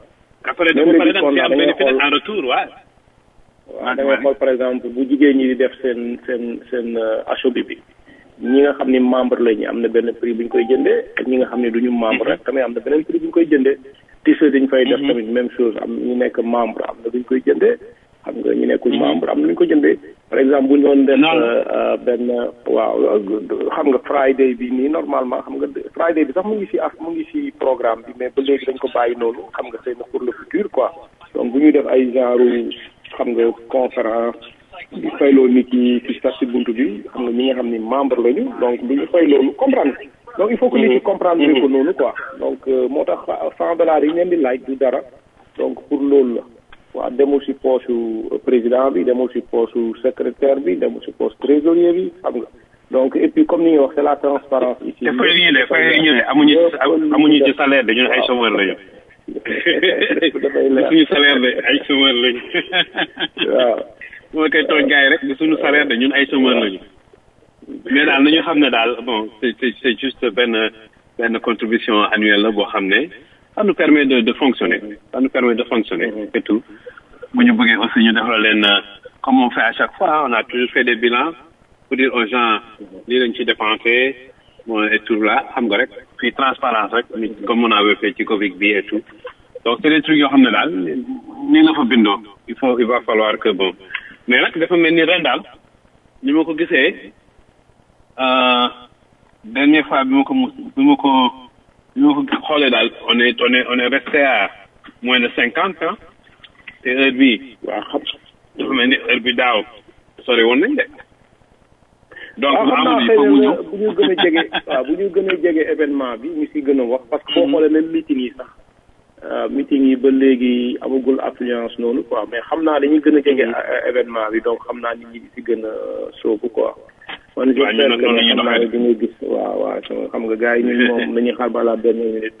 après dafa pare nag ci am bénéfice en retour waaw waaw da ngay xool par exemple bu jigéen ñi di def seen seen seen achobi bi ñi nga xam ni membre lañu am na benn prix bu ñu koy jëndee ak ñi nga xam ne duñu membre rek tamit am na beneen prix bu ñu koy jëndee t-shirt dañ fay def tamit même chose am ñu nekk membre am na duñ koy jëndee xam nga ñu nekkul membre am na ñu ko jëndee par exemple bu ñu doon def benn waaw xam nga friday bi nii normalement xam nga friday bi sax mu ngi si af mu ngi si programme bi mais ba léegi dañ ko bàyyi noonu xam nga c'est pour le futur quoi donc bu ñuy def ay genre xam nga conférence di fayloo nit yi ci sax si buntu bi xam nga ñi nga xam ni membre lañu donc bu ñu fay loolu comprendre donc il faut que nit ñi comprendre ko noonu quoi donc moo tax cent dollars yi ngeen di laaj du dara donc pour loolu la waaw demul si poche président bi demul si poche secrétaire bi demul si poche trésorier bi xam nga donc et puis comme ni nga wax c'est la transparence ici. te fay ñu de fay ñu de amuñu amuñu ci salaire de ñun ay chômeur lañu. suñu salaire de ay chômeur lañu. waaw. moo koy tooñ gars yi rek di suñu salaire de ñun ay chômeur lañu. mais daal nañu xam ne daal bon c'est c'est juste benn benn contribution annuelle la boo xam ne ça nous permet de de fonctionner ça nous permet de fonctionner et tout bu ñu bëggee aussi ñu defal leen comme on fait à chaque fois on a toujours fait des bilans pour dire aux gens lii lañ ci dépensé bon et tout là xam nga rek puis transparence rek comme on avait fait ci Covid bi et tout donc c'est des trucs yoo xam ne daal nii la fa bindoo il faut il va falloir que bon mais nag dafa mel ni ren daal ni ma ko gisee dernière fois bi ma ko mus bi ma ko bi ma ko xoolee daal on est on est on est resté à moins de cinquante ans te heure bi waaw xam dafa mel ni heure bi daaw sori woon nañ de donc waaw xam naa xëy na bu ñu gën a jege waaw bu ñu gën a jege événement bi ñu si gën a wax parce que boo xoolee même meeting yi sax meeting yi ba léegi amagul affluence noonu quoi mais xam naa dañuy gën a jege événement bi donc xam naa nit ñi si gën a soobu quoi man j'espère que ne xam naa di nga gis waaw waaw xam nga gars yi ñun moom dañuy xaar balaa benn minute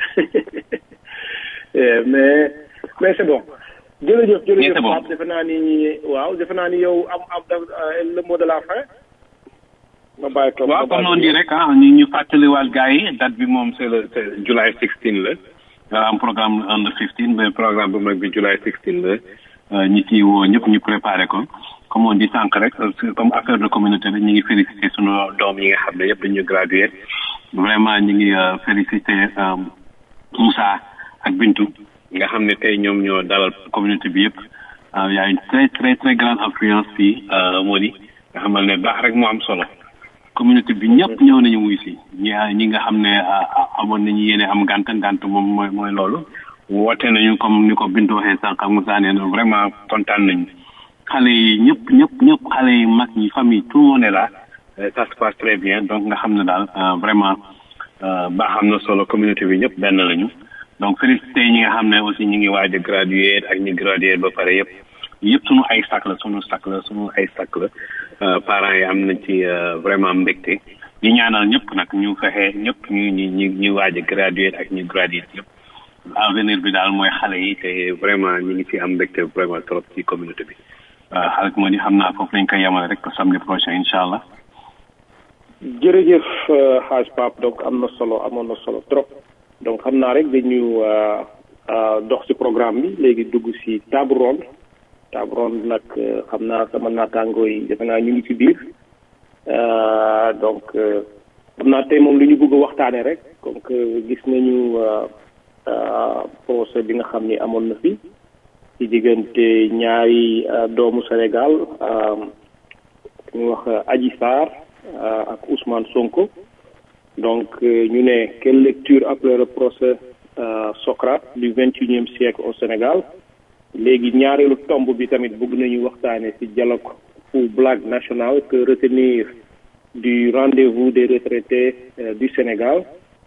mais mais c'est bon jërëjëf jërëjëf Pape defe naa ni waaw defe naa ni yow am am le mot de la fin ma bàyyi ko waaw comme on dit rek ah ñu ñu fàttaliwaat gars yi date bi moom c'est le c'est July 16 la am programme under 15 mais programme bu mag bi July 16 la ñi ciy woo ñëpp ñu préparé ko comme on dit sànq rek comme affaire de communauté bi ñu ngi félicité sunu doom yi nga xam ne yëpp dañu gradué vraiment ñu ngi félicité Moussa ak Bintu nga xam ne tey ñoom ñoo dalal communauté bi yëpp y a une très très très grande influence fii moo di nga xamal ne baax rek moo am solo communauté bi ñëpp ñëw nañu wuy si ñi ñi nga xam ne amoon nañu yéene am gànt gànt moom mooy mooy loolu woote nañu comme ni ko Bintu waxee sànq ak Moussa nee na vraiment kontaan nañu xale yi ñëpp ñëpp ñëpp xale yi mag ñi famille tout le monde est là ça se passe très bien donc nga xam ne daal vraiment baax am na solo communauté bi ñëpp benn lañu donc félicité ñi nga xam ne aussi ñu ngi waaj a graduer ak ñi graduer ba pare yëpp yëpp sunu ay sac la sunu sac la sunu ay sac la parents yi am nañ ci vraiment mbégte ñu ñaanal ñëpp nag ñu fexe ñëpp ñu ñu ñu ñu waaj a graduer ak ñu graduer yëpp avenir bi daal mooy xale yi te vraiment ñu ngi ci am mbégte vraiment trop ci communauté bi waaw xarit moo di xam naa foofu lañ koy yemale rek ba samedi prochain incha allah. jërëjëf xaaj Pape donc am na solo amoon na solo trop donc xam naa rek dañu dox ci programme bi léegi dugg ci table ronde table ronde nag xam naa sama naataangoo yi defe naa ñu ngi ci biir donc xam naa tey moom lu ñu bëgg a waxtaanee rek donc gis nañu procès bi nga xam ni amoon na fi. ci diggante ñaari doomu Sénégal ñu wax Adji Sarr ak Ousmane Sonko donc ñu ne quelle lecture après le procès Socrate du vingt et unième siècle au Sénégal léegi ñaareelu tomb bi tamit bëgg nañu waxtaane ci dialogue pour blague nationale que retenir du rendez-vous des retraités du Sénégal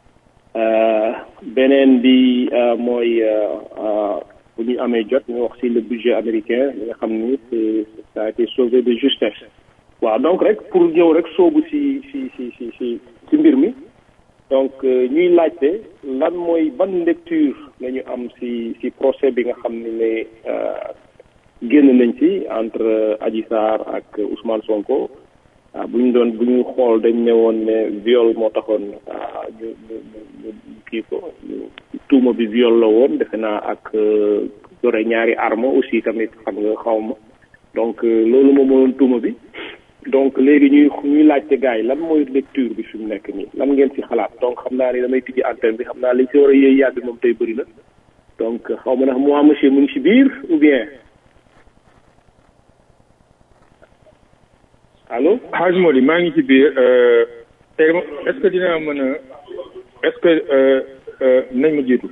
beneen bi mooy bu ñu amee jot ñu wax ci le budget américain li nga xam ni c'est ça a été sauvé de justesse waaw donc rek pour ñëw rek soobu ci ci ci ci ci ci mbir mi donc ñuy laajte lan mooy ban lecture la ñu am ci ci procès bi nga xam ne ne génn nañ ci entre Adji Sarr ak Ousmane Sonko waaw bu ñu doon bu ñu xool dañ ne woon ne viol moo taxoon ñu ñu ñu kii ko tuuma bi viol la woon defe naa ak yore ñaari arme aussi tamit xam nga xaw ma donc loolu moom mooy tuuma bi donc léegi ñuy ñuy laajte gars yi lan mooy lecture bi fi mu nekk nii lan ngeen ci xalaat donc xam naa ni damay tijji antenne bi xam naa liñ si war a yëy yàbbi moom tey bëri na donc xaw ma ndax moi monsieur mu ngi si biir ou bien allo. Hadj Mody maa ngi ci biir tey est-ce que dinaa mën a est-ce que nañ ma jiitu.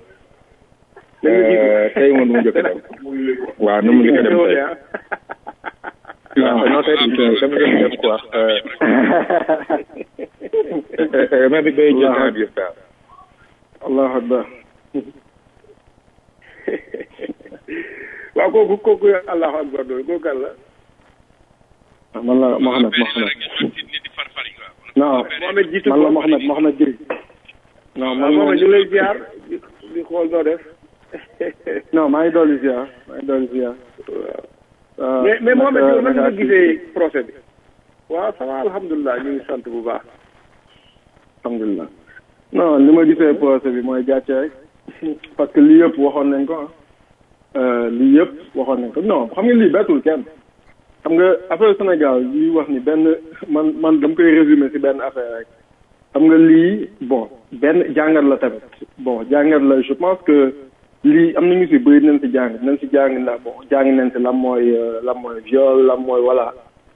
tey moom nu mu njëkk a dem. waaw nu mu njëkk a dem tey. waaw non tey dama leen dem quoi. mais bi bay jël temps bi yëpp daal. allahu akbar. waaw kooku kooku allahu akbar doon kooku kan la. man la Mohamed Mohamed. non Mohamed jiitu man la Mohamed Mohamed Diri. non man Mohamed ñu lay ziar di xool noo def. non maa ngi dolli ziar maa ngi dolli ziar. mais mais Mohamed yow nan nga gisee procès bi. waaw ça va alhamdulilah ñu ngi sant bu baax. alhamdulilah non li ma gisee procès bi mooy gàcce rek parce que lii yëpp waxoon nañ ko ah lii yëpp waxoon nañ ko non xam nga lii bettul kenn xam nga affaire Sénégal yi wax ni benn man man dama koy résumer ci benn affaire rek xam nga lii bon benn jàngat la tamit bon jàngat la je pense que lii am nañu ci bëri nañ ci jàng nañ ci jàng na bon jàng nañ ci lan mooy lan mooy viol lan mooy voilà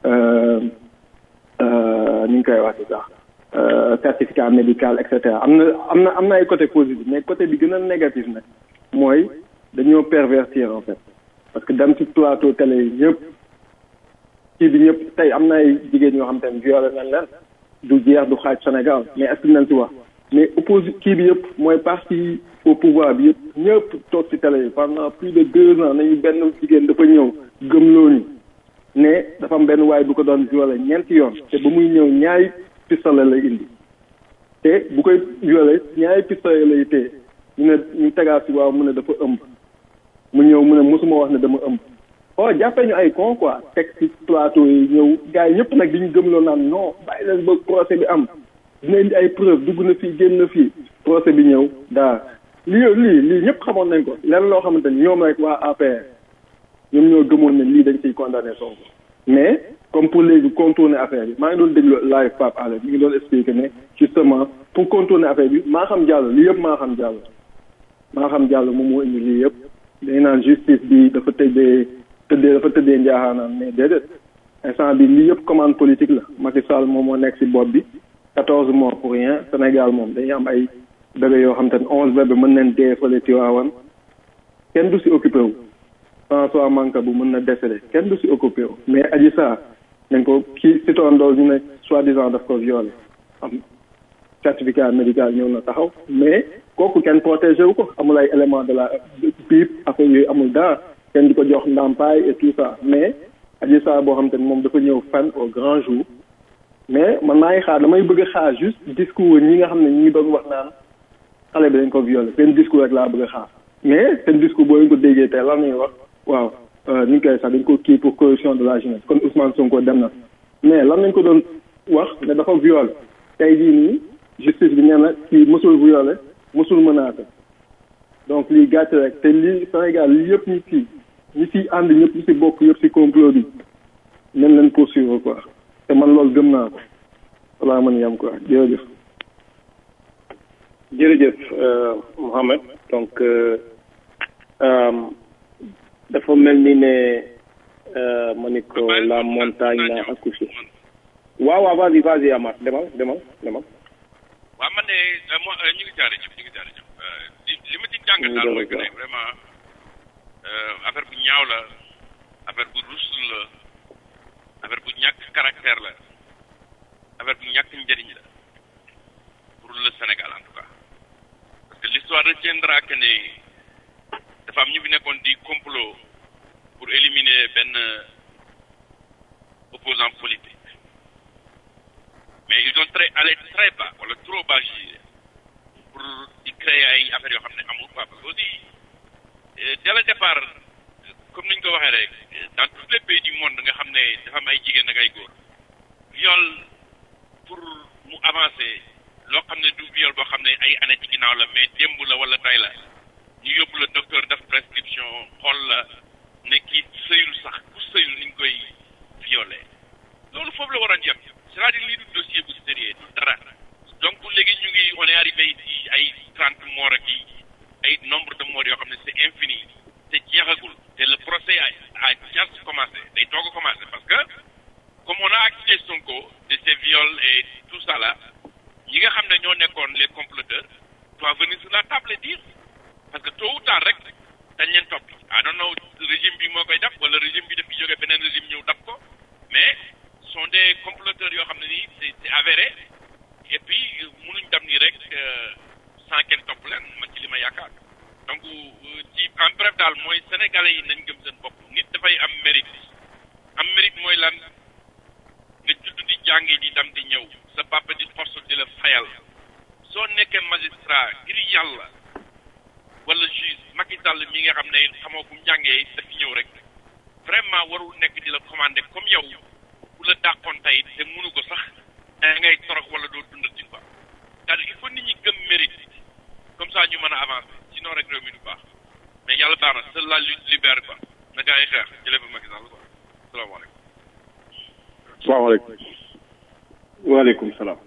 ni ñu koy wax ci sax certificat médical et cetera am na am na am na ay côté positif mais côté bi gën a négatif nag mooy dañoo pervertir en fait parce que dem ci plateau télé yi ñëpp kii bi ñëpp tey am na ay jigéen ñoo xam te ne violé nañ leen du jeex du xaaj Sénégal mais est-ce que nañ ci wax mais opposi kii bi yëpp mooy parti au pouvoir bi yëpp ñëpp toog ci télé yi pendant plus de deux ans nañu benn jigéen dafa ñëw gëmloo ni ne dafa am benn waay bu ko doon violé ñeenti yoon te ba muy ñëw ñaari pistolet lay indi te bu koy violé ñaari pistolet lay téye ñu ne ñu tegaat si waaw mu ne dafa ëmb mu ñëw mu ne mosuma wax ne dama ëmb oh jàppee ñu ay con quoi teg ci plateau yi ñëw gars yi ñëpp nag di ñu gëmloo naan non bàyyi leen ba procès bi am dina indi ay preuve dugg na fii génn na fii procès bi ñëw daa lii lii lii ñëpp xamoon nañ ko lenn loo xamante ni ñoom rek waa APR ñoom ñoo gëmoon ne lii dañ ciy condamné Sonko mais comme pour léegi contourner affaire bi maa ngi doon déglu live Pape Alé mi ngi doon expliqué ne justement pour contourner affaire bi maa xam jàll lii yëpp maa xam jàll maa xam jàll moom moo indi lii yëpp dañ naan justice bi dafa tëddee tëddee dafa tëddee njaaxaanaan mais déedéet instant bi lii yëpp commande politique la Macky Sall moom moo nekk si bopp bi quatorze morts pour rien Sénégal moom dañuy am ay bébé yoo xam te ne onze bébé mën nañ dee fële Tiwaawan kenn du si occupé wu François Mancabou mën na décédé kenn du si occupé wu mais Adji Sarr dañ ko kii si toon dool ñu ne soi-disant daf ko violé am certificat médical ñëw na taxaw mais kooku kenn protégé wu ko amul ay élément de la pipe affaire yooyu amul dara kenn di ko jox ndàmpaay et tout ça mais Adji Sarr boo xam te ne moom dafa ñëw fan au grand jour mais man maa ngi xaar damay bëgg a xaar juste discours ñi nga xam ne ñi ngi doon wax naan xale bi dañ ko violé seen discours rek laa bëgg a xaar mais seen discours boo leen ko déggee tey lan ñuy wax waaw ni ñu koy sax dañ ko kii pour corruption de la jeunesse kon Ousmane Sonko dem na mais lan lañ ko doon wax ne dafa violé tey jii nii justice bi nee na kii mësul violé mësul menacé donc lii gàcce rek te lii Sénégal lii yëpp ñi fii ñi ciy ànd ñëpp ñi ci bokk yëpp ci complot bi nañ leen poursuivre quoi te man loolu gëm naa ko walaa mën yam quoi jërëjëf jërëjëf Mohamed donc dafa mel ni ne ma ni ko la montagne n'a accouché waaw waaw vas-y vas-y Amath demal demal demal waaw man de mo ñu ngi jaare ñëpp ñu ngi jaare ñëpp li ma ci jàngat daal mooy que ne vraiment affaire bu ñaaw la affaire bu rus la affaire bu ñàkk caractère la affaire bu ñàkk njëriñ la pour le Sénégal en tout cas parce que l'histoire retiendra que ne dafa am ñu fi nekkoon di complot pour éliminer benn opposant politique mais ils ont très allé très bas wala trop bas jugé pour di créer ay affaires yoo xam ne amul quoi parce que aussi dès le départ comme ni ñu ko waxee rek dans tous les pays du monde nga xam ne dafa am ay jigéen ak ay góor viol pour mu avancer loo xam ne du viol boo xam ne ay année ci ginnaaw la mais démb la wala tay la ñu yóbbu la docteur def prescription xool la ne kii sëyul sax ku sëyul ni ñu koy violé loolu foofu la waroon yem c'est-à-dire lii du dossier bu sérieux du dara donc léegi ñu ngi on est arrivé ci ay trente morts ak yi ay nombre de morts yoo xam ne c'est infini te jeexagul te le procès a a just commencé day toog a commencé parce que comme on a accusé Sonko de ces viols et tout ça là ñi nga xam ne ñoo nekkoon les comploteurs doivent venir sur la table et dire parce que tôt ou tard rek dañ leen topp I don't know régime bi moo koy def wala régime bi daf fi jógee beneen régime ñëw daf ko mais sont des comploteurs yoo xam ne nii c'est c'est avéré et puis mënuñ dem nii rek sans kenn topp leen man ci li ma yaakaar donc ci en bref daal mooy sénégalais yi nañ gëm seen bopp nit dafay am mérite am mérite mooy lan nga judd di jàngi di dem di ñëw sa papa di force di la fayal soo nekkee magistrat ngir yàlla wala juge Macky Sall mi nga xam ne xamoo fu mu jàngee daf ñëw rek vraiment warul nekk di la commandé comme yow ku la dàqoon tey te mënu ko sax da ngay torox wala doo dundal ci quoi c'est-à-dire il faut nit ñi gëm mérite comme ça ñu mën a avancer sinon rek réew mi du baax mais yàlla baax na seule la lutte libère quoi na gaa yi xeex jëlee fa Macky Sall quoi salaamaaleykum. salaamaaleykum. waaleykum salaam.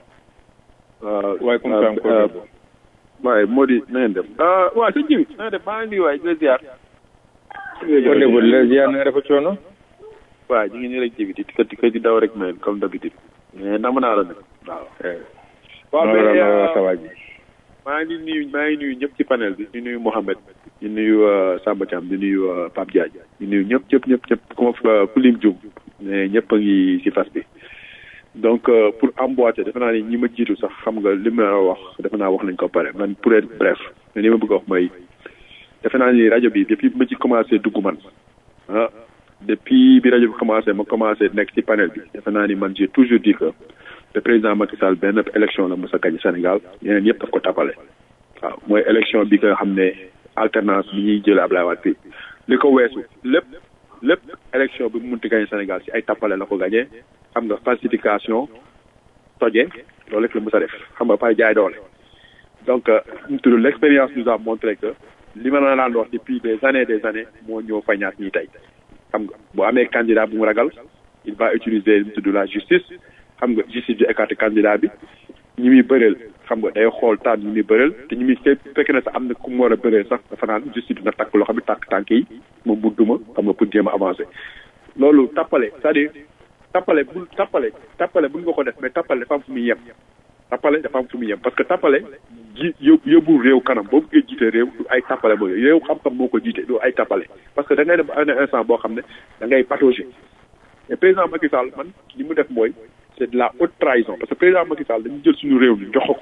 waaleykum salaam. waaye moo di na ngeen def. waaw sëñ Jibi na ngeen def maa ngi nuyu waay di la ziar. kon de bu la ziar na nga defa coono. waaw ñu ngi nii rek Jibi di tikkat tikkat di daw rek mais comme d'habitude. mais nam naa la nag waaw. waaw mais maa ngi nuyu maa ngi nuyu ñëpp ci panel bi di nuyu Mouhamed di nuyu Samba Thiam di nuyu Pape Diagne di nuyu ñëpp ñëpp ñëpp ñëpp ku ma fa ku lim jum mais ñëpp a ngi ci fas bi donc pour emboîter defe naa ni ñi ma jiitu sax xam nga li ma wax defe naa wax nañ ko pare man pour être bref mais li ma bëgg a wax mooy defe naa ni rajo bi depuis bi ma ci commencé dugg man ah depuis bi rajo bi commencé ma commencé nekk ci panel bi defe naa ni man j'ai toujours dit que le président Macky Sall benn élection la mos a gañ Sénégal yeneen yëpp daf ko tapale waaw mooy élection bi nga xam ne alternance bi ñuy jëlee Ablaye Wade bi li ko weesu lépp lépp élection bi mu munti gañ Sénégal ci ay tapale la ko gañee xam nga falsification toje loolu rek la mos a def xam nga pay jaay doole donc mu tudd l'expérience nous a montré que li ma la daan wax depuis des années des années moo ñëw fañaat ñii tey xam nga bu amee candidat bu mu ragal il va utiliser mu tudd la justice xam nga justice bi écarté candidat bi ñi muy bëreel xam nga day xool tànn ñi muy bëreel te ñi muy fekk na sax am na ku mu war a bëreel sax dafa naan justice dina takk loo xam ne tànk tànk yi moom bu duma xam nga pour jéem a avancer loolu tappale c'est-à-dire tappale bu tappale tappale bu nga ko def mais tappale dafa am fu muy yem tappale dafa am fu muy yem parce que tappale ji yóbbu yóbbu réew kanam boo bëggee jiite réew du ay tappale boobu réew xam-xam moo ko jiite du ay tappale parce que da ngay dem ba un instant boo xam ne da ngay patauger et président Macky Sall man li mu def mooy c'est de la haute trahison parce que président Macky Sall dañu jël suñu réew mi jox ko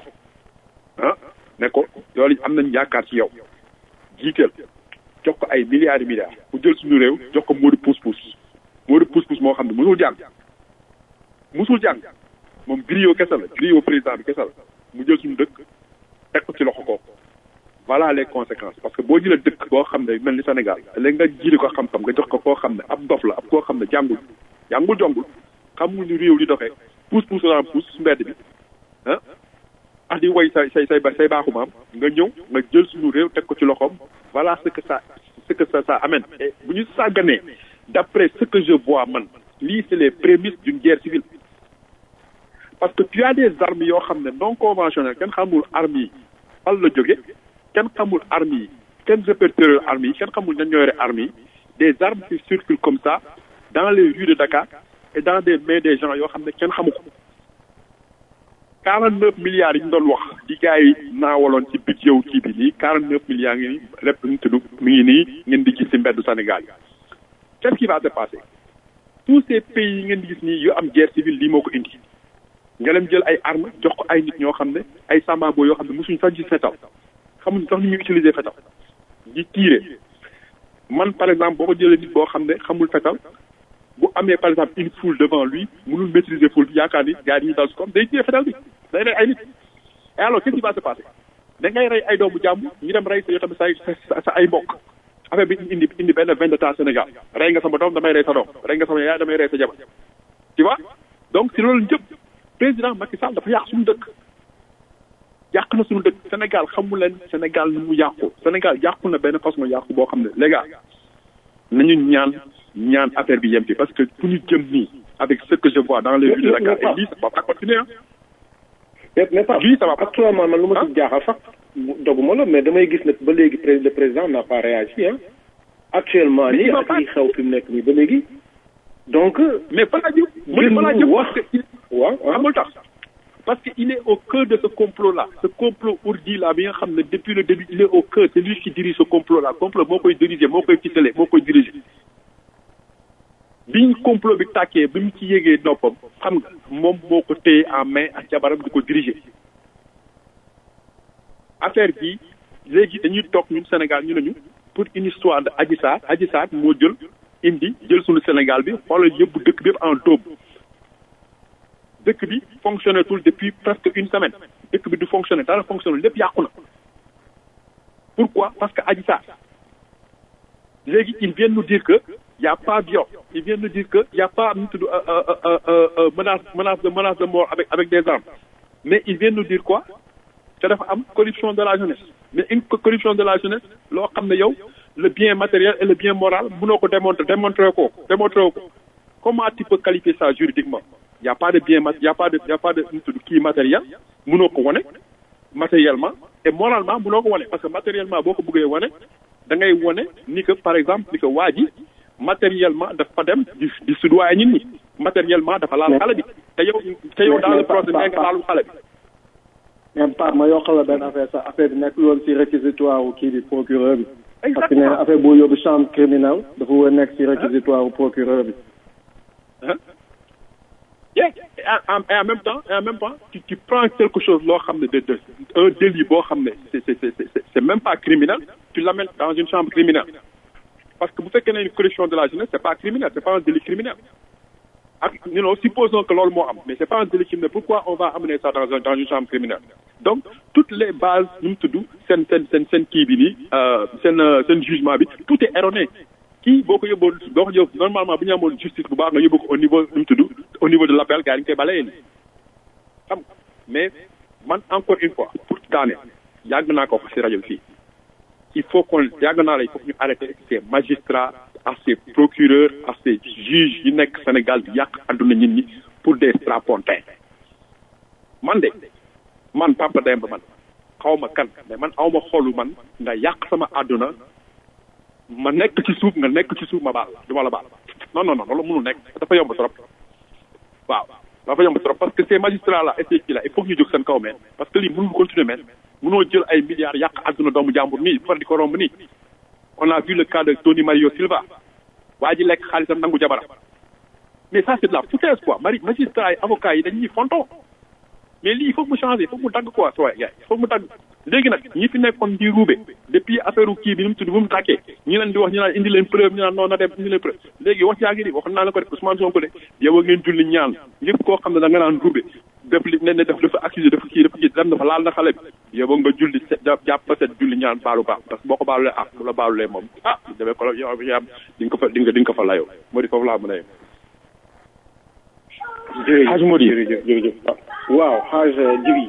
ah ne ko loolu am nañ yaakaar ci yow jiiteel jox ko ay milliards et milliards mu jël suñu réew jox ko Modou Pousse Pousse Modou Pousse Pousse moo xam ne musul jàng musul jàng moom griot kese la griot président bi kese la mu jël suñu dëkk teg ko ci loxo ko voilà les conséquences parce que boo jëlee dëkk boo xam ne mel ni Sénégal léegi nga jiite ko xam-xam nga jox ko koo xam ne ab dof la ab koo xam ne jàngul jàngul jongul xamul ni réew di doxee pousse pousse la pousse su mbedd bi ah ah di woy say say say say baaxu maam nga ñëw nga jël suñu réew teg ko ci loxoom voilà ce que ça ce que ça ça amène et bu ñu sàgganee d'après ce que je vois man lii c'est les prémices d'une guerre civile parce que tu as des armes yoo xam ne non conventionnelles kenn xamul armes yi fan la jóge kenn xamul armes yi kenn répertorié armes yi kenn xamul ñan ñoo yore armes yi des armes qui circulent comme ça dans les rues de Dakar et dans des mains des gens yoo xam ne kenn xamu ko quarante neuf milliards yi ñu doon wax di gars yi naawaloon ci budget wu kii bi nii quarante neuf milliards ngi nii lépp ñu tudd mi ngi nii ngeen di gis ci mbeddu Sénégal yi qu'est-ce qui va se passer tous ces pays yi ngeen di gis nii yu am guerre civile lii moo ko indi nga leen jël ay armes jox ko ay nit ñoo xam ne ay sambabo yoo xam ne mosuñu sax gis fetal xamuñ sax ni ñuy utiliser fetal di tirer man par exemple boo ko jëlee nit boo xam ne xamul fetal bu amee par exemple une foule devant lui mënul maîtriser foule bi yaakaar ni gars yi ñu dal si koom day téye fetal bi day rey ay nit et alors qu'est-ce qui va se passer da ngay rey ay doomu jàmm ñu dem rey sa yoo tamit sa sa ay mbokk affaire bi indi indi benn vendetta Sénégal rey nga sama doom damay rey sa doom rey nga sama yaay damay rey sa jabar tu vois donc si loolu njëpp président Macky Sall dafa yàq suñu dëkk yàq na suñu dëkk Sénégal xamu leen Sénégal nu mu yàqu Sénégal yàqu na benn façon yàqu boo xam ne les gars nañu ñaan ñaan affaire bi yem fi parce que fu ñu jëm nii avec ce que je vois dans les rues de Dakar et lii ça va pas continuer hein mais mais pas lii ça va pas actuellement man lu ma si jaaxal sax doguma la mais damay gis ne ba léegi pré- le président n'a pas réagi hein actuellement nii ak li xew fi mu nekk nii ba léegi donc mais balaa jëm mu balaa jëm parce que il waaw amul tax parce que il est au cœur de ce complot là ce complot ourdi là bi nga xam ne depuis le début il est au cœur c'est lui qui dirige ce complot là complot moo koy diriger moo koy ficeler moo koy diriger biñ complot bi tàkkee bi mu ci yégee noppam xam nga moom moo ko téye en main ak jabaram di ko diriger affaire bi léegi dañuy toog ñun Sénégal ñu nañu pour une histoire de Adji Sarr Adji Sarr moo jël indi jël suñu Sénégal bi xoolal yëpp dëkk bi yëpp en dóob dëkk bi fonctionné tul depuis presque une semaine dëkk bi du fonctionné dara fonctionné lépp yàqu na pourquoi parce que Adji Sarr léegi ils viennent nous dire que y a pas viol ils viennent nous dire que y a pas nu tudd menace menace de menace de mort avec avec des armes mais ils viennent nous dire quoi te dafa am corruption de la jeunesse mais une corruption de la jeunesse loo xam ne yow le bien matériel et le bien moral mënoo ko démontrer démontrer ko démontrer ko comment tu peux qualifier ça juridiquement y a pas de bien mat y a pas de y a pas de nu tudd kii matériel mënoo ko wane matériellement et moralement mënoo ko wane parce que matériellement boo ko bëggee wane da ngay wane ni que par exemple ni que waa ji matériellement dafa dem di di soudoyer nit ñi matériellement dafa laal xale bi te yow te yow dans le procès nee nga laalu xale bi mais Pape ma yokkal la benn affaire sax affaire bi nekk loon si réquisitoire wu kii bi procureur bi parce que nee na affaire boo yóbbu chambre criminelle dafa war a nekk si réquisitoire wu procureur bi yeah et en, et en même temps et en même temps tu, tu prends quelque chose loo xam ne de de un délit boo xam ne c'est c'est c'est c'est même pas criminel tu l'amènes dans une chambre criminelle parce que bu fekkee ne une corruption de la jeunesse c'est pas criminel c'est pas un délit criminel ak you know supposons que loolu moo am mais c'est pas un délit criminel pourquoi on va amener ça dans un dans une chambre criminelle donc toutes les bases nu mu tudd seen seen seen seen kii bi nii seen seen jugement bi tout est erroné kii boo ko yóbboon boo ko yóbbu normalement bu ñu amoon justice bu baax nga yóbbu ko au niveau nu mu tudd au niveau de l'appel gars yi ñu koy balayee nii xam nga mais man encore une fois pour daane yàgg naa ko wax ci rajo fii il faut qu'on yàgg naa la il faut que ñu arrêter ces magistrats à ces procureurs à ces juges yi nekk Sénégal di yàq àdduna nit ñi pour des strapontins man de man Papa Demba man xaw ma kan mais man aw ma xolu man nga yàq sama àdduna ma nekk ci suuf nga nekk ci suuf ma baal du ma la baal non non non loolu mënul nekk dafa yomb trop waaw dafa yomb trop parce que ces magistrats là et ces kii là il faut que ñu jóg seen kaw meen parce que lii mënul continuer meen mënoo jël ay milliards yàq àdduna doomu jàmbur nii far di ko romb nii on a vu le cas de Tony Mario Silva waa ji lekk xaalisam nangu jabaram mais ça c'est de la foutaise quoi mari magistrats yi avocats yi dañuy fonto mais lii il faut mu changer il faut mu dagg quoi soo gars il faut mu dagg léegi nag ñi fi nekkoon di ruube depuis affaire kii bi nu mu tudd bu mu tàkkee ñi leen di wax ñu naan indi leen preuve ñu naan non na dem indi leen preuve léegi wax jaa ngi ni wax naa la ko rek Ousmane Sonko de yow a ngeen julli ñaan ñëpp koo xam ne da nga naan ruube def li ne ne def dafa accusé dafa kii dafa kii dem dafa laal na xale bi yow nga julli set jàpp fa set julli ñaan baalu baax parce que boo ko baalulee ah bu la baalulee moom ah demee ko la yow yaa di nga ko fa di nga di nga ko fa layoo moo di foofu laa mën a yem jërëjëf Hadj Mody jërëjëf jërëjëf waaw Hadj Djibi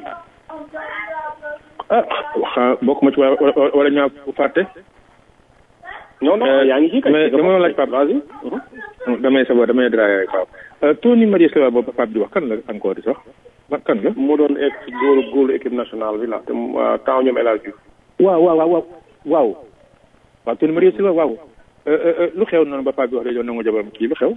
ah wax bokk ma ci wala wala wala ñaa fàtte. non non yaa ngi ci kay mais dama laaj Pape vas-y damay sabo damay draay rek Pape Tony Marie Silva boobu Pape di wax kan la encore di sax ba kan la. moo doon egg góolu góolu équipe nationale bi la te temps ñoom El Hadj Diouf waaw waaw waaw waaw waaw Tony Marie Silva waaw lu xew noonu ba Pape bi wax dañoo nangu jabaram kii lu xew.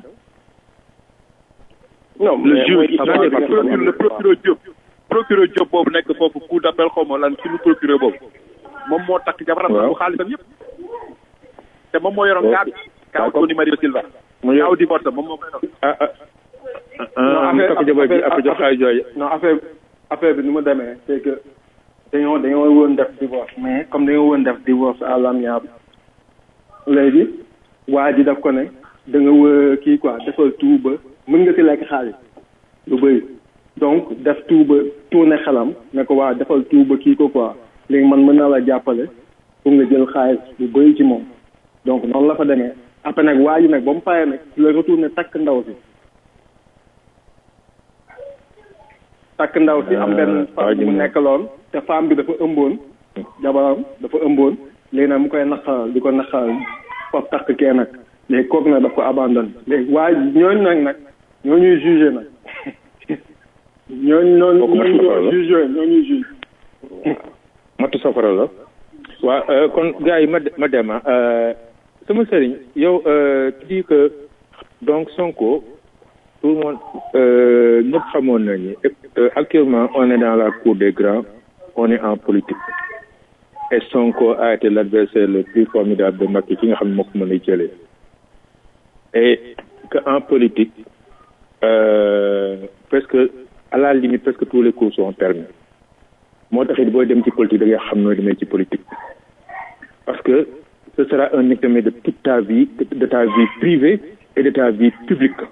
non le mais juge mooy le histoire bi nga xam ne- le procureur Diop procureur Diop boobu nekk foofu cour d'appel xaw ma lan suñu procureur boobu moom moo takk jabaram Waaw. bu xaalisam yëpp te moom moo yoroon kaa bi kaaw Tony Mario Silva mu yor kaaw divorce moom moo koy yor ah ah. non ah mu takk jabar ji après jox xaalis jooju. non affaire affaire bi nu mu demee c'est que dañoo dañoo woon def divorce mais comme dañoo woon def divorce à l'amiable léegi waa ji daf ko ne da nga wë kii quoi defal tout ba mën nga si lekk xaalis lu bëri donc def tout ba tourné xelam ne ko waa defal tout ba kii ko quoi léegi man mën naa la jàppale pour nga jël xaalis lu bëri ci moom donc noonu la fa demee après nag waa ji nag ba mu paree nag la retourné takk ndaw si takk ndaw si am benn femme bu mu nekkaloon te femme bi dafa ëmboon jabaram dafa ëmboon léegi nag mu koy naqaral di ko naqaral foofu takk kee nag léegi kooku nag daf ko abandonné léegi waaye ñooñu nag nag ñoo ñuy jugé nag ñooñu ñooñu ñooñu jugé ñoo ñuy jugé matu safara la waa kon gars yi ma ma dem sama sëriñ yow tu dis que donc Sonko tout le monde ñëpp xamoon nañu actuellement on est dans la cour des grands on est en politique et Sonko a été l'adversaire le plus formidable de Macky ki nga xam ne moo ko mën a jëlee et que en politique euh, presque à la limite presque tous les cours sont permis moo taxit booy dem ci politique da ngay xam nooy demee ci politique parce que ce sera un examen de toute ta vie de ta vie privée et de ta vie publique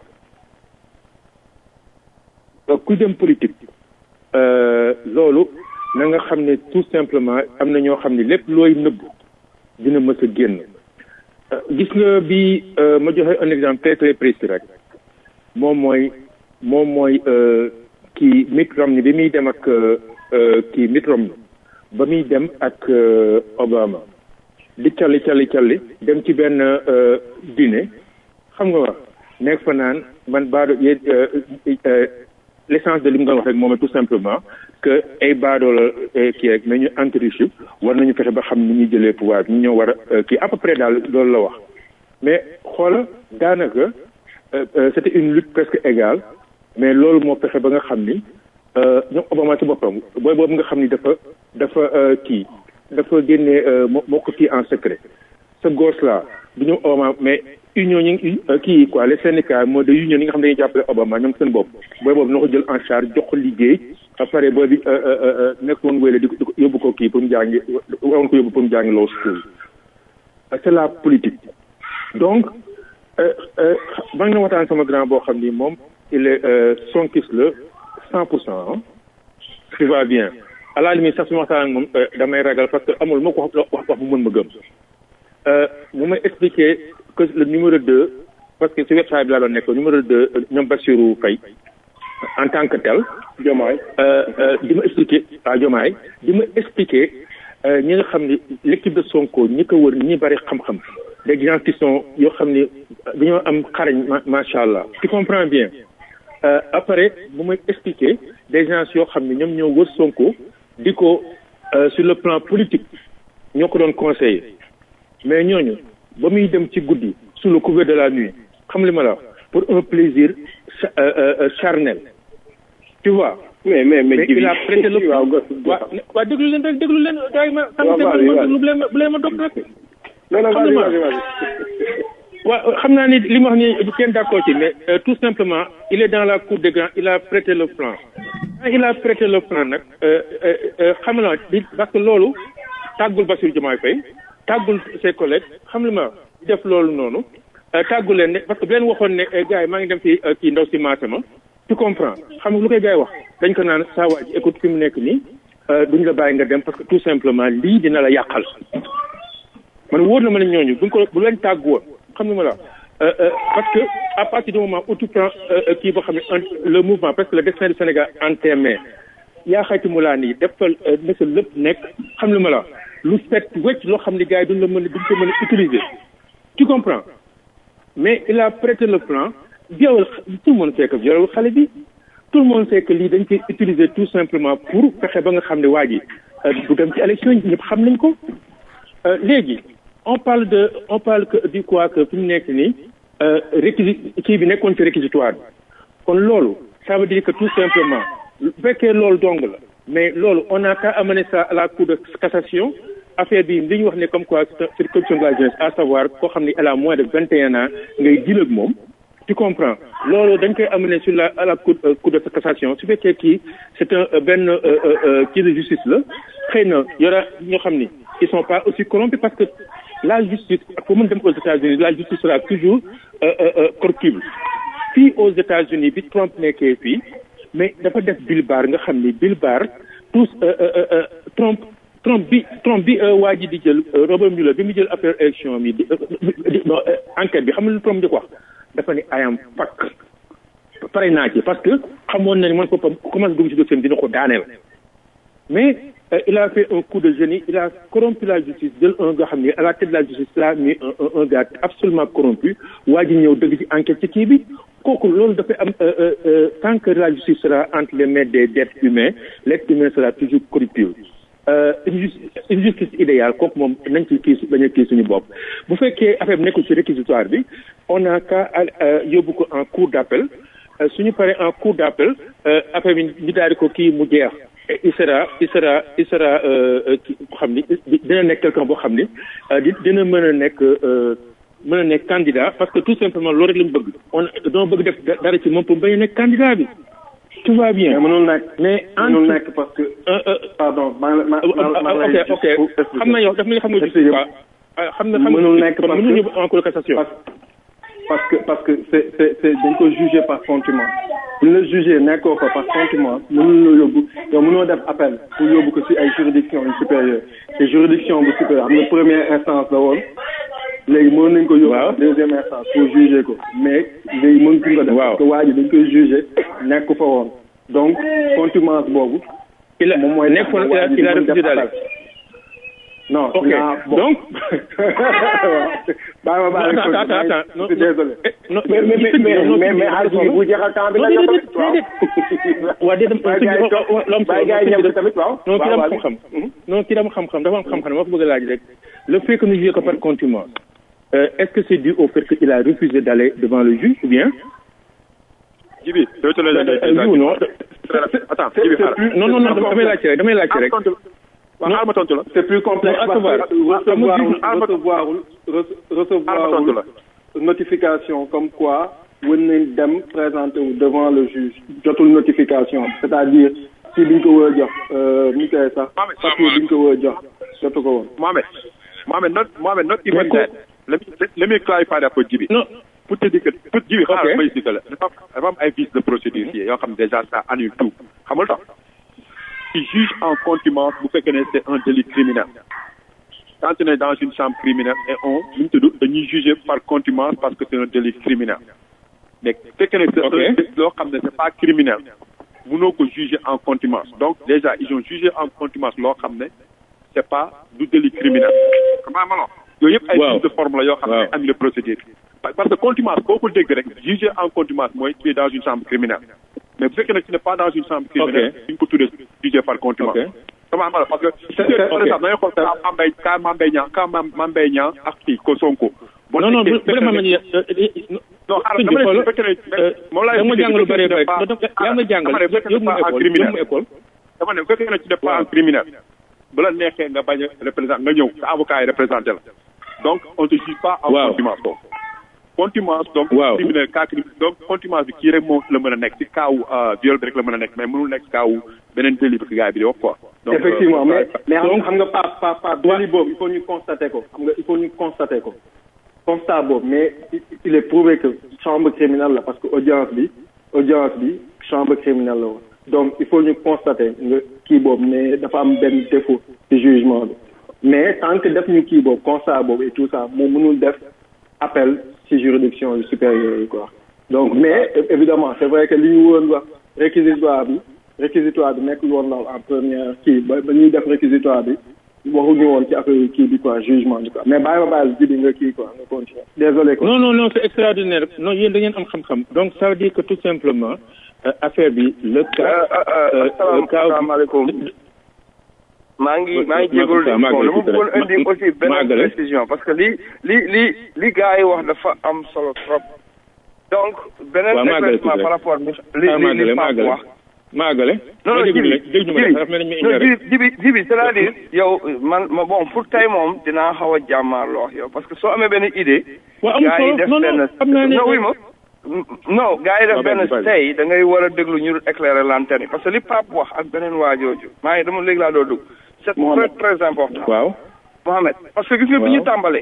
donc ku dem politique loolu na nga xam ne tout simplement am na ñoo xam ne lépp looy nëbb dina mës a génn gis nga bi ma joxe un exemple très très précis rek moom mooy moom mooy kii Mitt Romney bi muy dem ak kii Mitt Romney ba muy dem ak Obama di calli calli calli dem ci benn dîner xam nga wax nekk fa naan man baado yéen l'essence de li mu doon wax rek moom tout simplement que ay baadoo la kii rek mais ñu anti-riche war nañu fexe ba xam ni ñuy jëlee pouvoir ñu ñëw war a kii à peu près daal loolu la wax mais xoola daanaka c'était une lutte presque égale mais loolu moo fexe ba nga xam ni ñoom Obama ci boppam booy boobu nga xam ni dafa dafa kii dafa génne moo moo ko kii en secret ce gosse là du ñoom Obama mais union ñi kii quoi les syndicats moo de union yi nga xam ne dañuy jàppale Obama ñoom seen bopp booy boobu na ko jël en charge jox ko liggéey après booy bi nekk woon wéyle di ko yóbbu ko kii pour mu jàngi woon ko yóbbu pour mu jàngi law school c'est la politique donc maa ngi na waxtaan sama grand boo xam ni moom il est sonkis la cent pour cent tu va bien à la limite sax su ma waxtaan ak moom damay ragal parce que amul moo ko wax wax wax bu mën ma gëm mu may expliquer que le numéro deux parce que ci website bi laa doon nekk numéro deux ñoom Bassirou Faye en tant que tel Diomaye di ma expliquer waaw Diomaye di ma expliquer ñi nga xam ni l'équipe de Sonko ñi ko wër ñi bari xam-xam des gens qui sont yoo xam ni dañoo am xarañ macha allah tu comprends bien après bu may expliquer des gens yoo xam ne ñoom ñoo wër Sonko di ko sur le plan politique ñoo ko doon conseiller mais ñooñu ba muy dem ci guddi sous le couvert de la nuit xam li ma la pour un plaisir charnel tu vois. mais mais mais il a prêté le waaw waaw déglu leen rek déglu leen daay ma. waaw waaw waaw bu leen ma bu leen ma dog rek. non non vas-y vas-y vas-y. waaw xam naa ni li ma wax ni kenn d'accord ci mais tout simplement il est dans la cour des grands il a prêté le plan. il a prêté le plan nag xam nga parce que loolu tàggul Bassirou Diomaye Faye tàggul ses collègues xam nga ma def loolu noonu tàggul leen ne parce que bu leen waxoon ne gars yi maa ngi dem ci kii ndaw si maase ma tu comprends xam nga lu koy gars yi wax dañ ko naan saa waa ji écoute fi mu nekk nii duñ la bàyyi nga dem parce que tout simplement lii dina la yàqal man wóor na ma ne ñooñu buñ ko bu leen tàgg woon xam nga ma la parce que à partir du moment où tu prends kii boo xam ne le mouvement parce que le destin du Sénégal en tes mains yaa xayti mu laa nii defal na sa lépp nekk xam nga ma la lu set wecc loo xam ne gars yi duñ la mën a duñ ko mën a utiliser tu comprends mais il a prêté le plan viol tout le monde sait que viol xale bi tout le monde sait que lii dañ koy utiliser tout simplement pour fexe ba nga xam ne waa ji du dem ci élection yi ñëpp xam nañ ko léegi on parle de on parle que du quoi que fi mu nekk nii réquisi kii bi nekkoon ci réquisitoire bi kon loolu ça veut dire que tout simplement bu fekkee loolu dong la mais loolu on a qu'à amener ça à la cour de cassation affaire bi li ñu wax ne comme quoi c'est une corruption de la jeunesse à savoir koo xam ne elle a moins de vingt et un ans ngay deal ak moom tu comprends loolu dañ koy amener sur la à la cour cour de cassation su fekkee kii c'est un benn kii de justice la xëy na yora ñoo xam ni ils sont pas aussi corrompus parce que la justice pour mën dem aux États-Unis la justice sera toujours corruptible fii aux États-Unis bi Trump nekkee fii mais dafa def Bill Barr nga xam ni Bill Barr tous Trump Trump bi Trump bi waa ji di jël Robert Mueller bi mu jël affaire élection mi di enquête bi xam nga lu Trump di ko wax dafa ni I am fuck pare naa ci parce que xamoon na ni man boppam commencé dugg ci dossier bi dina ko daaneel mais euh, il a fait un coup de génie il a corrompu la justice jël un nga xam ne à la tête de la justice là mis un un un gars absolument corrompu waa ji ñëw dëgg ci enquête ci kii bi kooku loolu dafay am euh, euh, euh, tant que la justice sera entre les mains des êtres humains l'être humain sera toujours corruptible euh, une justice une justice idéale kooku moom nañ ci kii bañ a kii suñu bopp bu fekkee affaire bi nekkul ci réquisitoire bi on a qu'à euh, yóbbu ko en cour d'appel euh, suñu paree en cour d'appel euh, affaire bi ñu daal di ko kii mu jeex et il sera il sera il sera euh, euh, ki xam ni dina nekk quelqu'un boo xam ni euh, di dina mën a nekk euh, mën a nekk candidat parce que tout simplement loolu rek lañu bëgg on doo bëgg def da- dara ci moom pour bañ a nekk candidat bi tout va bien mais mënul nekk mais en mënul nekk parce que euh, euh, pardon maa ngi la ma ma ok ok xam na yow daf na xam nga juste quoi ah, xam na xam mënul nekk parce mënuñu que en cour de cassation parce, parce que parce que c'est c'est c'est dañ ko jugé par contumace bu ñu la jugé nekkoo fa par contumace mënul la yóbbu yow mënoo def appel pour yóbbu ko ci ay juridiction yu supérieure te juridiction bu supérieure xam nga première instance la woon léegi mën nañ ko yóbbu Waaw. deuxième instance pour juger ko mais léegi mëntuñ ko def Waaw. parce que waa ji dañ koy jugé nekk fa woon donc contumace boobu il a moom mooy nekk fa il a il a refusé d'aller non ok naa bon donc bàyyi ma bàyyi attends attends attends non je suis désolé Eh, non mais mais mais mais mais Aliou bu jeexal temps bi non nga déedéet waaw déedéet waa déedéet bàyyi gars yi toog bàyyi gars yi ñëw tamit waaw non kii waaw dama waaw xam-xam non kii dama xam-xam dafa am xam-xam dama ko bëgg a laaj rek le fait que nous juge ko par contumace euh, est-ce que c'est dû au fait qu'il a refusé d'aller devant le juge ou bien Jibi, doo ci la Euh, oui ou non Attends, Jibi, xaaral. non non non damay laajte rek damay laajte rek waaw xaaral ma tontu la. c'est plus complexe Non, parce recevoir. que recevoir Ah, recevoir xaaral ma tontu la. recevoir notification comme quoi wën nañ dem présenter wu devant le juge jotul notification c'est-à-dire si biñ ko war a jox ni koy sax papier biñ ko war a jox jotu ko woon Mohamed, Mohamed, not, Mohamed, not even Mais that. Let me, let, let me clarify that for Jibi. non Pour te dire que, pour Jibi, Ok. xaaral ma expliquer la. Dafa am dafa am ay vices de procédure fii yoo xam ne déjà ça annule tout. Xam nga lu tax? Il juge en contumace bu fekkee ne c'est un délit criminel. Quand on est dans une chambre criminelle et on, nu mu tudd, dañuy juger par contumace parce que c'est un délit criminel. Mais bu fekkee ne c'est Ok. un délit loo xam ne c'est pas criminel, mënoo ko juger en contumace. Donc déjà, ils ont jugé en contumace loo xam ne c'est pas du délit criminel. Comment ma la yooyu yëpp ay Waaw. vices de forme la yoo xam ne Waaw. annulé procédure. Pa- Parce que contumace boo ko dégg rek juger en contumace mooy tu es dans une chambre criminelle. Mais bu fekkee ne tu n'es pas dans une chambre criminelle, Ok. duñ ko tuddee juger par contumace. Ok. Comment ma la parce que c'est- par ok. exemple da ngay xool cas Mame Mbaye cas Mame Mbaye Niang cas Mame Mame Mbaye Niang ak kii ko Sonko. Boo non non nekkee- bu vraiment man ya non xaaral sëñ bi dama ne xoolal, bu fekkee ne euh, moom laay da nga ma expliqué, jàngal lu bu bari fekkee bari ne pas- yaa ma jàngal dama ne bu fekkee yóbbu ne ma pas en école criminel. yóbbu ma école dama ne bu fekkee ne tu n'es pas un criminel bu la neexee nga bañ a représenté nga ñëw sa avocat yi représenté la donc on te juge pas en Waaw. contumace boobu contumace donc Waaw. criminel cas criminel donc contumace bi kii rek moo la mën a nekk ci cas wu viol bi rek la mën a nekk mais mënul nekk cas wu beneen délit bi que gars bi di wax quoi donc effectivement euh, mais mais xam donc- xam nga pas pas pas délit boobu il faut ñu constater ko xam nga il faut ñu constater ko constat boobu mais il- il est prouvé que chambre criminelle la parce que audience bi audience bi chambre criminelle la woon donc il faut ñu constater nga kii boobu mais dafa am benn défaut ci jugement bi mais tant que def ñu kii boobu constat boobu et tout ça moom mënul def appel ci juridiction yu supérieure yi quoi donc mais évidemment c'est vrai que li ñu woon wax réquisitoire bi réquisitoire bi nekkul woon lool en première kii ba ba ñuy def réquisitoire bi waxuñu woon ci affaire kii bi quoi jugement bi quoi mais bàyyi ma bàyyi jibi nga kii quoi nga continuer désolé quoi non non non c'est extraordinaire non yéen da ngeen am xam-xam donc ça veut dire que tout simplement euh, affaire bi le cas euh, le cas asalaamaaleykum maa ngi maa ngi jégalu de Maa bon ngi dama bëggoon Ma- indi aussi benn Maagale. précision parce que li li li li gars yi wax dafa am solo trop donc beneen Waaw, Maagale éclaircissement tuuti par rek. rapport li Ah, li li Maagale, li Pape Maagale. wax maagale non non ma déglu jibi rek déglu ma rek dafa mel ni dañ ma non ignoré jibi jibi jibi c'est-à-dire yow man ma bon pour tey moom dinaa xaw a jàmmaarloo ak yow parce que soo amee benn idée waaw amul gars yi solo def non non benn xam naa ne non oui ma non gars yi def Waaw, benn vas-y, vas-y. tey da ngay war a déglu ñu éclairer lanterne yi parce que li Pape wax ak beneen waajooju maa ngi dama léegi laa doo dugg c'est très très important waaw Mohamed parce que gis nga bi ñu Waaw. tàmbalee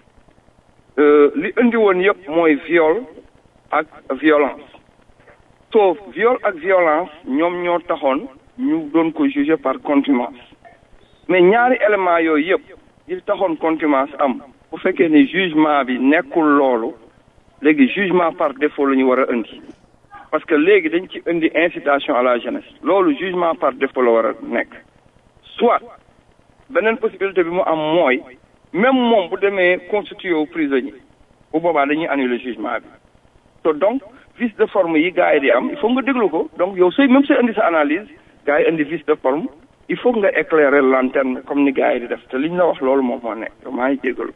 euh, li indi woon yëpp mooy viol ak violence sauf viol ak violence ñoom ñoo taxoon ñu doon ko juger par contumace mais ñaari élément yooyu yëpp yi taxoon contumace am bu fekkee ne jugement bi nekkul loolu léegi jugement par défaut la ñu war a indi parce que léegi dañ ci indi incitation à la jeunesse loolu jugement par défaut la war a nekk soit beneen possibilité bi mu am mooy même moom bu demee constitué wu prisonnier bu boobaa dañuy annuler jugement bi te donc vice de forme yi gars yi di am il faut nga déglu ko donc yow sooy même sooy indi sa analyse gars yi indi vice de forme il faut nga éclairer lanterne comme ni gars yi di def te liñ la wax loolu moom moo nekk maa ngi jégalu.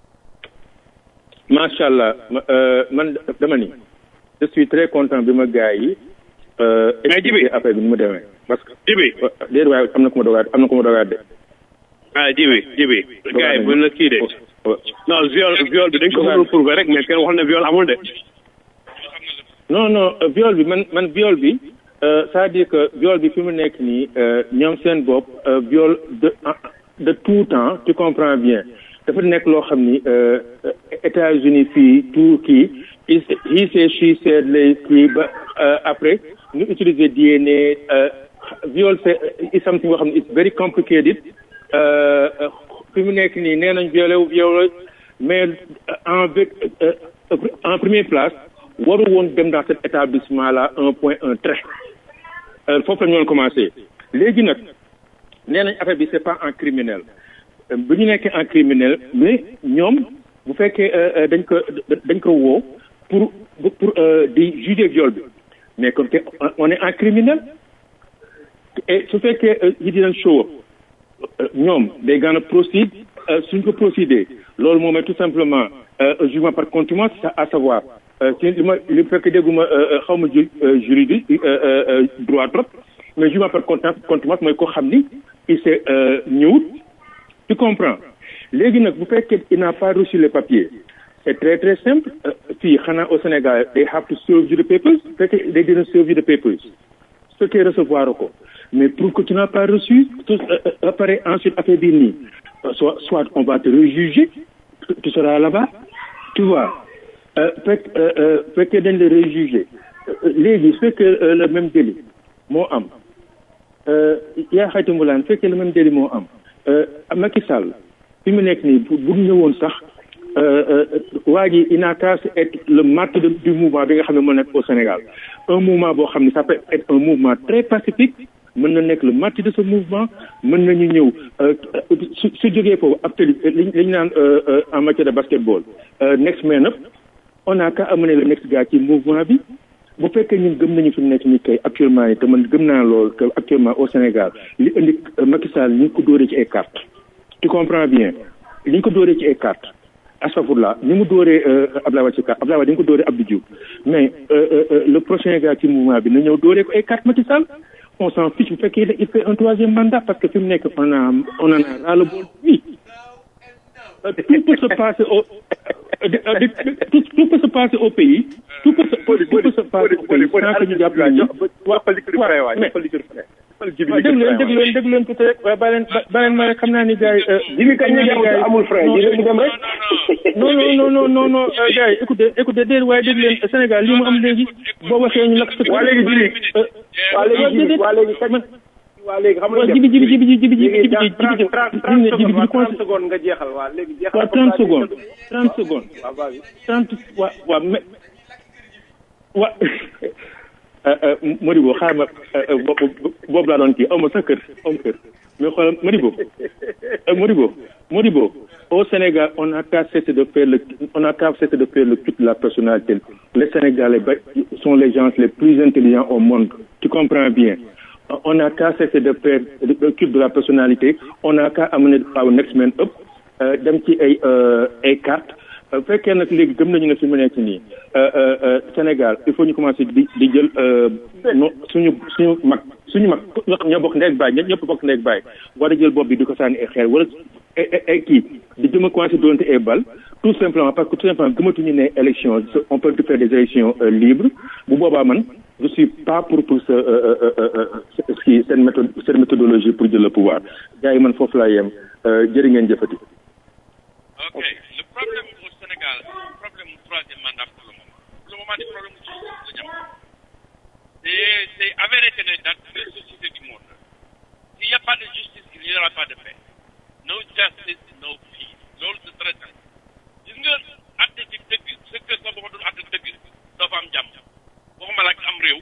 macha allah man dama ni je suis très content bi ma gars yi. mais Jibi affaire bi ni mu demee parce que. Jibi déedéet waaye am na ku ma dogaat am na ku ma dogaat de. ah Jibi Jibi. gars yi buñ la kii de. non viol viol bi dañ ko mënul prouver rek mais kenn wax ne viol amul de. non non viol bi man man viol bi c'est-à-dire que viol bi fi mu nekk nii ñoom seen bopp viol de de tout temps tu comprends bien dafa nekk loo xam ni États-Unis fii tout kii he said she said lay kii ba après ñu utiliser DNA viol c'est is something boo xam ne it's very complicated fi mu nekk nii nee nañ violé wu violé mais en en première place waru woon dem dans cet établissement là un point un trait foofu la ñu doon commencé léegi nag nee nañ affaire bi c'est pas en criminel bu ñu nekkee en criminel mais ñoom bu fekkee dañ ko dañ ko woo pour pour di juger viol bi mais comme que on est en criminel et su fekkee yi dinañ show up ñoom day gën a procéder suñ ko procéder loolu moom tout simplement jugement par contumace à savoir ci li ma li fekk dégguma xaw ma ju juridique droit trop mais jugement par contumace mooy ko xam ni il s'est ñëwut tu comprends léegi nag bu fekkee il n'a pas reçu les papiers c'est très très simple fii xanaa au Sénégal they have to serve you the papers bu fekkee they didn't serve you the papers su fekkee recevoir ko mais pour que tu n'as pas reçu après ensuite affaire bi nii soit soit on va te rejuger tu seras là-bas tu vois fekk fekkee dañ la rejuger léegi su fekkee le même délit moo am yaa xayti mbulaan fekkee le même délit moo am Macky Sall fi mu nekk nii bu ñëwoon sax waa ji il n'a qu'à être le martyr du mouvement bi nga xam ne moo nekk au Sénégal un mouvement boo xam ne ça peut être un mouvement très pacifique mën na nekk le martyr de ce mouvement mën nañu ñëw su su jógee foofu ab tëli li li ñu naan en matière de basketball next man up on a qu'à amener le next gars ci mouvement bi bu fekkee ñun gëm nañu fi mu nekk nii kay actuellement yi te man gëm naa loolu que actuellement au Sénégal li indi Macky Sall ñu ngi ko dóoree ci ay cartes tu comprends bien li ñu ko dóoree ci ay cartes astafurlah ni mu dóoree Abdoulaye Wade ci carte Abdoulaye Wade ni mu ko dóoree Abdou Diouf mais le prochain gars ci mouvement bi na ñëw dóoree ko ay cartes Macky Sall on s'en fiche bu fekkee il fait un troisième mandat parce que fi mu nekk on a on en a ras le bol oui tout peut se passer au tout, tout peut se passer au pays tout peut se tout peut se passer au pays sans que ñu jàpp ñu waaw déglu leen déglu leen déglu leen tuuti rek waaye ba leen ba leen ma rek xam naa ni gars yi jibi kañ nga jàpp amul frein ji mu dem rek non non non non non non gars yi écoutez écoutez déedéet waaye déglu leen Sénégal li mu am léegi boo waxee ñu lakk sa waa léegi jibi waa léegi jibi waa léegi kañ waa léegi xam nga jibi jibi jibi jibi jibi jibi jibi jibi trente secondes nga jeexal waa léegi jeexal waaw trente secondes trente secondes trente waa waa mais waa Modibo xaaral ma boobu laa doon kii aw ma sa kër aw ma kër mais xoolal Modibo Modibo Modibo au Sénégal on a qu'à cesser de faire le on a qu'à cesser de faire le culte de la personnalité les Sénégalais sont les gens les plus intelligents au monde tu comprends bien on n'a qu'à cesser de faire le culte de la personnalité on n'a qu'à amener our next man up dem ci ay ay cartes fekkee nag léegi gëm nañu ne fi mu nekk nii Sénégal il faut ñu commencer di di jël no suñu suñu mag suñu mag ñoo bokk ndeeg baay ñëpp bokk ndeeg baay war a jël bopp bi di ko sànni ay xeer wala ay kii di jëm a commencer doonte ay bal tout simplement parce que tout simplement gëmatuñu ne élection on peut faire des élections libres bu boobaa man je suis pas pour pour ce kii seen méthode seen méthodologie pour jël le pouvoir gars yi man foofu laa yem jërë ngeen jëfati. ok le problème au Sénégal problème mu troisième mandat pour le moment pour le moment di problème mu justice la ñu am c'est c'est avéré que ne dans toutes les sociétés du monde s'il n'y a pas de justice il n'y aura pas de paix no justice no peace loolu c'est très simple gis nga atte ci dëgg sa kër sa boo dul atte dëgg doo fa am jàmm waxuma la ak am réew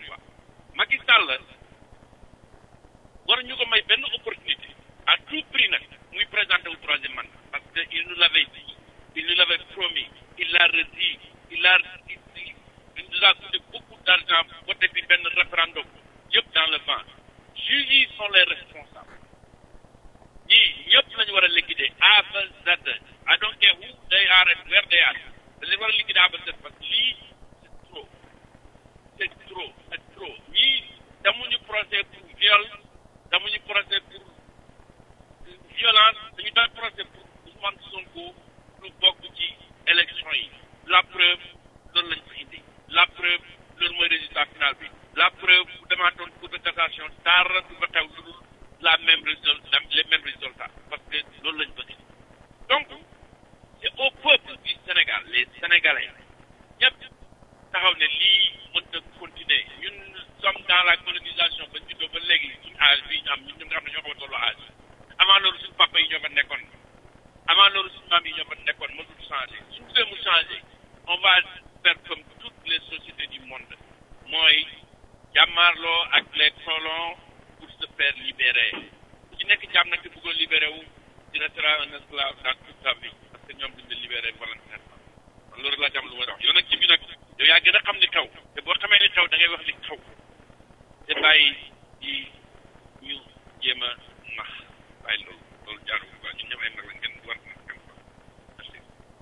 yëpp lañu war a liquider A ba Z I don't care who they are and where they are dañ leen war a liquider A ba Z parce que lii c'est trop c'est trop c'est trop ñii demuñu procès pour viol demuñu procès pour violence dañu doon procès pour Ousmane Sonko lu bokk ci élection yi la preuve loolu lañ fa indi la preuve loolu mooy résultat final bi la preuve bu demaatoon cour de cassation dara du fa xew lu dul la même résultat les mêmes résultats parce que loolu lañ bëgg donc c'est au peuple du Sénégal les Sénégalais ñëpp taxaw ne lii mën na continuer ñun sommes dans la colonisation ba juddoo ba léegi suñu âge bi ñu am ñun ñu nga xam ne ñoo ko tolloo âge avant loolu suñu papa yi ñoo fa nekkoon avant loolu suñu maam yi ñoo fa nekkoon mësul changer suñu bëggee mu changer on va faire comme toutes les sociétés du monde mooy jàmmaarloo ak les colons pour se faire libérer ku ci nekk jàmm nag te bëggoon libéré wu tu resteras un esclave dans toute ta vie parce que ñoom duñ la libéré volontairement man loolu laa jàmm lu may wax yow nag ci bi nag yow yaa gën a xam li xew te boo xamee li xew da ngay wax li xew te bàyyi di ñu jéem a nax bàyyi loolu loolu jaarul quoi ñun ñëpp ay mag lañ ngeen war na kenn quoi merci.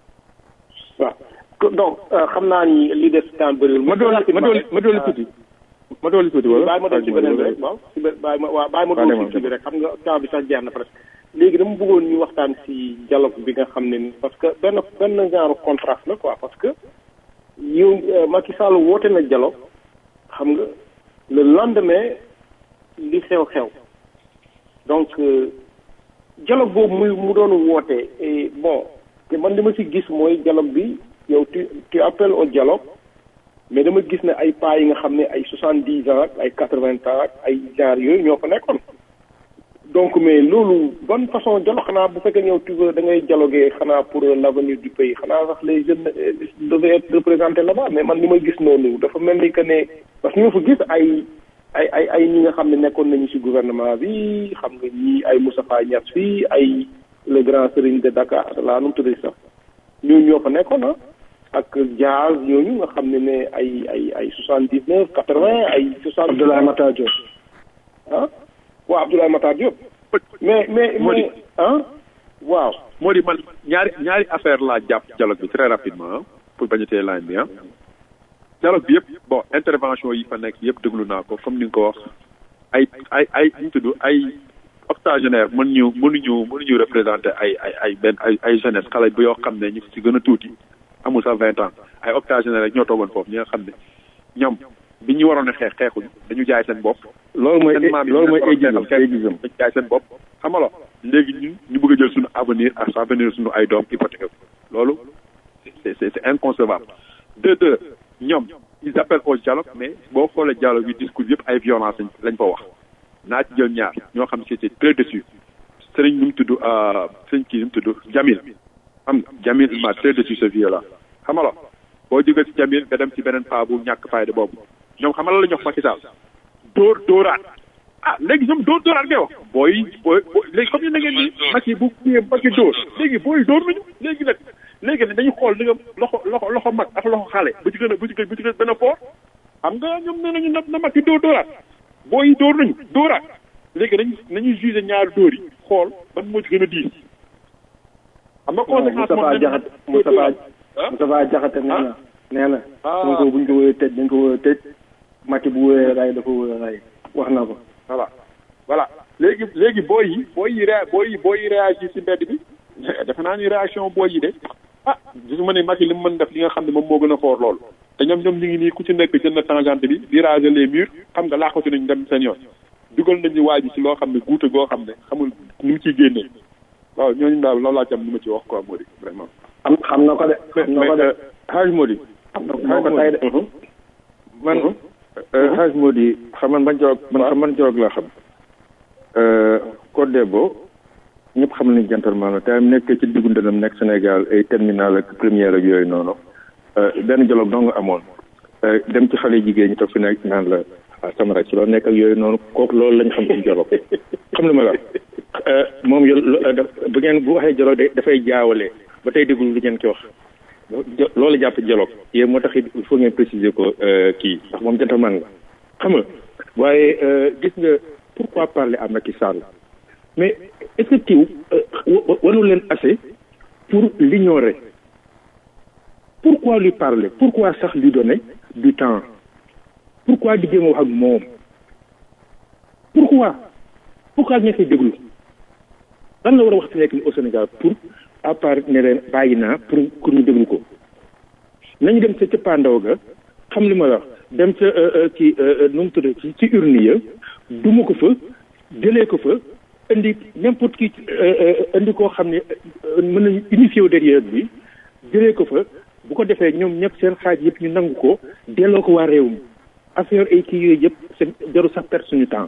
waaw donc xam naa ni li des temps bëriwul. ma doon ma doon ma doon tuuti. ma doon tuuti wala. bàyyi ma doon ci beneen bi rek waaw ci benn bàyyi ma waaw bàyyi ma doon ci bi rek xam nga temps bi sax jeex na presque. léegi dama bëggoon ñu waxtaan ci dialogue bi nga xam ne ni parce que benn benn genre contraste la quoi parce que yow Macky Sall woote na dialogue xam nga le lendemain li xew xew donc dialogue boobu muy mu doon woote et bon te man li ma ci gis mooy dialogue bi yow tu tu appelles au dialogue mais dama gis ne ay pas yi nga xam ne ay soixante dix ans ak ay quatre vingt ans ak ay genre yooyu ñoo fa nekkoon donc mais loolu bonne façon dialogue xanaa bu fekkee ñëw tu veux da ngay dialoguer xanaa pour l'avenir du pays xanaa sax les jeunes devaient être représentés là-bas mais man li may gis noonu dafa mel ni que ne parce que ñoo fa gis ay ay ay ay ñi nga xam ne nekkoon nañu ci gouvernement bi xam nga ñi ay Moustapha Niass fii ay le grand serigne de Dakar laa nu mu tuddee sax ñooñu ñoo fa nekkoon ah ak Diaz ñooñu nga xam ne ne ay ay ay soixante dix neuf quatre vingt ay soixante Abdoulaye Matar Diop ah waaw Abdoulaye Matar Diop mais mais mais ah waaw moo di man ñaari ñaari affaire laa jàpp dialogue bi très rapidement pour bañ a tee line bi ah dialogue bi yëpp bon intervention yi fa nekk yëpp déglu naa ko comme ni nga ko wax ay ay ay ñu tudd ay octogénaire mën ñu mënuñu mënuñu représenter ay ay ay benn ay ay jeunesse xale bi yoo xam ne ñu ci gën a tuuti amul sax vingt ans ay octogénaire rek ñoo toogoon foofu ñi nga xam ne ñoom bi ñu waroon a xeex xeexuñ dañu jaay seen bopp loolu mooy loolu mooy ageism dañu jaay seen bopp xam nga léegi ñun ñu bëgg a jël suñu avenir ak avenir suñu ay doom hypothéqué loolu c'est c'est c'est inconcevable deux deux ñoom ils appellent au dialogue mais boo xoolee dialogue bi discours yëpp ay violence lañ lañ fa wax naa ci jël ñaar ñoo xam ne c'était très déçu sëriñ nu mu tudd sëriñ kii nu mu tudd Jamil xam nga Jamil il m'a très déçu ce vieux là xam nga boo jógee ci Jamil nga dem ci beneen paa bu ñàkk fayda boobu ñoom xam nga la ñu wax Macky Sall dóor dóoraat ah léegi ñoom dóor dóoraat ngay wax booy booy léegi comme ni na ngeen ni Macky bu kiyee Macky dóor léegi booy dóor nañu léegi nag léegi nag dañu xool li nga loxo loxo loxo mag ak loxo xale bu ci gën a bu ci gën bu ci gën a fort xam nga ñoom nee nañu na na Macky dóor dóoraat booy dóor nañu dóoraat léegi nañ nañuy jugé ñaari dóor yi xool ban moo ci gën a diis xam nga conséquence Moustapha Diakhaté Moustapha Moustapha Diakhaté nee na nee na Sonko buñ ko wooyee tëj dañ ko wooyee tëj Macky bu wooyee ray dafa wooyee ray wax na ko voilà voilà léegi léegi booy yi booy yi ré booy yi booy yi réagir ci mbedd bi defe naa ni réaction booy yi de ah gisuma ne Macky li mu mën def li nga xam ne moom moo gën a foor loolu te ñoom ñoom ñu ngi nii ku ci nekk jël na tangente bi di raser les murs xam nga laaxatu nañ dem seen yoon dugal nañu waa ji ci loo xam ne guute goo xam ne xamul nu mu ciy génnee waaw ñooñu daal loolu laa ci am nu ma ci wax quoi Mody vraiment. xam xam na ko de. xam na ko de Haj Mody. xam na ko tey de. man Haj Mody xam man ban jorog man xam man jorog laa xam. Code Debo ñëpp xam nañu gentleman la te am nekk ci diggu ndënam nekk Sénégal ay terminal ak première ak yooyu noonu benn dialogue dong nga amoon dem ci xale jigéen ñi toog fi nekk naan la sama rek ci loolu nekk ak yooyu noonu kooku loolu lañ xam ci dialogue xam lu ma la moom yo bu ngeen bu waxee dialogue dafay jaawale ba tey déglu lu ngeen ki wax loolu jàpp dialogue yéen moo tax il faut ngeen préciser ko kii ndax moom gentleman la xam nga waaye gis nga pourquoi parler à Macky Sall mais est-ce que tiw wanu leen assez pour l'ignorer pourquoi lui parler pourquoi sax lui donner du temps pourquoi di jéem a wax ak moom pourquoi pourquoi ñu koy déglu lan la war a wax ci nekk ni au Sénégal pour à part ne leen bàyyi naa pour pour ñu déglu ko nañu dem ca cëppaandaw ga xam li ma wax dem ca ci nu mu tudd ci ci urne ya duma ko fa jëlee ko fa indi n'importe qui indi koo xam ne mën nañu unifié wu derrière bi jëlee ko fa bu ko defee ñoom ñëpp seen xaaj yëpp ñu nangu ko delloo ko waa réew mi affaire ay kii yooyu yëpp seen jaru sax perte suñu temps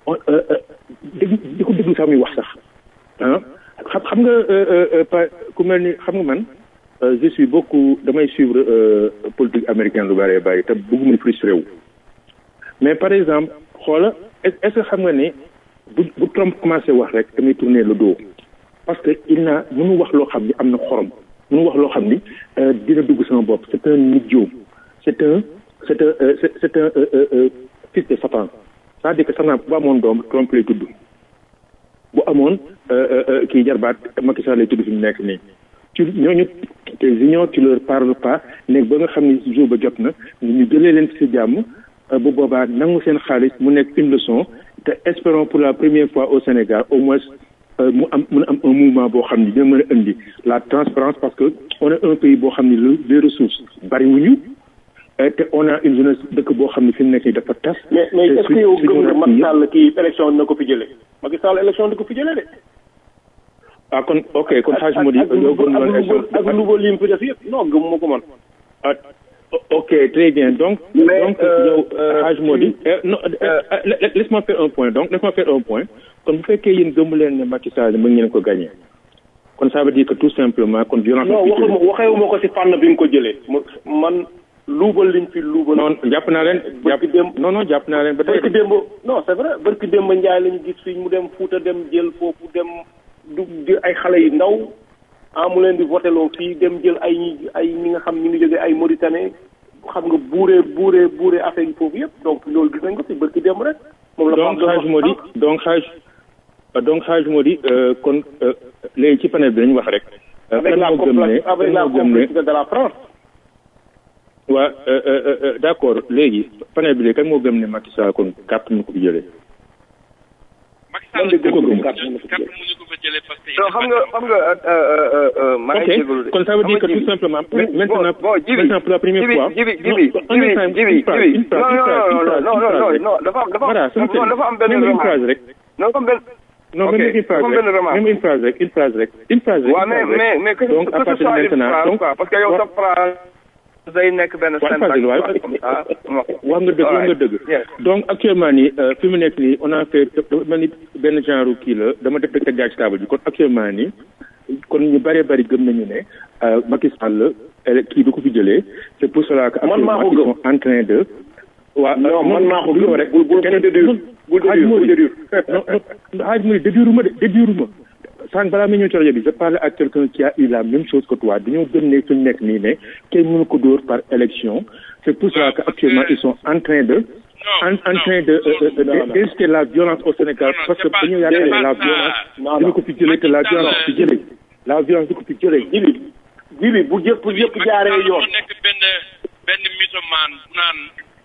dégg di ko déglu sax muy wax sax ah xam xam nga pa ku mel ni xam nga man je suis beaucoup damay suivre politique américaine lu bëree bëri te bëgguma frustré wu mais par exemple xoola est-ce que xam nga ne bu bu Trump commencé wax rek damay tourner le dos parce que il n'a mënu wax loo xam ni am na xorom mënu wax loo xam ni dina dugg sama bopp c'est un idiot c'est un c'est un c'est un fils de Satan c'est-à-dire que Satan bu amoon doom Trump lay tudd bu amoon kii jarbaat Macky Sall lay tudd fi mu nekk nii ci ñooñu te unions tu leur parles pas nekk ba nga xam ni jour ba jot na ñu jëlee leen ci jàmm bu boobaa nangu seen xaalis mu nekk une leçon te espérons pour la première fois au Sénégal au moins mu am mun am un mouvement boo xam ni dina mën a indi la transparence parce que on est un pays boo xam ni les ressources bariwuñu te on a une jeunesse dëkk boo xam ne fi mu nekk nii dafa tas. mais mais est-ce que yow gëm nga Macky Sall kii élection na ko fi jëlee Macky Sall élection na ko fi jëlee de. ah kon ok kon xaaj moo di. yow gëm nga élection ak nouveau li mu fi def yëpp non gëm ma ko man. ah ok très bien donc. donc yow xaaj moo di. non laisse-moi faire un point donc laisse-moi faire un point kon bu fekkee yéen gëmu leen ne Macky Sall mën ngeen ko gagné. kon ça veut dire que tout simplement kon violence. non waxuma waxeewuma ko si fànn bi nga ko jëlee man. luubal liñ fi luubal. non jàpp naa leen. jàpp démb non non jàpp naa leen ba tey. barki démb non c'est vrai barki démb Njaay lañu gis fii mu dem Fuuta dem jël foofu dem du di ay xale yu ndaw ah mu leen di voteloo fii dem jël ay ñi ay ñi nga xam ñu ngi jógee ay Mauritanie xam nga buuree buuree buuree affaire yi foofu yëpp donc loolu gis nañ ko fi barki démb rek. moom la donc xaaj moo di donc xaaj donc xaaj moo di kon léegi ci panel bi dañu wax rek. avec la complicité avec la complicité de la France. waa d' accord léegi panel bi léegi kan moo gëm ne Macky Sall kon carte mu ko fi jëlee. Macky Sall ko gëm carte mu ko fa jëlee parce que. non xam nga xam nga maa ngi jégalu de. kon ça veut dire que tout simplement. maintenant bon jibi maintenant pour la première fois. jibi jibi jibi jibi jibi non non non non non non dafa am dafa am non dafa am benn une remarque phrase rek. non comme benn non Ok, même une phrase comme benn rek remarque. même une phrase rek une phrase rek une phrase rek. waaw une mais phrase mais rek. mais que donc à que ce partir de soit une maintenant phrase donc quoi parce que yow sa phrase day nekk benn waaw syntaxe phrase waaye quoi. ah wax nga dëgg wax nga dëgg Yes. donc actuellement nii euh, fi mu nekk nii on a fait dafa mel ni benn genre kii la dama def teg jaay ci table bi kon actuellement nii kon ñu bëree bëri gëm nañu ne euh, Macky Sall ele- kii du ko fi jëlee c'est pour cela que Man maa ko actuellement ils sont en train de waa Non, man maa ko gëm. rek Bul- bul- bul dédure. Bul dédure, bul dédure. non non xaaj mu ne dédure ma de dédure ma sànq balaa ma ñëw ci rajo bi je parle à quelqu'un qui a eu la même chose que toi dañoo gëm ne suñu nekk nii ne kenn mënu ko dóor par élection c'est pour cela que actuellement ils sont en train de en, en train de euh, euh, de- d'inciter la violence au Sénégal parce que dañoo yaakaar ne la violence dina ko fi jëlee te la violence fi jëlee la violence di ko fi jëlee jibi jibi bu jëpp yëpp jaaree yoon. moo nekk benn benn mythomane bu naan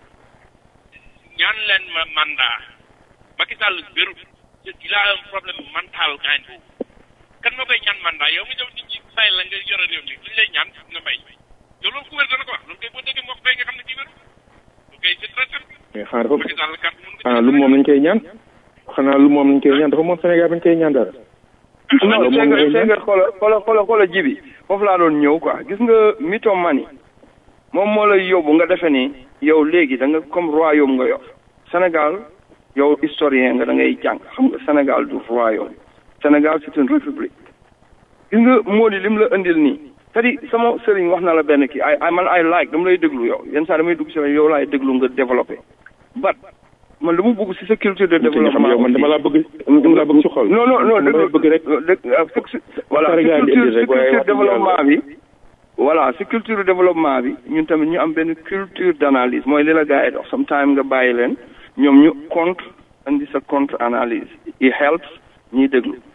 ñaan leen ma mandat Macky Sall wérut il a un problème mental gaañ boobu kan ma koy ñaan mandat yow mi dem nit ñi say la nga yore réew mi luñ lay ñaan nga may yow loolu ku wér dana ko wax loolu kay boo déggee moo ko fay nga xam ne kii wérut loolu kay c'est très simple mais xanaa dafa Macky Sall carte mun ko xanaa lu moom lañ koy ñaan xanaa lu moom lañ koy ñaan dafa moom Sénégal bañ koy ñaan dara non loolu moom Senghor ngay ñaan Senghor xoola xoola xoola xoola jibi foofu laa doon ñëw quoi gis nga mythomanie moom moo lay yóbbu nga defe ni yow léegi da nga comme royaume nga yor Sénégal yow historien nga da ngay jàng xam nga Sénégal du royaume Sénégal c'est une république gis nga moo di lim la indil nii c'est-à-dire sama sëriñ wax na la benn kii ay ay man ay like dama lay déglu yow yenn saa damay dugg si yow laay déglu nga développé but man dama bëgg si sa culture de te nga xam développement yow man dama laa bëgg dama laa bëgg ci xol non non non dama laa bëgg rek voilà Pare si gaa indi culture rek, si waaye culture wax dëgg développement bi voilà si culture développement bi ñun tamit ñu am benn culture d'analyse mooy li la gars yi dox sometime nga bàyyi leen ñoom ñu contre indi sa contre analyse it helps ñiy déglu gis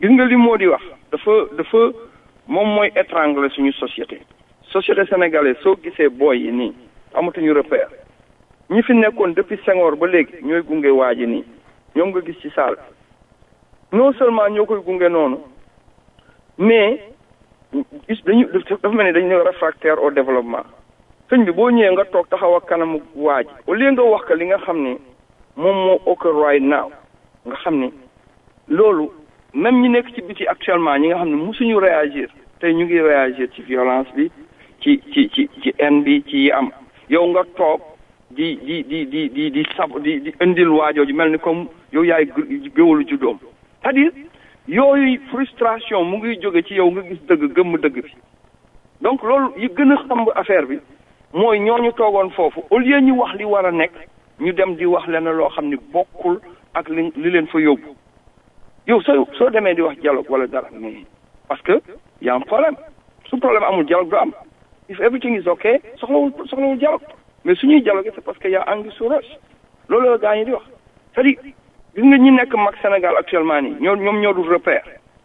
gis nga li moo di wax dafa dafa moom mooy étrangler suñu société société sénégalaise soo gisee booy yi nii amatuñu repère ñi fi nekkoon depuis Senghor ba léegi ñooy gunge waa ji nii ñoom nga gis ci saal non seulement ñoo koy gunge noonu mais gis dañu dafa mel ni dañu réfractaire au développement sëñ bi boo ñëwee nga toog taxaw ak kanamu waa ji au lieu nga wax ka li nga xam ni moom moo occur right now nga xam ni loolu même ñi nekk ci biti actuellement ñi nga xam ne musuñu réagir tey ñu ngi réagir ci violence bi ci ci ci ci haine bi ci yi am yow nga toog di di di di di di sab di di indil waajooju mel ni comme yow yaay géwalu juddoom c'est-à-dire yooyu frustration mu ngi jóge ci yow nga gis dëgg gëmm dëgg bi donc loolu yi gën a xamb affaire bi mooy ñooñu toogoon foofu au lieu ñu wax li war a nekk ñu dem di wax lenn loo xam ni bokkul ak li li leen fa yóbbu yow soo soo demee di wax dialogue wala dara mais parce que y a un problème su problème amul dialogue du am if everything is okay soxlawul soxlawul dialogue mais suñuy dialogue c'est parce que y a anguille sous roche loolu la gaa ñi di wax c'est-à-dire gis nga ñi nekk mag Sénégal actuellement nii ñoo ñoom ñoo dul repère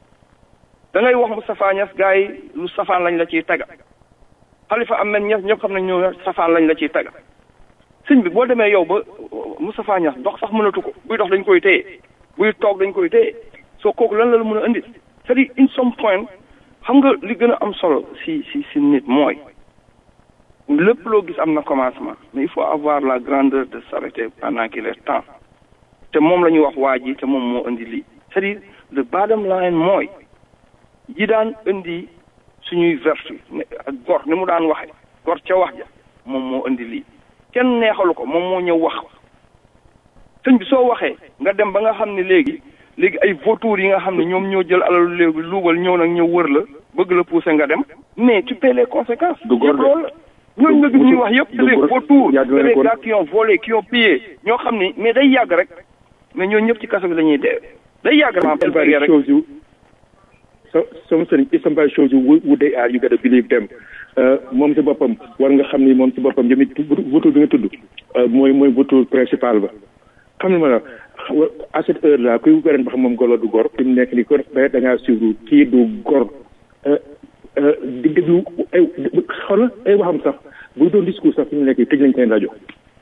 da ngay wax Moustapha Niass gars yi lu safaan lañ la ciy taga Khalifa Ahmed Niass ñëpp xam nañ ñoo safaan lañ la ciy taga sëñ bi boo demee yow ba Moustapha Niass dox sax mënatu ko buy dox dañ koy téye buy toog dañ koy téye soo kooku lan la la mën a indi c'est-à-dire in some point xam nga li gën a am solo si si si nit mooy lépp loo gis am na commencement mais il faut avoir la grandeur de s'arrêter pendant qu'il est temps te moom la ñuy wax waa ji te moom moo indi lii c'est-à-dire le bottom line mooy yi daan indi suñuy vertu ak gor ni mu daan waxe gor ca wax ja moom moo indi lii kenn neexalu ko moom moo ñëw wax sëñ bi soo waxee nga dem ba nga xam ne léegi léegi ay vautours yi nga xam ne ñoom ñoo jël alalu léegi luubal ñëw nag ñëw wër la bëgg la pousser nga dem mais tu paies les conséquences yëpp loolu la ñooñu nga gis ñuy wax yëpp c'est des vautours c'est des gars qui ont volé qui ont pillé ñoo xam ni mais day yàgg rek mais ñooñu ñëpp ci kaso bi la ñuy dee day yàgg rek shows you so some sëriñ if somebody shows you who they are you gotta believe them moom si boppam war nga xam ni moom si boppam jëmi vautour bi nga tudd mooy mooy vautour principal ba xam ne ma la à cette heure là kuy gërëm ba xam moom golo du gor fi mu nekk nii kon da ngaa suivre kii du gor di déglu ay xoolal ay waxam sax buy doon discours sax fi mu nekk nii tëj nañ seen rajo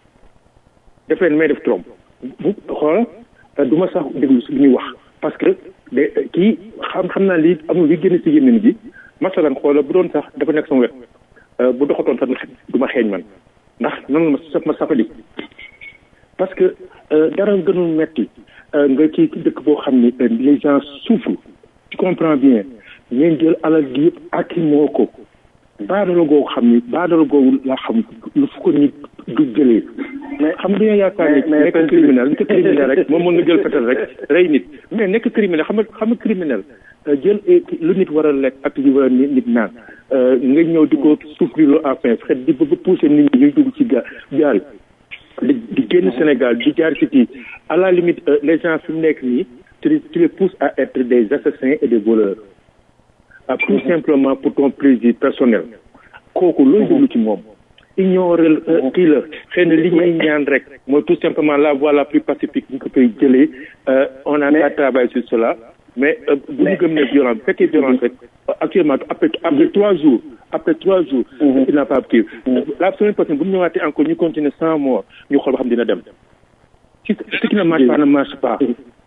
def leen may def trompe bu xoolal du ma sax déglu si li ñuy wax parce que de kii xam xam naa lii amul li génn si gémmiñ gi masalan xoolal bu doon sax dafa nekk sama wet bu doxatoon sax du ma xeeñ man ndax nan ma sa ma safali parce que dara gënul metti nga ci dëkk boo xam ni les gens souffrent tu comprends bien ngeen jël alal gi yëpp ak moo ko baadala googu xam ni baadala googu laa xam lu fu ko nit du jëlee mais xam nga dañoo yaakaar ni nekk criminel nekk criminel rek moom mën nga jël fetal rek rey nit mais nekk criminel xam nga xam nga criminel jël lu nit war a lekk ak li war a nit naan nga ñëw di ko souffrir lu enfin xet di ba pousser nit ñi ñuy dugg ci ga gaal di di génn Sénégal di jaar ci kii à la limite les gens fi mu nekk nii tu tu les pousses à être des assassins et des voleurs ah tout simplement pour ton plaisir personnel kooku looy déglu ci moom ignorer kii la xëy na li ñuy ñaan rek mooy tout simplement la voie la plus pacifique ñu ko koy jëlee on a à travailler sur cela mais bu ñu gëm ne violence bu fekkee violence rek actuellement après après trois jours après trois jours il n'a pas kii la semaine prochaine bu ñu ñëwaatee encore ñu continuer sans mort ñu xool ba xam dina dem si ce qui ne marche pas ne marche pas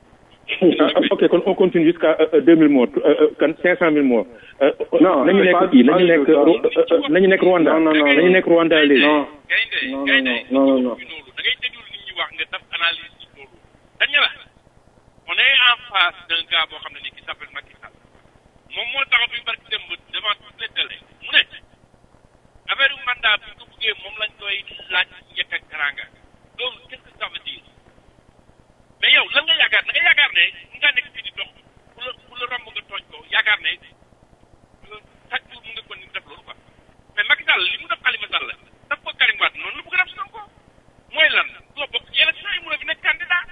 ok kon on continue jusqu'à deux mille morts kan cinq cent mille morts non nañu nekk kii nañu nekk nañu nekk Rwanda non non non nañu nekk Rwanda léegi non non non non non da ngay déglu nit ñi wax nga def analyse ci loolu dañu la on est en face d'un gars boo xam ne ni qui s'appelle Macky Sall moom moo taxaw bi barki dem devant toutes les télé mu ne affaire mandat bi ko bëggee moom lañ koy laaj njëkk ak teranga loolu qu'est-ce que ça veut dire mais yow lan nga yaakaar da nga yaakaar ne mu ngaa nekk fii di dox ku la ku la romb nga tooñ ko yaakaar ne chaque jour mu nga kon ni def loolu quoi mais Macky Sall li mu def Khalifa Sall daf ko Karim Wade noonu la bëgg a def Sonko mooy lan doo bokk ci élection yi mu ne fi nekk candidat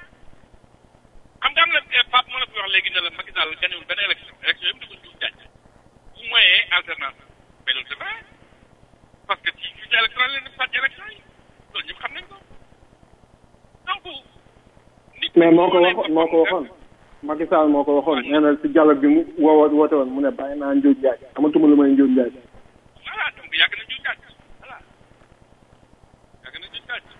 xam nga am na Pape moo la fi wax léegi ne la Macky Sall gañewul benn élection élection yëpp da ko juum jaaj bu moyee alternance mais loolu c'est vrai parce que ci fichier électoral leen sàcc élection yi loolu ñëpp xam nañ ko donc mais moo ko waxoon moo ko waxoon Macky Sall moo ko waxoon nee na si dialogue bi mu woo woote woon mu ne bàyyi naa njuuj njaaj amatuma lu may njuuj njaaj voilà donc yàgg na juñ tàcc voilà yàgg na juñ tàcc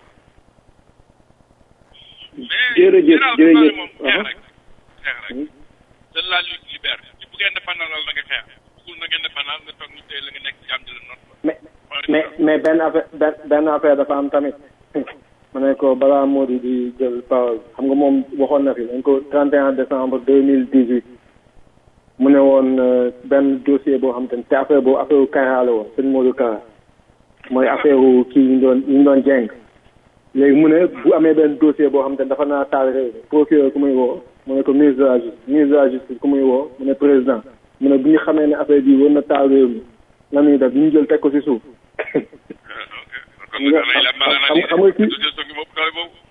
mais jërëjëf général Sall jërëjëf moom xeex rek xeex rek c'est la lutte libère ci bu ngeen defal na nga xeex bugul na ngeen defal nga toog ñu tey la nga nekk ci am di la noot mais mais mais benn affaire benn benn affaire dafa am tamit ma ne ko balaa Mody di jël parole xam nga moom waxoon na fi dañ ko 31 décembre 2018 mu ne woon euh, benn dossier boo xam te ne te affaire boobu affaire u Kara la woon sëñ Modou Kara mooy affaire u kii yi ñu doon yi ñu doon jeng léegi mu ne bu amee benn dossier boo xam te ne dafa naa taal réew mi procureur ku muy woo mu ne ko ministre de la justice ministre de la justice ku muy woo mu ne président mu ne bu ñu xamee ne affaire bii war na taal réew mi lan ñuy def ñu jël teg ko si suuf kon nag lay la mala xam xam nga kii dossier ngi moom doole boobu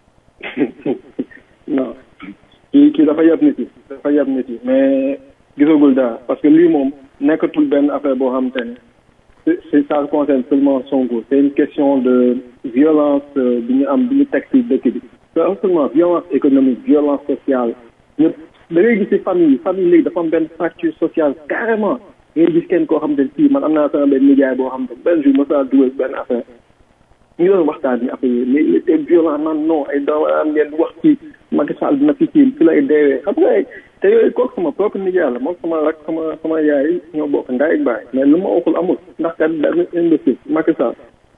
non kii kii dafa yab nit yi dafa yab nit yi mais gisagul dara parce que lii moom nekkatul benn affaire boo xam te ne c'est c'est- ça concerne seulement Sonko c'est une question de violence euh, bi ñu am bi ñu teg ci dëkk bi c'est pas seulement violence économique violence sociale ñëpp da ngay gis ci famille yi famille léegi dafa am benn fracture sociale carrément da ngay gis kenn koo xam te ne fii man am naa sama benn nijaay boo xam te ne benn jour ma saa dugal benn affaire ñu doon waxtaan ni affaire yi mais il était violent man non ay doomu am ngeen wax ci Macky Sall dina fi kii fi lay deewee xam nga ay te yooyu kooku sama propre nijaay la moom sama rak sama sama yaay ñoo bokk ndaay ak baay mais lu ma waxul amul ndax kat benn imbécile Macky Sall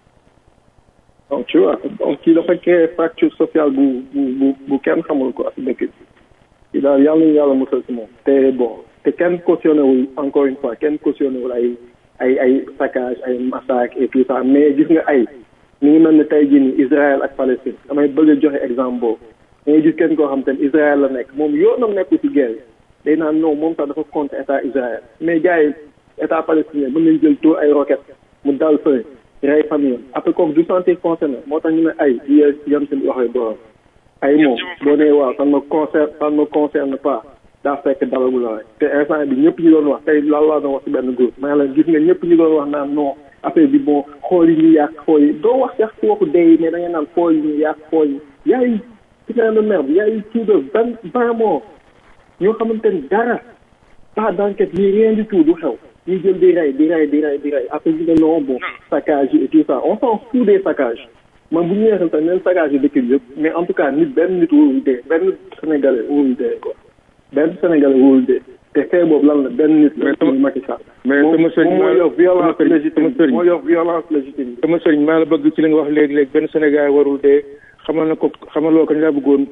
donc tu vois donc kii dafa créer fracture sociale bu bu bu bu kenn xamul ko ak dëkk bi kii daal yàlla ñu yàlla musal si moom te bon te kenn cautionné wul encore une fois kenn cautionné wul ay ay ay saccage ay massacre et tout ça mais gis nga ay mi ngi mel ne tey jii nii Israël ak Palestine damay bëgg a joxe exemple boobu da ngay gis kenn koo xam te ne Israël la nekk moom yoonam nekkul ci guerre day naan non moom sax dafa contre état Israël mais gars yi état palestinien mën nañ jël taux ay roquettes mu dal fële rey famille après kooku du sentir concerné moo tax ñu ne ay di yam seen waxee borom ay moom boo nee waaw ça ne me concerne ça ne me concerne pas daa fekk dalagu la rek te instant bi ñëpp ñu doon wax tey lan laa doon wax ci benn groupe maa la gis nga ñëpp ñu doon wax naan non affaire bi bon xool yi ñu yàq xool yi doo wax sax ci waxu dee yi mais da ngay naan xool yi ñu yàq xool yi y a eu putain de merde y a eu plus de vingt vingt morts ñoo xamante ni dara pas d'enquête ni rien du tout du xew ñu jël di rey di rey di rey di rey après ñu ne non bon saccage yi et tout ça on s'en fout des saccages man bu ñu yeexal tamit neen saccage yi dëkk bi yëpp mais en tout cas nit benn nit wóorul dee benn sénégalais wóorul dee quoi benn sénégalais wóorul dee te fee boobu lan la benn nit la muy Macky Sall mais sama sëriñ moom moo yor violence légitime sama sëriñ moo yor violence légitime sama sëriñ maa la bëgg ci li nga wax léegi-léegi benn Sénégal warul dee xamal na ko xamal loo ko ñu laa bëggoon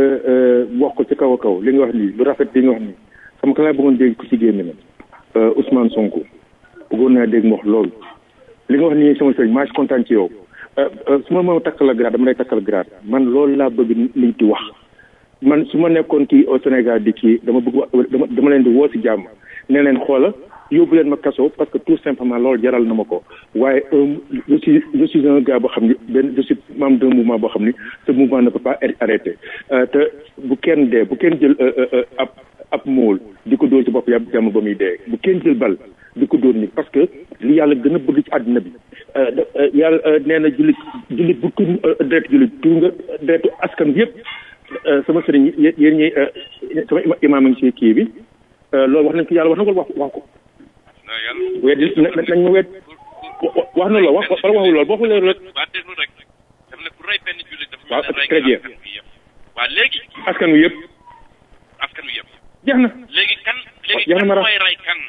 wax ko ci kaw a kaw li nga wax lii lu rafet li nga wax nii xam ka laa bëggoon dégg ku ci génn na Ousmane Sonko bëggoon naa dégg mu wax loolu li nga wax nii sama sëriñ maa ci kontaan ci yow su ma ma takkal la grade dama lay takkal grade man loolu laa bëgg nit di wax man su ma nekkoon kii au Sénégal di kii dama bëgg dama dama leen di woo si jàmm ne leen xoola yóbbu leen ma kaso parce que tout simplement loolu jaral na ma ko waaye je suis je suis un gars boo xam ni benn je suis membre d'un mouvement boo xam ni ce mouvement ne peut pas être arrêté te bu kenn dee bu kenn jël ab ab mool di ko dóor ci bopp yàlla jàmm ba muy dee bu kenn jël bal di ko dóor nit parce que li yàlla gën a bëgg ci àddina bi yàlla nee na jullit jullit bu tuur deretu jullit tuur nga deretu askan bi yëpp sama sëriñ yéen ñi sama imaam a ngi ci kii bi loolu wax nañ ko yàlla wax na ko wax wax ko wet nañ ma wet wax na loolu wax wala waxul loolu boo xoolee rek waa déglu rek daf ne ku rey benn jullit dafa waaw mel ne rey très bien askan wi yëpp waa léegi askan wi yëpp askan wi yëpp jeex na léegi kan léegi jeex na kan ma ra- mooy rey kan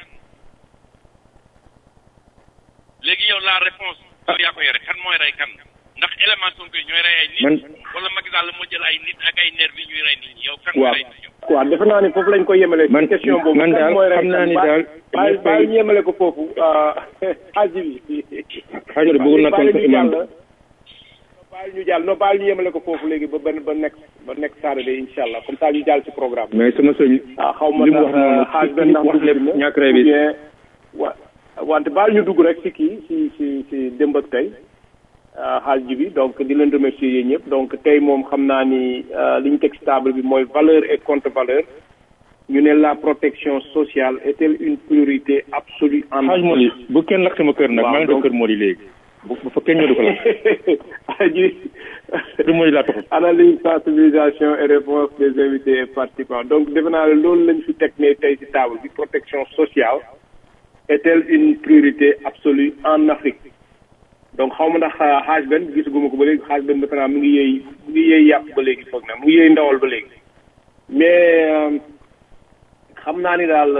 léegi yow la réponse yow yaa ko yore kan mooy rey kan ndax élément Sonko yi ñooy rey ay nit Man- wala Macky Sall moo jël ay nit ak ay nervi ñuy rey nit ñi yow kan waaw mooy rey nit ñi waaw defe naa ni foofu lañ ko yemale Man- question boobu man kan daal mooy rey xam naa kan? ni Ba- daal bàyyi ñëppay- bàyyi ñu yemale ko foofu xaaji bi xaajo de bëggoon na bàyyi tontu ñu imam jàll bàyyi ñu jàll non bàyyi ñu yemale ko foofu léegi ba benn ba nekk ba nekk Saturday incha allah comme ça ñu jàll ci programme mais sama sëriñ ah xaw ma li mu wax ndax noonu xaaj ci- benn ndax wax dugg lépp na ñàkk rey bi. ou bien wa wante baal ñu dugg rek ci kii ci ci ci démb ak tey xaaj ji bi donc di leen remercier yéen ñëpp donc tey moom xam naa ni euh, li ñu teg ci table bi mooy valeur et contre valeur ñu ne la protection sociale est-elle une priorité absolue en xaaj moo di bu kenn lakk sama kër nag Waaw, maa ngi def donc- kër moo di léegi bu bu fa kenn ñëw di ko lakk ji du mooy laa taxul analyse sensibilisation et réponse des invités et participants donc defe naa ne loolu lañ fi teg ne tey ci table bi protection sociale est-elle une priorité absolue en Afrique donc xaw ma ndax xaaj benn gisaguma ko ba léegi xaaj benn defe naa mu ngi yëy mu ngi yëy yàpp ba léegi foog na mu ngi yëy ndawal ba léegi mais xam naa ni daal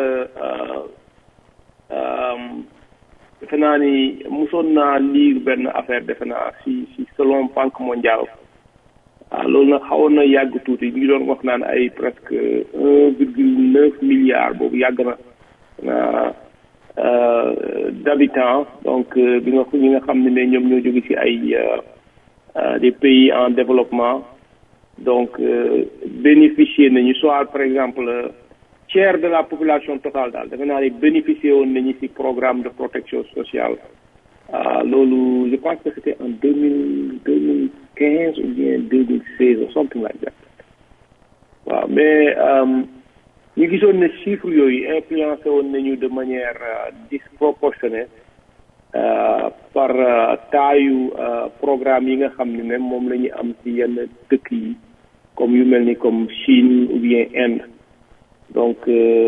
defe naa ni mosoon naa lire benn affaire defe naa si si selon banque mondiale waaw loolu nag xawoon na yàgg tuuti ñu ngi doon wax naan ay presque un virgule neuf milliards boobu yàgg na d'habitants donc bi nga ñi nga xam ne ne ñoom ñoo jóge ci ay des pays en développement donc bénéficier nañu soit par exemple tiers de la population totale daal defe naa ne bénéficier woon nañu ci programme de protection sociale loolu je pense que c'était en deux mille deux mille quinze ou bien deux mille seize ou something like that waaw mais ñu gisoon ne chiffres yooyu influencé woon nañu de manière disproportionnée par taayu programme yi nga xam ne ne moom la ñu am ci yenn dëkk yi comme yu mel ni comme Chine ou bien Inde donc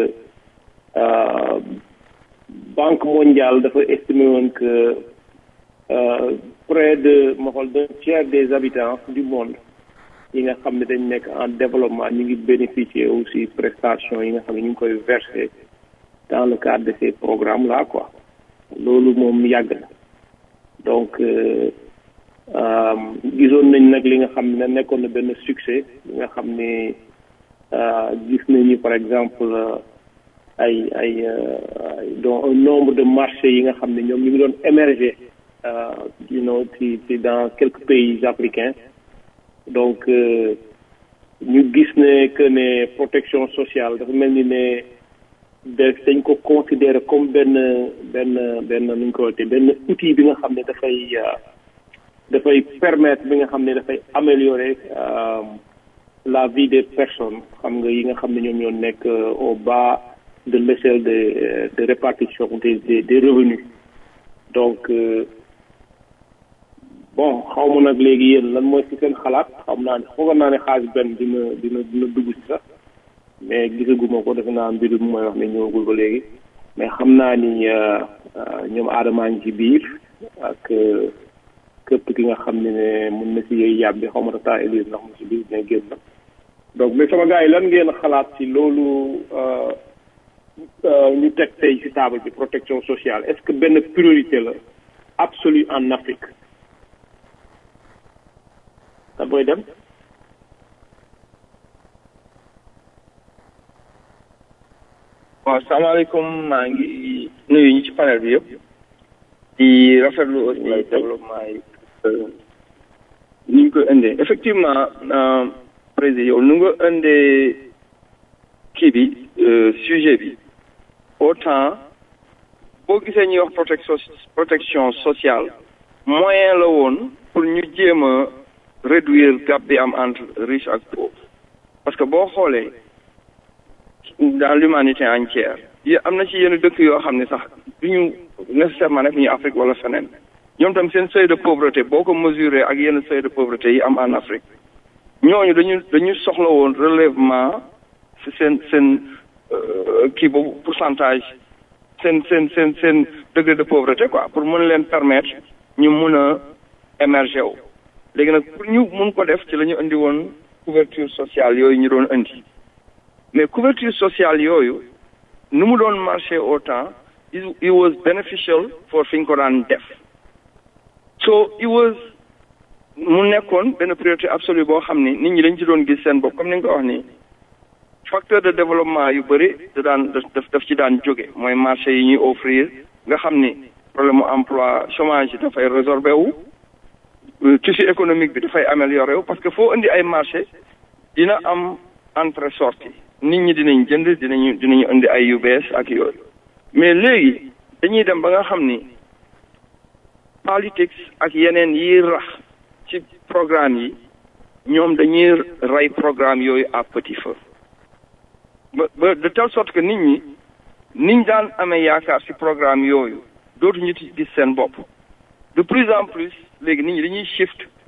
banque mondiale dafa estimé woon que près de ma xool d'un tiers des habitants du monde yi nga xam ne dañ nekk en développement ñu ngi bénéficier aussi prestations yi nga xam ne ñu ngi koy verser dans le cadre de ces programmes là quoi loolu moom yàgg na donc gisoon nañ nag li nga xam ne nekkoon na benn succès li nga xam ne gis nañu par exemple ay ay donc un nombre de marchés yi nga xam ne ñoom ñu ngi doon émerger you know ci ci dans quelques pays africains donc ñu gis ne que ne protection sociale dafa mel ni ne de dañ ko considérer comme benn benn benn nu ñu ko waxee benn outil bi nga xam ne dafay dafay permettre bi nga xam ne dafay améliorer la vie des personnes xam nga yi nga xam ne ñoom ñoo nekk au bas de l'échelle de de répartition des des des revenus donc bon xaw ma nag léegi yéen lan mooy ci seen xalaat xam naa ne foogoon naa ne xaaj benn dina dina dina dugg ci sax mais gisaguma ko defe naa mbir mi mooy wax ne ñëwagul ba léegi mais xam naa ni ñoom aadamaa ngi ci biir ak képp ki nga xam ne ne mun na ci yooyu yàb bi xaw ma taa élise ndax mu ci biir ne génn donc mais sama gars yi lan ngeen xalaat ci loolu ñu teg tey ci table bi protection sociale est-ce que benn priorité la absolue en Afrique da booy dem waaw salaamaaleykum maa ngi nuyu ñi ci panel bi yëpp di rafetlu aussi développement yi ni ñu ko indee effectivement président yow nu nga indee kii bi sujet bi autant boo gisee ñuy wax protection protection sociale moyen la woon pour ñu jéem a réduire gap bi am entre riche ak pauvre parce que boo xoolee dans l'humanité entière yi am na ci yenn dëkk yoo xam ne sax du ñu nécessairement nekk ñu Afrique wala feneen ñoom tam seen seuil de pauvreté boo ko mesuré ak yenn seuil de pauvreté yi am en Afrique ñooñu dañu dañu soxla woon relèvement si seen seen kii boobu pourcentage seen seen seen seen degré de pauvreté quoi pour mën leen permettre ñu mun a émerger wu léegi nag pour ñu mun ko def ci la ñu indi woon couverture sociale yooyu ñu doon indi mais couverture sociale yooyu nu mu doon marché au temps it was beneficial for fi ñu ko daan def so it was mu nekkoon benn priorité absolue boo xam ni nit ñi dañ ci doon gis seen bopp comme ni nga ko wax nii facteur de développement yu bëri da daan daf daf ci daan jóge mooy marché yi ñuy offrir nga xam ni problème mu emploi chômage yi dafay résorbé wu tissu économique bi dafay amélioré wu parce que foo indi ay marché dina am entrée sortie nit ñi dinañ jënd dinañu dinañu indi ay yu bees ak yooyu mais léegi dañuy dem ba nga xam ni politics ak yeneen yi rax ci programme yi ñoom dañuy rey programme yooyu à petit feu ba ba de telle sorte que nit ñi niñ daan amee yaakaar ci programme yooyu dootuñu ci gis seen bopp de plus en plus léegi nit ñi dañuy shift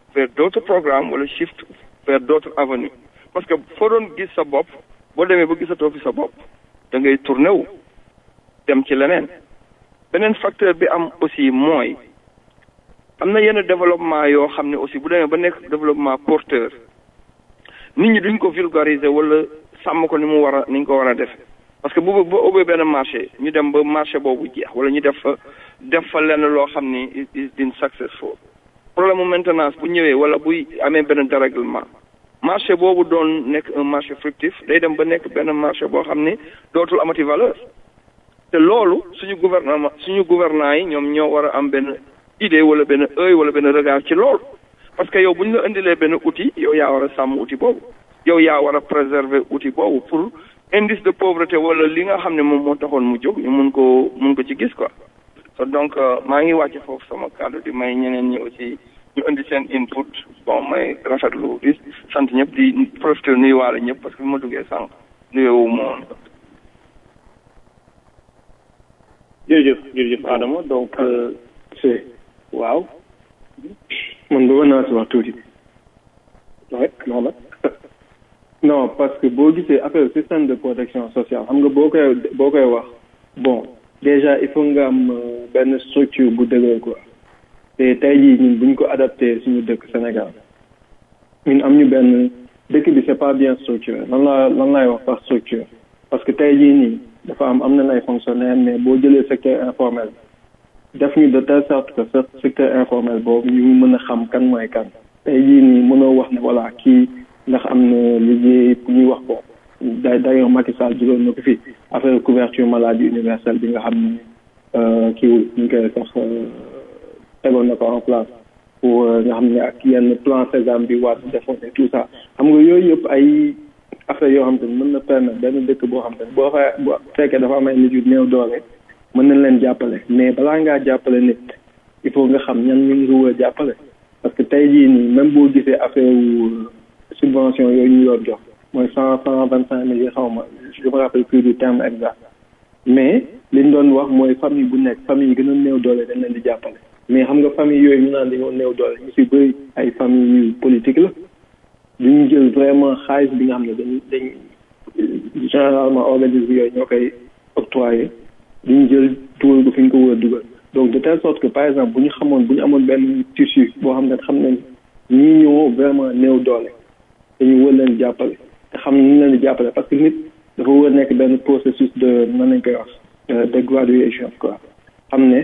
vers d'autres programmes wala shift vers d'autres avenues parce que foo doon gis sa bopp boo demee ba gisatoo fi sa bopp da ngay tourné wu dem ci leneen beneen facteur bi am aussi mooy am na yenn développement yoo xam ne aussi bu demee ba nekk développement porteur nit ñi duñ ko vulgariser wala sàmm ko ni mu war a ni ñu ko war a def parce que bu ba ubbee benn marché ñu dem ba marché boobu jeex wala ñu def fa def fa lenn loo xam ni is been successful problème mu maintenance bu ñëwee wala buy amee benn dérèglement marché boobu doon nekk un marché fructif day dem ba nekk benn marché boo xam ni dootul amati valeur te loolu suñu gouvernement suñu gouvernants yi ñoom ñoo war a am benn idée wala benn œil wala benn regard ci loolu parce que yow bu ñu la indilee benn outil yow yaa war a sàmm outil boobu yow yaa war a préserver outil boobu pour indice de pauvreté wala li nga xam ne moom moo taxoon mu jóg ñu mun ko mun ko ci gis quoi so donc maa ngi wàcc foofu sama kàddu di may ñeneen ñi aussi ñu indi seen input bon may rafetlu di sant ñëpp di profité nuyuwaale ñëpp parce que bi ma duggee sànq nuyowu moom jërëjëf jërëjëf Adama donc c'est waaw man bëggoon naa si wax tuuti rek noonu non parce que boo gisee affaire système de protection sociale xam nga boo koy boo koy wax bon déjà il faut nga am benn structure bu dëgër quoi te tey jii ñun buñ ko adapté suñu dëkk Sénégal ñun am ñu benn dëkk bi c'est pas bien structuré lan laa lan laay wax par structure parce que tey jii nii dafa am am nañ ay fonctionnaires mais boo jëlee secteur informel def ñu de telle sorte que ce secteur informel boobu ñu mën a xam kan mooy kan tey jii nii mënoo wax ne voilà kii ndax am na liggéey bu ñuy wax bon d'ailleurs Macky Sall jëloon na ko fi affaire couverture maladie universelle bi nga xam ne kiiwul ñu koy sax tegoon na ko en place pour nga xam ne ak yenn plan Sésame bi waat defoon et tout ça xam nga yooyu yëpp ay affaire yoo xam te ne mën na permettre benn dëkk boo xam te ne boo fa boo fekkee dafa am ay nit yu néew doole mën nañ leen jàppale mais balaa ngaa jàppale nit il faut nga xam ñan ñu ngi war a jàppale parce que tey jii nii même boo gisee affaire subvention yooyu ñu doon jox mooy cent cent vingt cinq mille yi xaw ma je me rappelle plus du terme exact mais li ñu doon wax mooy famille bu nekk famille yi gën a néew doole dañ leen di jàppale mais xam nga famille yooyu ñu naan dañoo néew doole ñu si bëri ay famille yu politique la duñu jël vraiment xaalis bi nga xam ne dañ dañ généralement organisme yooyu ñoo koy octroyé duñu jël dugal ko fi ñu ko war a dugal donc de telle sorte que par exemple bu ñu xamoon bu ñu amoon benn tissu boo xam ne xam nañ ñii ñoo vraiment néew doole dañu wër leen jàppale te xam ne ñu leen di jàppale parce que nit dafa wër nekk benn processus de mën nañ koy wax de graduation quoi xam ne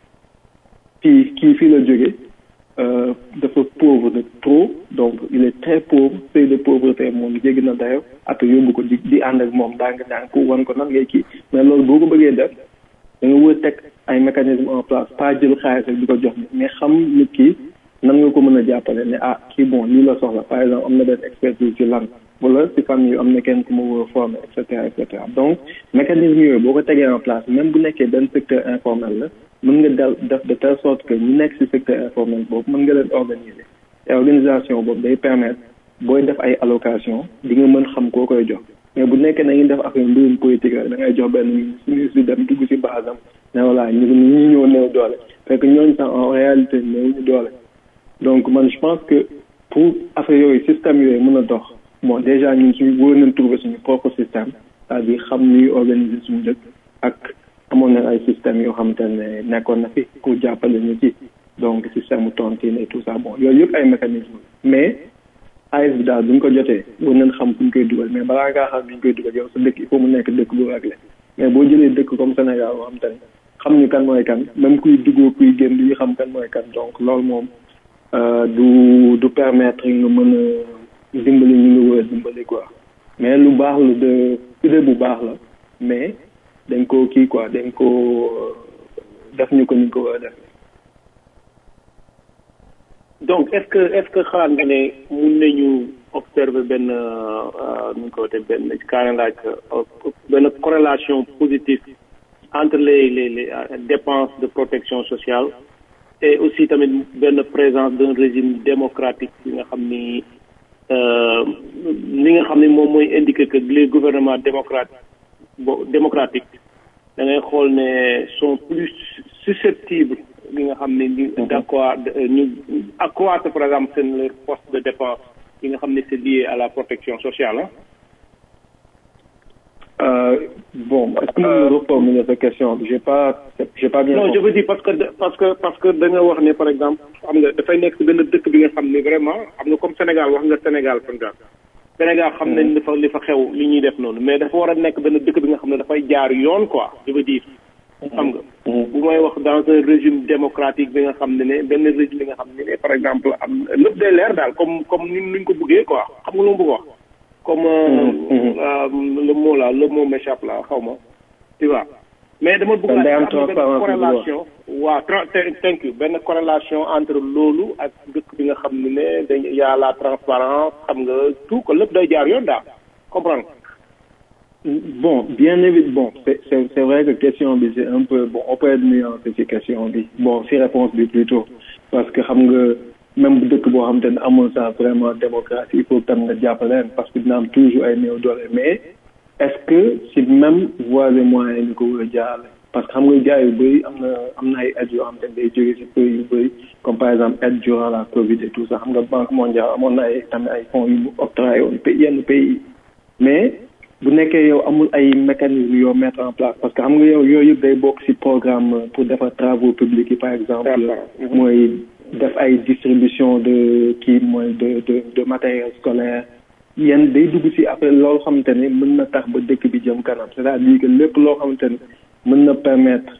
kii kii fii la jóge dafa pauvre de trop donc il est très pauvre seuil de pauvreté moom jéggi na dayo après yóbbu ko di di ànd ak moom ndànk ndànk pour wan ko nan ngay kii mais loolu boo ko bëggee def da nga wër teg ay mécanisme en place pas jël xaalis rek di ko jox mais xam nit ki nan nga ko mën a jàppale ne ah kii bon lii la soxla par exemple am na benn expertise ci lan wala ci famille am na kenn ku ma war a former et cetera et cetera donc mécanisme yooyu boo ko tegee en place même bu nekkee benn secteur informel la mën nga dal def de telle sorte que ñu nekk ci secteur informel boobu mën nga leen organiser te organisation boobu day permettre booy def ay allocation di nga mën xam koo koy jox mais bu nekkee na ngi def affaire mbirum politique rek da ngay jox benn ministre bi dem dugg ci basam ne voilà ñu ñi ñëw néew doole fekk ñooñu sax en réalité néew ñu doole donc man je pense que pour affaire yooyu système yooyu mën a dox bon déjà ñun suñu wóor nañ trouver suñu propre système c'est-à-dire xam ñuy organiser suñu dëkk ak amoon na ay système yoo xamante ne nekkoon na fi pour jàppale ñu ci donc système tontine et tout ça bon yooyu yëpp ay mécanisme mais xaalis bi daal bu ñu ko jotee war nañ xam fu ñu koy dugal mais balaa ngaa xam ni ñu koy dugal yow sa dëkk il faut mu nekk dëkk bu réglé mais boo jëlee dëkk comme Sénégal boo xam te ne xam ñu kan mooy kan même kuy duggoo kuy génn du ñu xam kan mooy kan donc loolu moom du du permettre nga mën a dimbali ñu ngi war a dimbali quoi mais lu baax la de idée bu baax la mais dañ ko kii quoi dañ ko def ñu ko ni ko war a def donc est-ce que est-ce que xalaat nga ne mun nañu observer benn nu ñu ko waxee benn carrément laaj benn corrélation positive entre les les les dépenses de protection sociale et aussi tamit benn présence d'un régime démocratique bi nga xam ni li nga xam ni moom mooy indiquer que les gouvernements démocratiques bo démocratiques da ngay xool ne sont plus susceptibles bi nga xam ne ñu d'accord ñu accroître par exemple seen leur poste de dépense yi nga xam ne c'est lié à la protection sociale ah Euh, bon, est-ce que vous me reformulez cette question J'ai pas, j'ai pas bien. non je compris. veux dire parce que parce que parce que da nga wax ne par exemple xam nga dafay nekk si benn dëkk bi nga xam ne vraiment xam nga comme Sénégal wax nga Sénégal par exemple Sénégal xam nañ li fa li fa xew li ñuy def noonu mais dafa war a nekk benn dëkk bi nga xam ne dafay jaar yoon quoi je veux dire xam nga bu may wax dans un régime démocratique bi nga xam ne ne benn régime bi nga xam ne ne par exemple am lépp day leer daal comme comme ni nuñ ko bëggee quoi xam nga lu mu bëgg wax comme euh, euh, le mot là le mot m'échappe là xaw ma tu vois mais dama bëgg Kon day am am benn transparence bu corrélation waaw tra- te- thank you benn corrélation entre loolu ak dëkk bi nga xam ne ne dañ y a la transparence xam nga tout que lépp day jaar yoon daal comprendre Bon, bien évidemment, bon, c'est c'est- c'est vrai que question bi c'est un peu bon, on peut être nuancé ci question bi. Bon, si réponse bi plutôt parce que xam nga même bu dëkk boo xam te ne amul ça vraiment démocratie il faut que tam nga jàppaleen parce que dina am toujours ay néew doole mais est-ce que si même voies et moyens ñu ko war a jaarale parce que xam nga gars yu bëri am na am na ay aides yoo xam te ne day jóge si pays yu bëri comme par exemple aide durant la Covid et tout ça xam nga banque mondiale amoon na ay tamit ay fonds yu mu octroyé woon pays yenn pays yi mais bu nekkee yow amul ay mécanismes yoo mettre en place parce que xam nga yow yooyu yëpp day bokk ci programme pour defar travaux publics yi par exemple mooy def ay distribution de kii mooy de de de matériel scolaire yenn day dugg ci après loolu xamante ne mën na tax ba dëkk bi jëm kanam c'est-à-dire que lépp loo xamante ne mën na permettre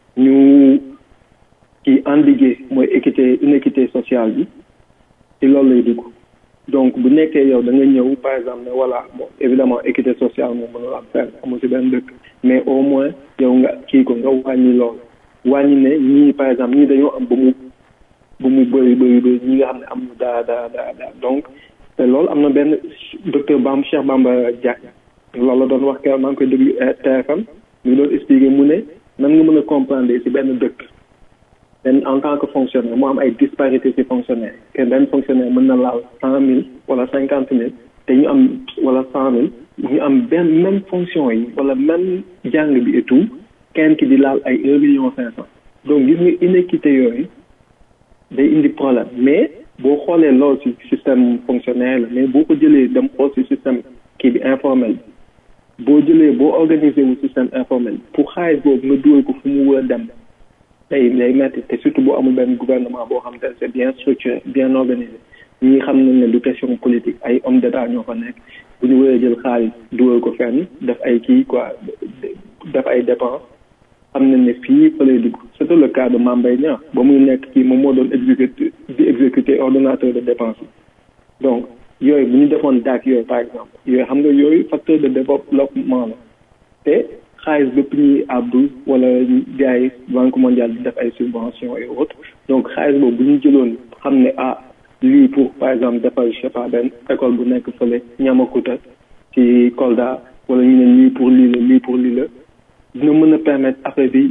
ñu kii endiguer mooy équité inéquité sociale bi ci loolu lay dugg donc bu nekkee yow da nga ñëw par exemple ne voilà bon évidemment équité sociale moom mënul am fenn amul ci benn dëkk mais au moins yow nga kii ko nga wàññi loolu wàññi ne ñii par exemple ñii dañoo am ba mu ba mu bëri bëri bëri ñi nga xam ne am na daa daa daa daa donc te loolu am na benn docteur Bamba Cheikh Bamba Diack loolu la doon wax keroog maa ngi koy déglu TFM mu ngi doon expliquer mu ne nan nga mën a comprendre ci benn dëkk benn en tant que fonctionnaire mu am ay disparité ci fonctionnaire que benn fonctionnaire mën na laal cent mille wala cinquante mille te ñu am wala cent mille ñu am benn même fonction yi wala même jàng bi et tout kenn ki di laal ay un million cinq cent donc gis nga inéquité yooyu day indi problème mais boo xoolee loolu ci système fonctionnaire la mais boo ko jëlee dem xool ci système kii bi informel bi boo jëlee boo organisé wu système informel pour xaalis boobu nga dugal ko fu mu war a dem day day metti te surtout boo amul benn gouvernement boo xam te c'est bien structuré bien organisé ñi xam nañ ne du question politique ay homme d'état ñoo fa nekk bu ñu waree jël xaalis dugal ko fenn def ay kii quoi def ay dépenses xam nañ ne fii fa lay dugg c'était le cas de Mame Mbaye Niang ba muy nekk kii moom moo doon exécuter di exécuter ordonnateur de dépense yi donc yooyu bu ñu defoon daak yooyu par exemple yooyu xam nga yooyu facteur de développement la te xaalis bépp ñuy àbdu wala gars yi banque mondiale di def ay subventions et autres donc xaalis boobu bu ñu jëloon xam ne ah lii pour par exemple defal je sais pas benn école bu nekk fële Niamacoota ci Kolda wala ñu ne lii pour lii la lii pour lii la dina mën a permettre affaire bi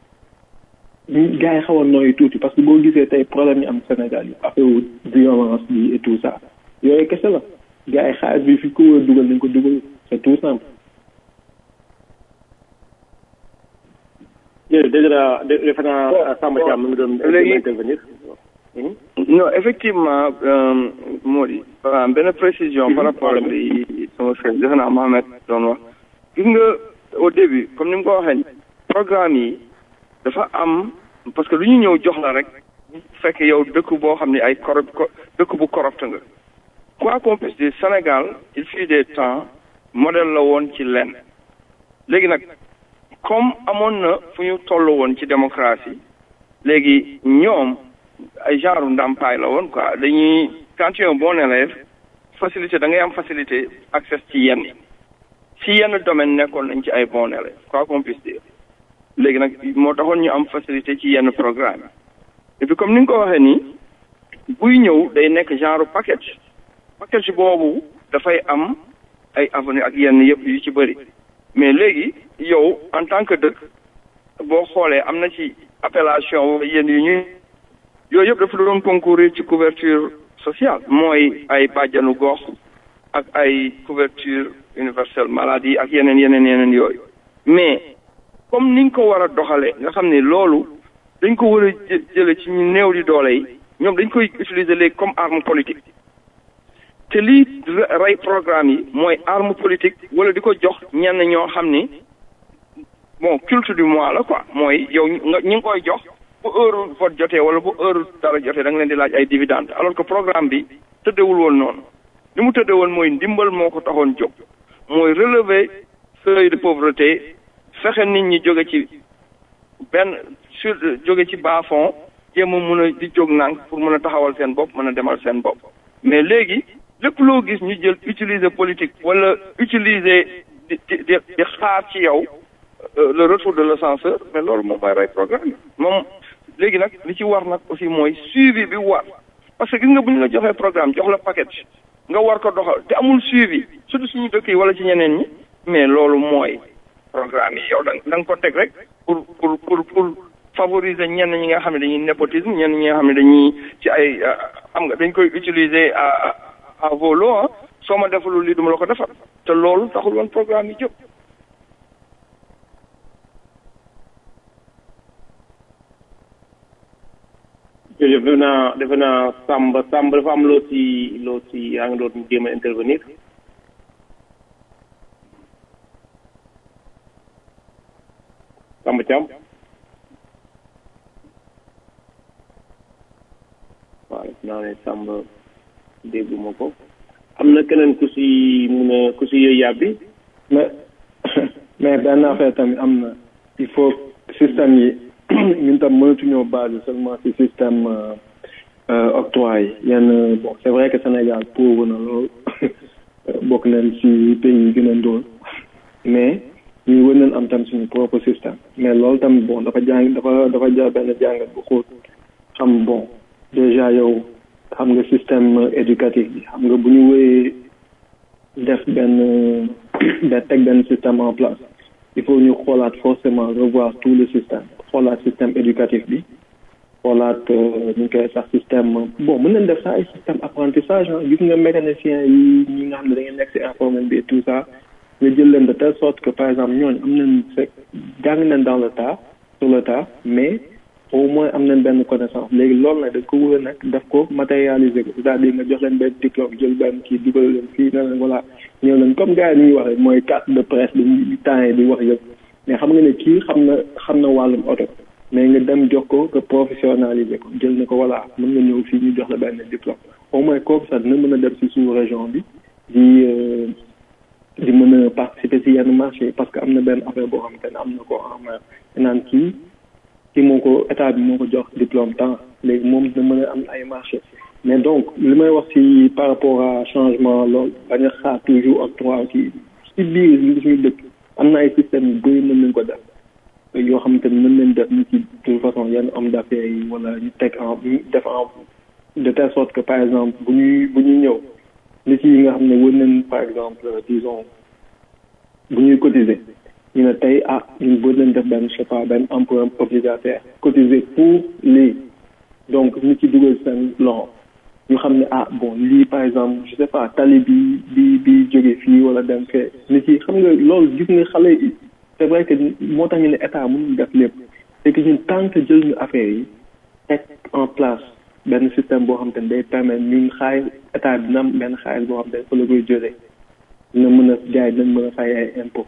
gars yi xaw a nooyu tuuti parce que boo gisee tey problème yi am Sénégal yi affaire wu violence bi et tout ça yooyu kese la gars yi xaalis bi fi ko war a dugal nañ ko dugal c'est tout simple jërëjëf dégg naa defe naa Samba Thiam mi ngi doon intervenir non effectivement moo di benn précision par rapport ak li sama frère defe naa Mohamed doon wax gis nga au début comme ni mu ko waxee programme yi dafa am parce que lu ñu ñëw jox la rek fekk yow dëkk boo xam ne ay corrup dëkk bu corrupte nga quoi qu'on puisse dire Sénégal il fut des temps modèle la woon ci lenn léegi nag comme amoon na fu ñu toll woon ci démocratie léegi ñoom ay genre ndàmpaay la woon quoi dañuy quand tu es un bon élève facilité da ngay am facilité accès ci yenn ci yenn domaine nekkoon nañ ci ay bon élève quoi qu'on puisse dire léegi nag moo taxoon ñu am facilité ci yenn programme et puis comme ni nga ko waxee nii buy ñëw day nekk genre package package boobu dafay am ay avenue ak yenn yëpp yu ci bëri mais léegi yow en tant que dëkk boo xoolee am na ci appellation wala yenn yu ñuy yooyu yëpp dafa doon concourir ci couverture sociale mooy ay bàjjanu gox ak ay couverture universelle maladie ak yeneen yeneen yeneen yooyu mais comme niñ ko war a doxalee nga xam ne loolu dañ ko war a jë jële ci ñu néew di doole yi ñoom dañ koy utiliser léegi comme arme politique te lii rey programme yi mooy arme politique wala di ko jox ñenn ñoo xam ni bon culte du mois la quoi mooy yow nga ñi ngi koy jox bu heure vote jotee wala bu heure dara jotee da nga leen di laaj ay dividende alors que programme bi tëddewul woon noonu li mu tëdde woon mooy ndimbal moo ko taxoon jóg mooy relever seuil de pauvreté fexe nit ñi jóge ci benn sur jóge ci bas fond jéem a mun a di jóg nànk pour mën a taxawal seen bopp mën a demal seen bopp mais léegi lépp loo gis ñu jël utiliser politique wala utiliser di di di xaar ci yow le retour de l'ascenseur mais loolu moom mooy rey programme moom léegi nag li ci war nag aussi mooy suivi bi war parce que gis nga bu ñu la joxee programme jox la paquet nga war ko doxal te amul suivi surtout suñu dëkk yi wala ci ñeneen ñi mais loolu mooy programme yi yow da da nga ko teg rek pour pour pour pour favoriser ñenn ñi nga xam ne dañuy népotisme ñenn ñi nga xam ne dañuy ci ay xam nga dañ koy utiliser à à volo ah soo ma defalul lii duma la ko defal te loolu taxul woon programme yi jóg jërëjëf defe naa defe naa Samba Samba dafa am loo ci loo ci yaa ngi doon jéem a intervenir Samba Thiam waaw def naa ne Samba dégguma ko am na keneen ku si mun a ku si yëy yàbbi mais mais benn affaire tamit am na il faut système yi ñun tam mënatuñoo basé seulement ci système octroi yi yenn bon c'est vrai que Sénégal pauvre na lool bokk nañ ci pays yi gën a ndóol mais ñu wër nañ am tam suñu propre système mais loolu tamit bon dafa jàng dafa dafa jar benn jàngat bu xóot xam bon déjà yow xam nga système éducatif bi xam nga bu ñu wéyee def benn benn teg benn système en place il faut ñu xoolaat forcément revoir tout le système xoolaat système éducatif bi xoolaat ñu koy sax système bon mën nañ def sax ay système apprentissage ah gis nga mécanicien yi ñi nga xam ne da ngeen nekk si informel bi et tout ça nga jël leen de telle sorte que par exemple ñooñu am nañ fekk jàng nañ dans le tas sur le tas mais au moins am nañ benn connaissance léegi loolu nag dañ ko wër nag def ko matérialiser ko c'est-à-dire nga jox leen benn diplôme jël benn kii dugal leen fii ne leen voilà ñëw leen comme gars yi ni ñuy waxee mooy carte de presse dañuy temps yi di wax yëpp mais xam nga ne kii xam na xam na wàllum oto mais nga dem jox ko nga professionnaliser ko jël na ko voilà mën nga ñëw fii ñu jox la benn diplôme au moins kooku sax dina mën a dem si suñu région bi di di mën a participer si yenn marché parce que am na benn affaire boo xam te ne am na ko en main naan kii kii moo ko état bi moo ko jox diplôme temps léegi moom dina mën a am ay marché mais donc li may wax si par rapport à changement loolu bañ a xaar toujours octroi kii si biir li suñu dëkk am na ay système yu bëri mën nañ ko def yoo xamante ni mën nañ def ni ci de toute façon yenn homme d'affaires yi wala ñu teg en def en de telle sorte que par exemple bu ñuy bu ñuy ñëw nit yi nga xam ne wër nañ par exemple disons bu ñuy cotiser ñu ne tey ah ñun bëri nañ def benn je sais pas benn emprunt obligataire cotiser pour lii donc nit ci dugal seen loxo ñu xam ne ah bon lii par exemple je sais pas tali bi bi bi jóge fii wala dem fee nit yi xam nga loolu gis nga xale yi c'est vrai que moo tax ñu ne état mënul def lépp c'est que ñun tant que jël ñu affaire yi teg en place benn système boo xam te ne day permettre ñun xaalis état dina am benn xaalis boo xam te ne fa la koy jëlee dina mën a jaay dinañ mën a fay ay impôt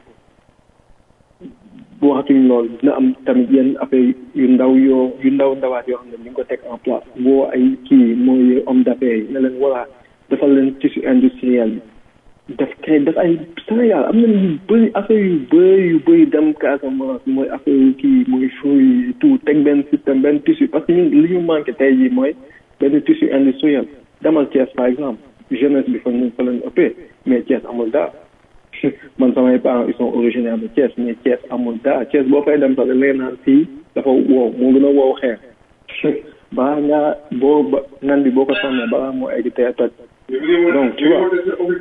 bu waxatuñ loolu dina am tamit yenn affaire yu ndaw yoo yu ndaw ndawaat yoo xam ne ñu ngi ko teg en place boo ay kii mooy homme d'affaires yi ne leen voilà defal leen tissu industriel bi def kay def ay Sénégal am na yu bëri affaire yu bëri yu bëri dem Casamance mooy affaire yu kii mooy fruit yi tout teg benn système benn tissu parce que ñun li ñu manqué tey jii mooy benn tissu industriel demal Thiès par exemple jeunesse bi fa ñu fa lañ ëppee mais Thiès amul dara man samay parents ils sont originaires de Thiès mais Thiès amul dara Thiès boo fay dem sax da ngay naan fii dafa wow moo gën a wow xeer balaa ngaa boo ba nan bi boo ko sànnee balaa moo egg tey toj donc tu vois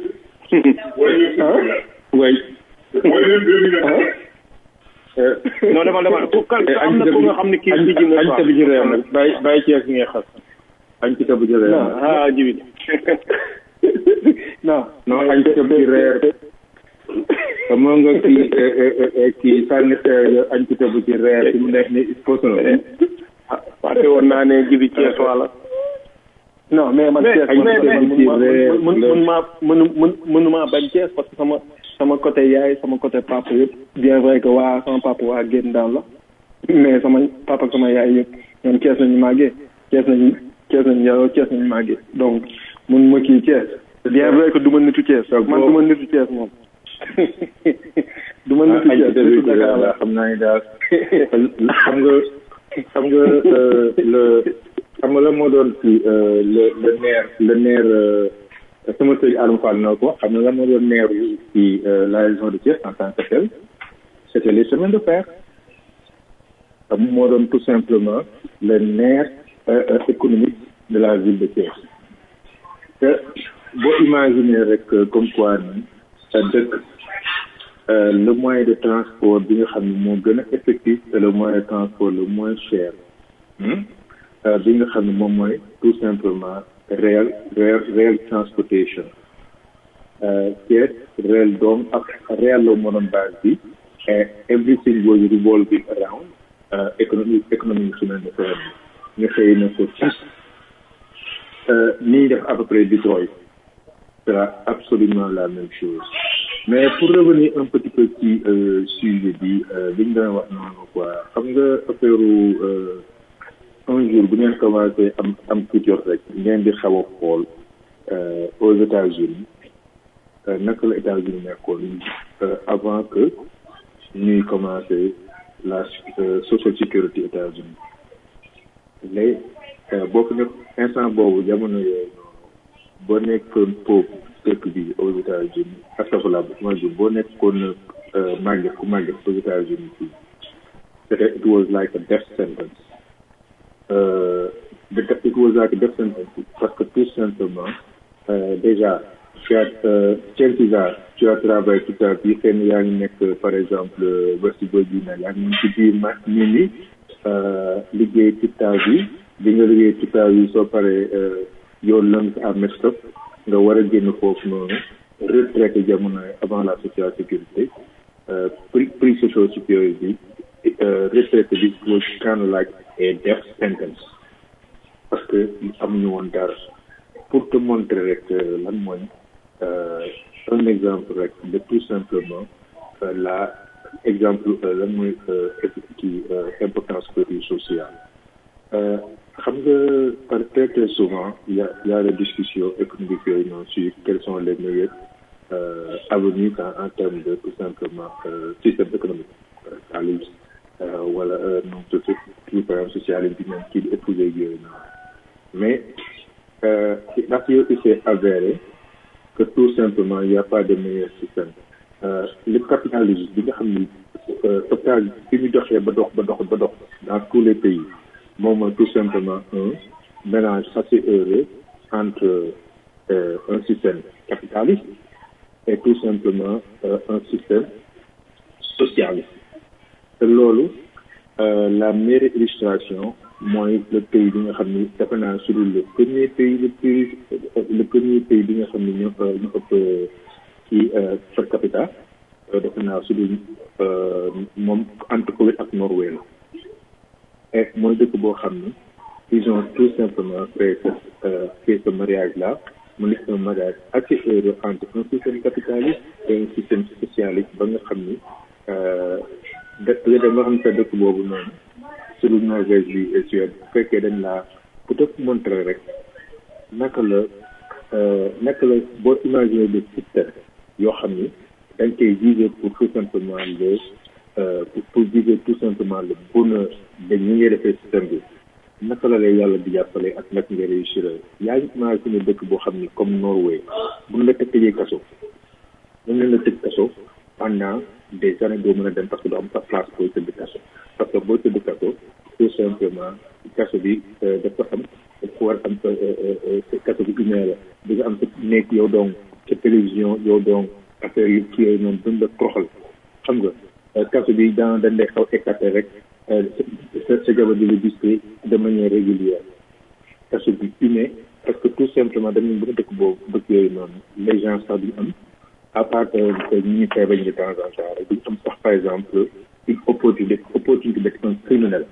ah oui non dama dama ku kan am na ko nga xam ne kii bi ji añ ta bi ci réew nag bàyyi bàyyi Thiès ngay xas añ ta bi ci réew ah jibi non non añ ta bi ci reer xam nga kii kii sànni añ ta bi ci reer fi mu nekk ni il faut que fàtte woon naa ne jibi Thiès wala non mais man Mais- Thiès mais- man mais- mënuma mais- mën mën maa mënu mën mënumaa bañ Thiès parce que sama sama côté yaay sama côté papa yëpp bien vrai que waa sama papa waa génn daan la mais sama papa ak sama yaay yëpp ñoom Thiès nañu màggee Thiès nañu Thiès nañu yaroo Thiès nañu màggee donc mun ma kii Thiès bien vrai que du ma nitu Thiès man du ma nitu Thiès moom du ma nitu ah Thiès nitu Dakar la xam naa ni daal xam nga xam nga euh, le xam nga la moo doon ci euh, le le nerf le nerf euh, sama sëñ Adama Fall na ko xam nga la moo doon nerf yi ci euh, la région de Thiès en tant que tel c'était les chemins de fer xam moo doon tout simplement le nerf euh, euh, économique de la ville de Thiès te boo imaginer rek euh, comme quoi ni sa dëkk euh, le moyen de transport bi nga xam ne moo gën a effectif et le moyen de transport le moins cher hmm? euh, bi nga xam ne moom mooy tout simplement rail rail rail transportation euh, Thiès rail doom ak rail la moo doon base bi and everything was revolving around euh, économique économique chemin de fer bi nga xëy na ko ci euh, ni ñuy def à peu près Detroit sera absolument la même chose mais pour revenir un petit peu ci euh, sujet bi euh, bi ñu doon wax noonu quoi xam nga affaire euh, un jour bu ngeen commencé am am culture rek ngeen di xaw a xool euh, aux États-Unis euh, naka la États-Unis nekkoon euh, avant que ñuy commencé la euh, social security États-Unis léegi euh, boo ko nekk instant boobu jamono yooyu noonu boo nekkoon foofu dëkk bi aux États-Unis astafurlah mooy bi boo nekkoon euh, màgget ku màgget aux États-Unis fii c'était it was like a death sentence euh, the- it was like a death sentence parce que tout simplement euh, déjà tu as euh, chances are tu as travaillé toute ta vie xëy na yaa ngi nekk par exemple West Virginia yaa ngi ci biir ma nit ñi euh, liggéey toute ta vie bi nga liggéey toute ta vie soo paree euh, your lungs are messed up nga war a génn foofu noonu retraité jamono avant la social sécurité euh, prix prix social sécurité bi euh, retraité bi was kind of like a death sentence parce que amuñu woon dara pour te montrer rek euh, lan mooy euh, un exemple rek de tout simplement euh, la exemple euh, lan mooy euh, kii euh, importance côté sociale euh, xam nga par très très souvent il y a il y a des discussions économiques yooyu noonu sur quels sont les meilleurs euh, avenues en, en termes de tout simplement euh, système économique euh, xaalis euh, wala euh, non tout tout par exemple socialisme bi même kii di épouser yooyu noonu mais euh, ndax yow il s'est avéré que tout simplement il n'y a pas de meilleur système euh, le capitalisme bi nga xam ni euh, total bi ñu doxee ba dox ba dox ba dox dans tous les pays moom mooy tout simplement un mélange assez heureux entre euh, un système capitaliste et tout simplement euh, un système socialiste te loolu euh, la meilleure illustration mooy le pays bi nga xam ni defe naa sur le premier pays le plus le premier pays bi nga xam ni ñoo ñu ëpp ci per capita euh, defe naa sur euh, moom entre Koweït ak Norvège la et mooy dëkk boo xam ni ils ont tout simplement fait ce euh, fait ce mariage là mu nekk un mariage assez heureux entre un système capitaliste et un système socialiste ba nga xam ni dëkk nga dem nga xam ne sa dëkk boobu noonu sur Norvège bi et Suède bu fekkee dañ laa pour te montrer rek naka la naka la boo imaginer des systèmes yoo xam ni dañ koy viser pour tout simplement le pour pour viser tout simplement le bonheur de ñi ngay defee système bi naka la lay yàlla di jàppale ak naka nga réussir yaa ngi imaginer dëkk boo xam ni comme Norway bu ñu la tëjee kaso mën nañ la tëj kaso pendant des années doo mën a dem parce que doo am sa place booy tëdd kaso parce que booy tëdd kaso tout simplement kaso bi dafa am dafa war am kaso bi une la di nga am sa nekk yow donc sa télévision yow donc affaire yi kii yooyu noonu duñ la toroxal xam nga kaso bi dans dañ lay xaw écarté rek sa sa jabar di la gis de manière régulière kaso bi une parce que tout simplement dañu bëgg dëkk boobu dëkk yooyu noonu les gens sax duñu am à part que ñi feebar de temps en temps rek duñu am sax par exemple une opportunité opportunité d'être un criminel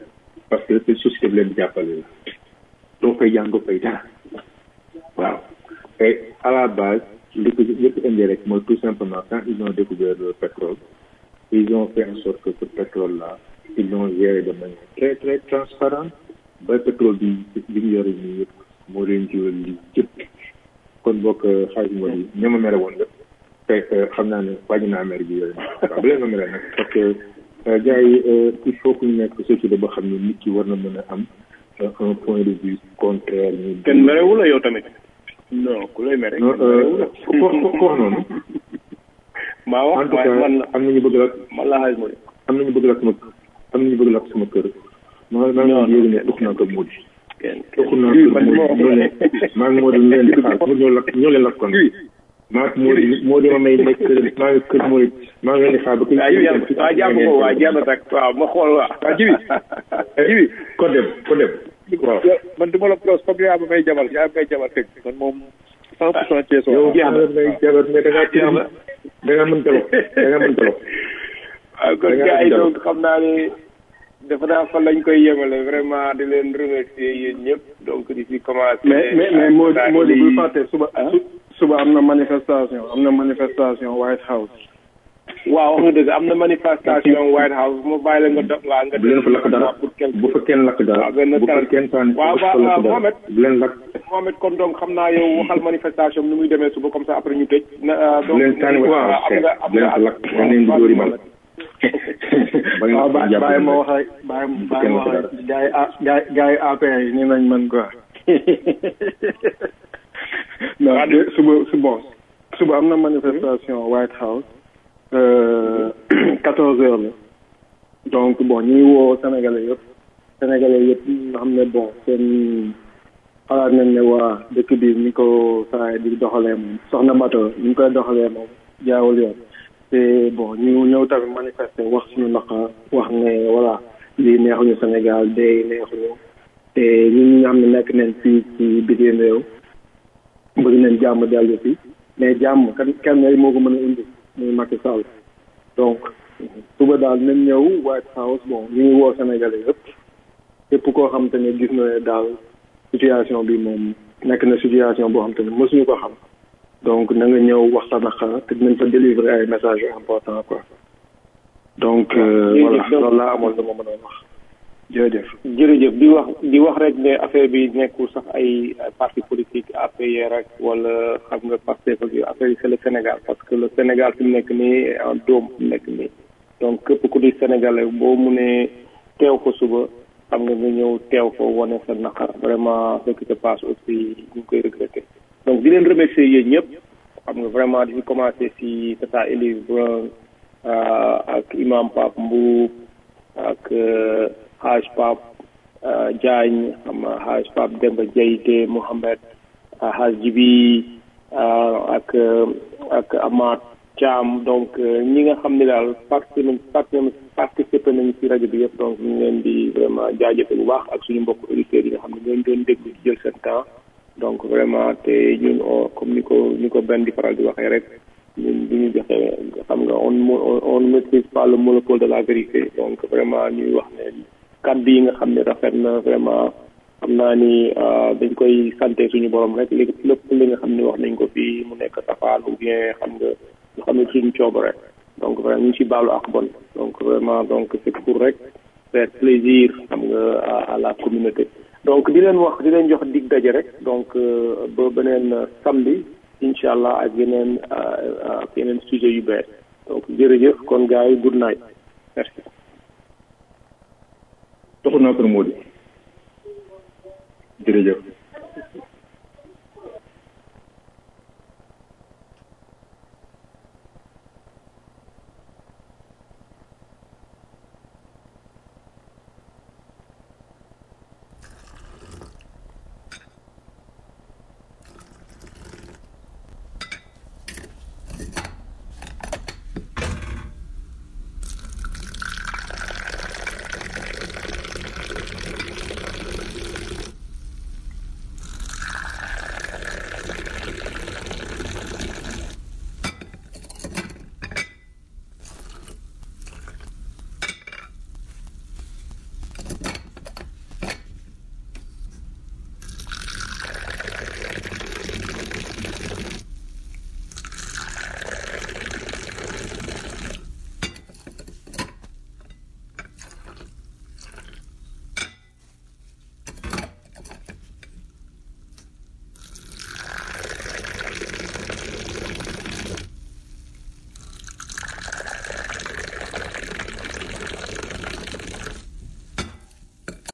parce que te société bi leen di jàppale la doo fay jàng doo fay dara waaw et à la base li ko li ko indi rek mooy tout simplement quand ils ont découvert le pétrole ils ont fait en sorte que ce pétrole là ils l'ont géré de manière très très transparente ba pétrole bi bi ñu yore nii yëpp moo leen jiwal li yëpp kon bokk xaalis moo di ñoo ma mere woon nga te xam naa ne wàññi naa mer bi yooyu waaw bu leen ma mere nag parce que gars yi il faut que ñu nekk société boo xam ne nit ki war na mën a am un point de vue contraire ñu kenn merewu la yow tamit non ku lay mere non ko ko wax noonu maa wax en tout cas man la am nañu bëgg la man la xaalis moo di am nañu bëgg la sama am nañu bëgg la sama kër maa maa ngi yéegi ne ux naa ko Mody ux naa ko Mody ñoo leen maa ngi Mody leen di xaar pour ñoo lakk ñoo leen lakkoon maa ngi Mody Mody ma may nekk kër maa ngi kër Mody maa ngi leen di xaar ba waaw yow yàlla waaw jàpp ko waaw jeex na tak waaw ma xool waaw waaw jibi jibi ko dem ko dem waaw man du ma la pros comme yaa ma may jabar yaa ma may jabar teg man moom cent pour cent Thiès yow jeex maa may jabar mais da ngaa jeex na da ngaa mën talo da ngaa mën talo waaw kon gars yi donc xam naa ne dafa naa fan lañ koy yemale vraiment di leen remercier yéen ñëpp donc di fi commencé mais mais mais moo moo di bul fàtte suba su- suba am na manifestation am na manifestation White House waaw wax nga dëgg am na manifestation White House mu bàyyi la nga dox waa nga bu leen fa lakk dara pour quelque bu fa kenn lakk dara waaw benn bu fa kenn sànni waaw bu fa waaw lakk dara Mohamed bu leen lakk Mohamed kon donc xam naa yow waxal manifestation nu muy demee suba comme ça après ñu tëj na bu leen sànni waaw am nga am bu leen nga fa lakk da leen di dóori mal waaw bàyyi bàyyi ma wax rek bàyyi bàyyi ma wax rek gars yi a gars yi gars yi APR yi nii nañ mën quoi non de suba su bon suba am na manifestation White House quatorze heures la donc bon ñu ngi woo Sénégalais yëpp Sénégalais yëpp nga xam ne bon seen xalaat nañ ne waa dëkk bi ni ko saa di doxalee moom soxna Bato ni ñu koy doxalee moom jaawul yoon te bon ñu ñëw tamit manifester wax suñu naqar wax ne voilà lii neexuñu Sénégal day neexuñu te ñun ñi nga xam ne nekk nañ fii ci bitim réew bëgg nañ jàmm dellu fi mais jàmm kan kenn rek moo ko mën a indi muy Macky Sall donc suba daal nañ ñëw White House bon ñu ngi woo Sénégalais yëpp képp koo xam te ne gis na ne daal situation bi moom nekk na situation boo xam te ne mësuñu ko xam donc na nga ñëw wax sa naqar te dinañ fa délivrer ay messages yu important quoi donc euh, voilà loolu laa amoon lu ma mën a wax jërëjëf jërëjëf di wax di wax rek ne affaire bi nekkul sax ay ay parti politique APR rek wala xam nga Pastef ak yooyu affaire yi c'est le Sénégal parce que le Sénégal fi mu nekk nii en doom fi mu nekk nii donc képp ku di Sénégalais boo mu ne teew ko suba xam nga nga ñëw teew ko wane sa naqar vraiment ce qui se passe aussi ñu ngi koy regretter donc di leen remercier yéen ñëpp xam nga vraiment di commencé si tata Élise Brun ak imam Pape Mbuub ak Haj Pape Diagne xam nga Haj Pape Demba Diayte Mohamed Haj Jibi ak ak Amath Thiam donc ñi nga xam ne daal participé nañ participé nañ ci rajo bi yëpp donc ñu ngi leen di vraiment jaajëfe bu baax ak suñu mbokk auditeurs yi nga xam ne ñooñu doon déglu ci jël seen temps donc vraiment te ñun comme ni ko ni ko benn di faral di waxee rek ñun du ñu joxe xam nga on on ne maîtrise pas le monopole de la vérité donc vraiment ñuy wax ne kàddu yi nga xam ne rafet na vraiment xam naa ni dañ koy santé suñu borom rek léegi lépp li nga xam ne wax nañ ko fii mu nekk safaan ou bien xam nga nga xam ne suñu coobare donc vraiment ñu ngi si baalu ak bon donc vraiment donc c'est pour rek faire plaisir xam nga à la communauté donc di leen wax di leen jox dig daje rek donc ba beneen samedi incha allah ak yeneen ak yeneen sujet yu bees donc jërëjëf kon gars yi good night merci. toxu naa ko Mody jërëjëf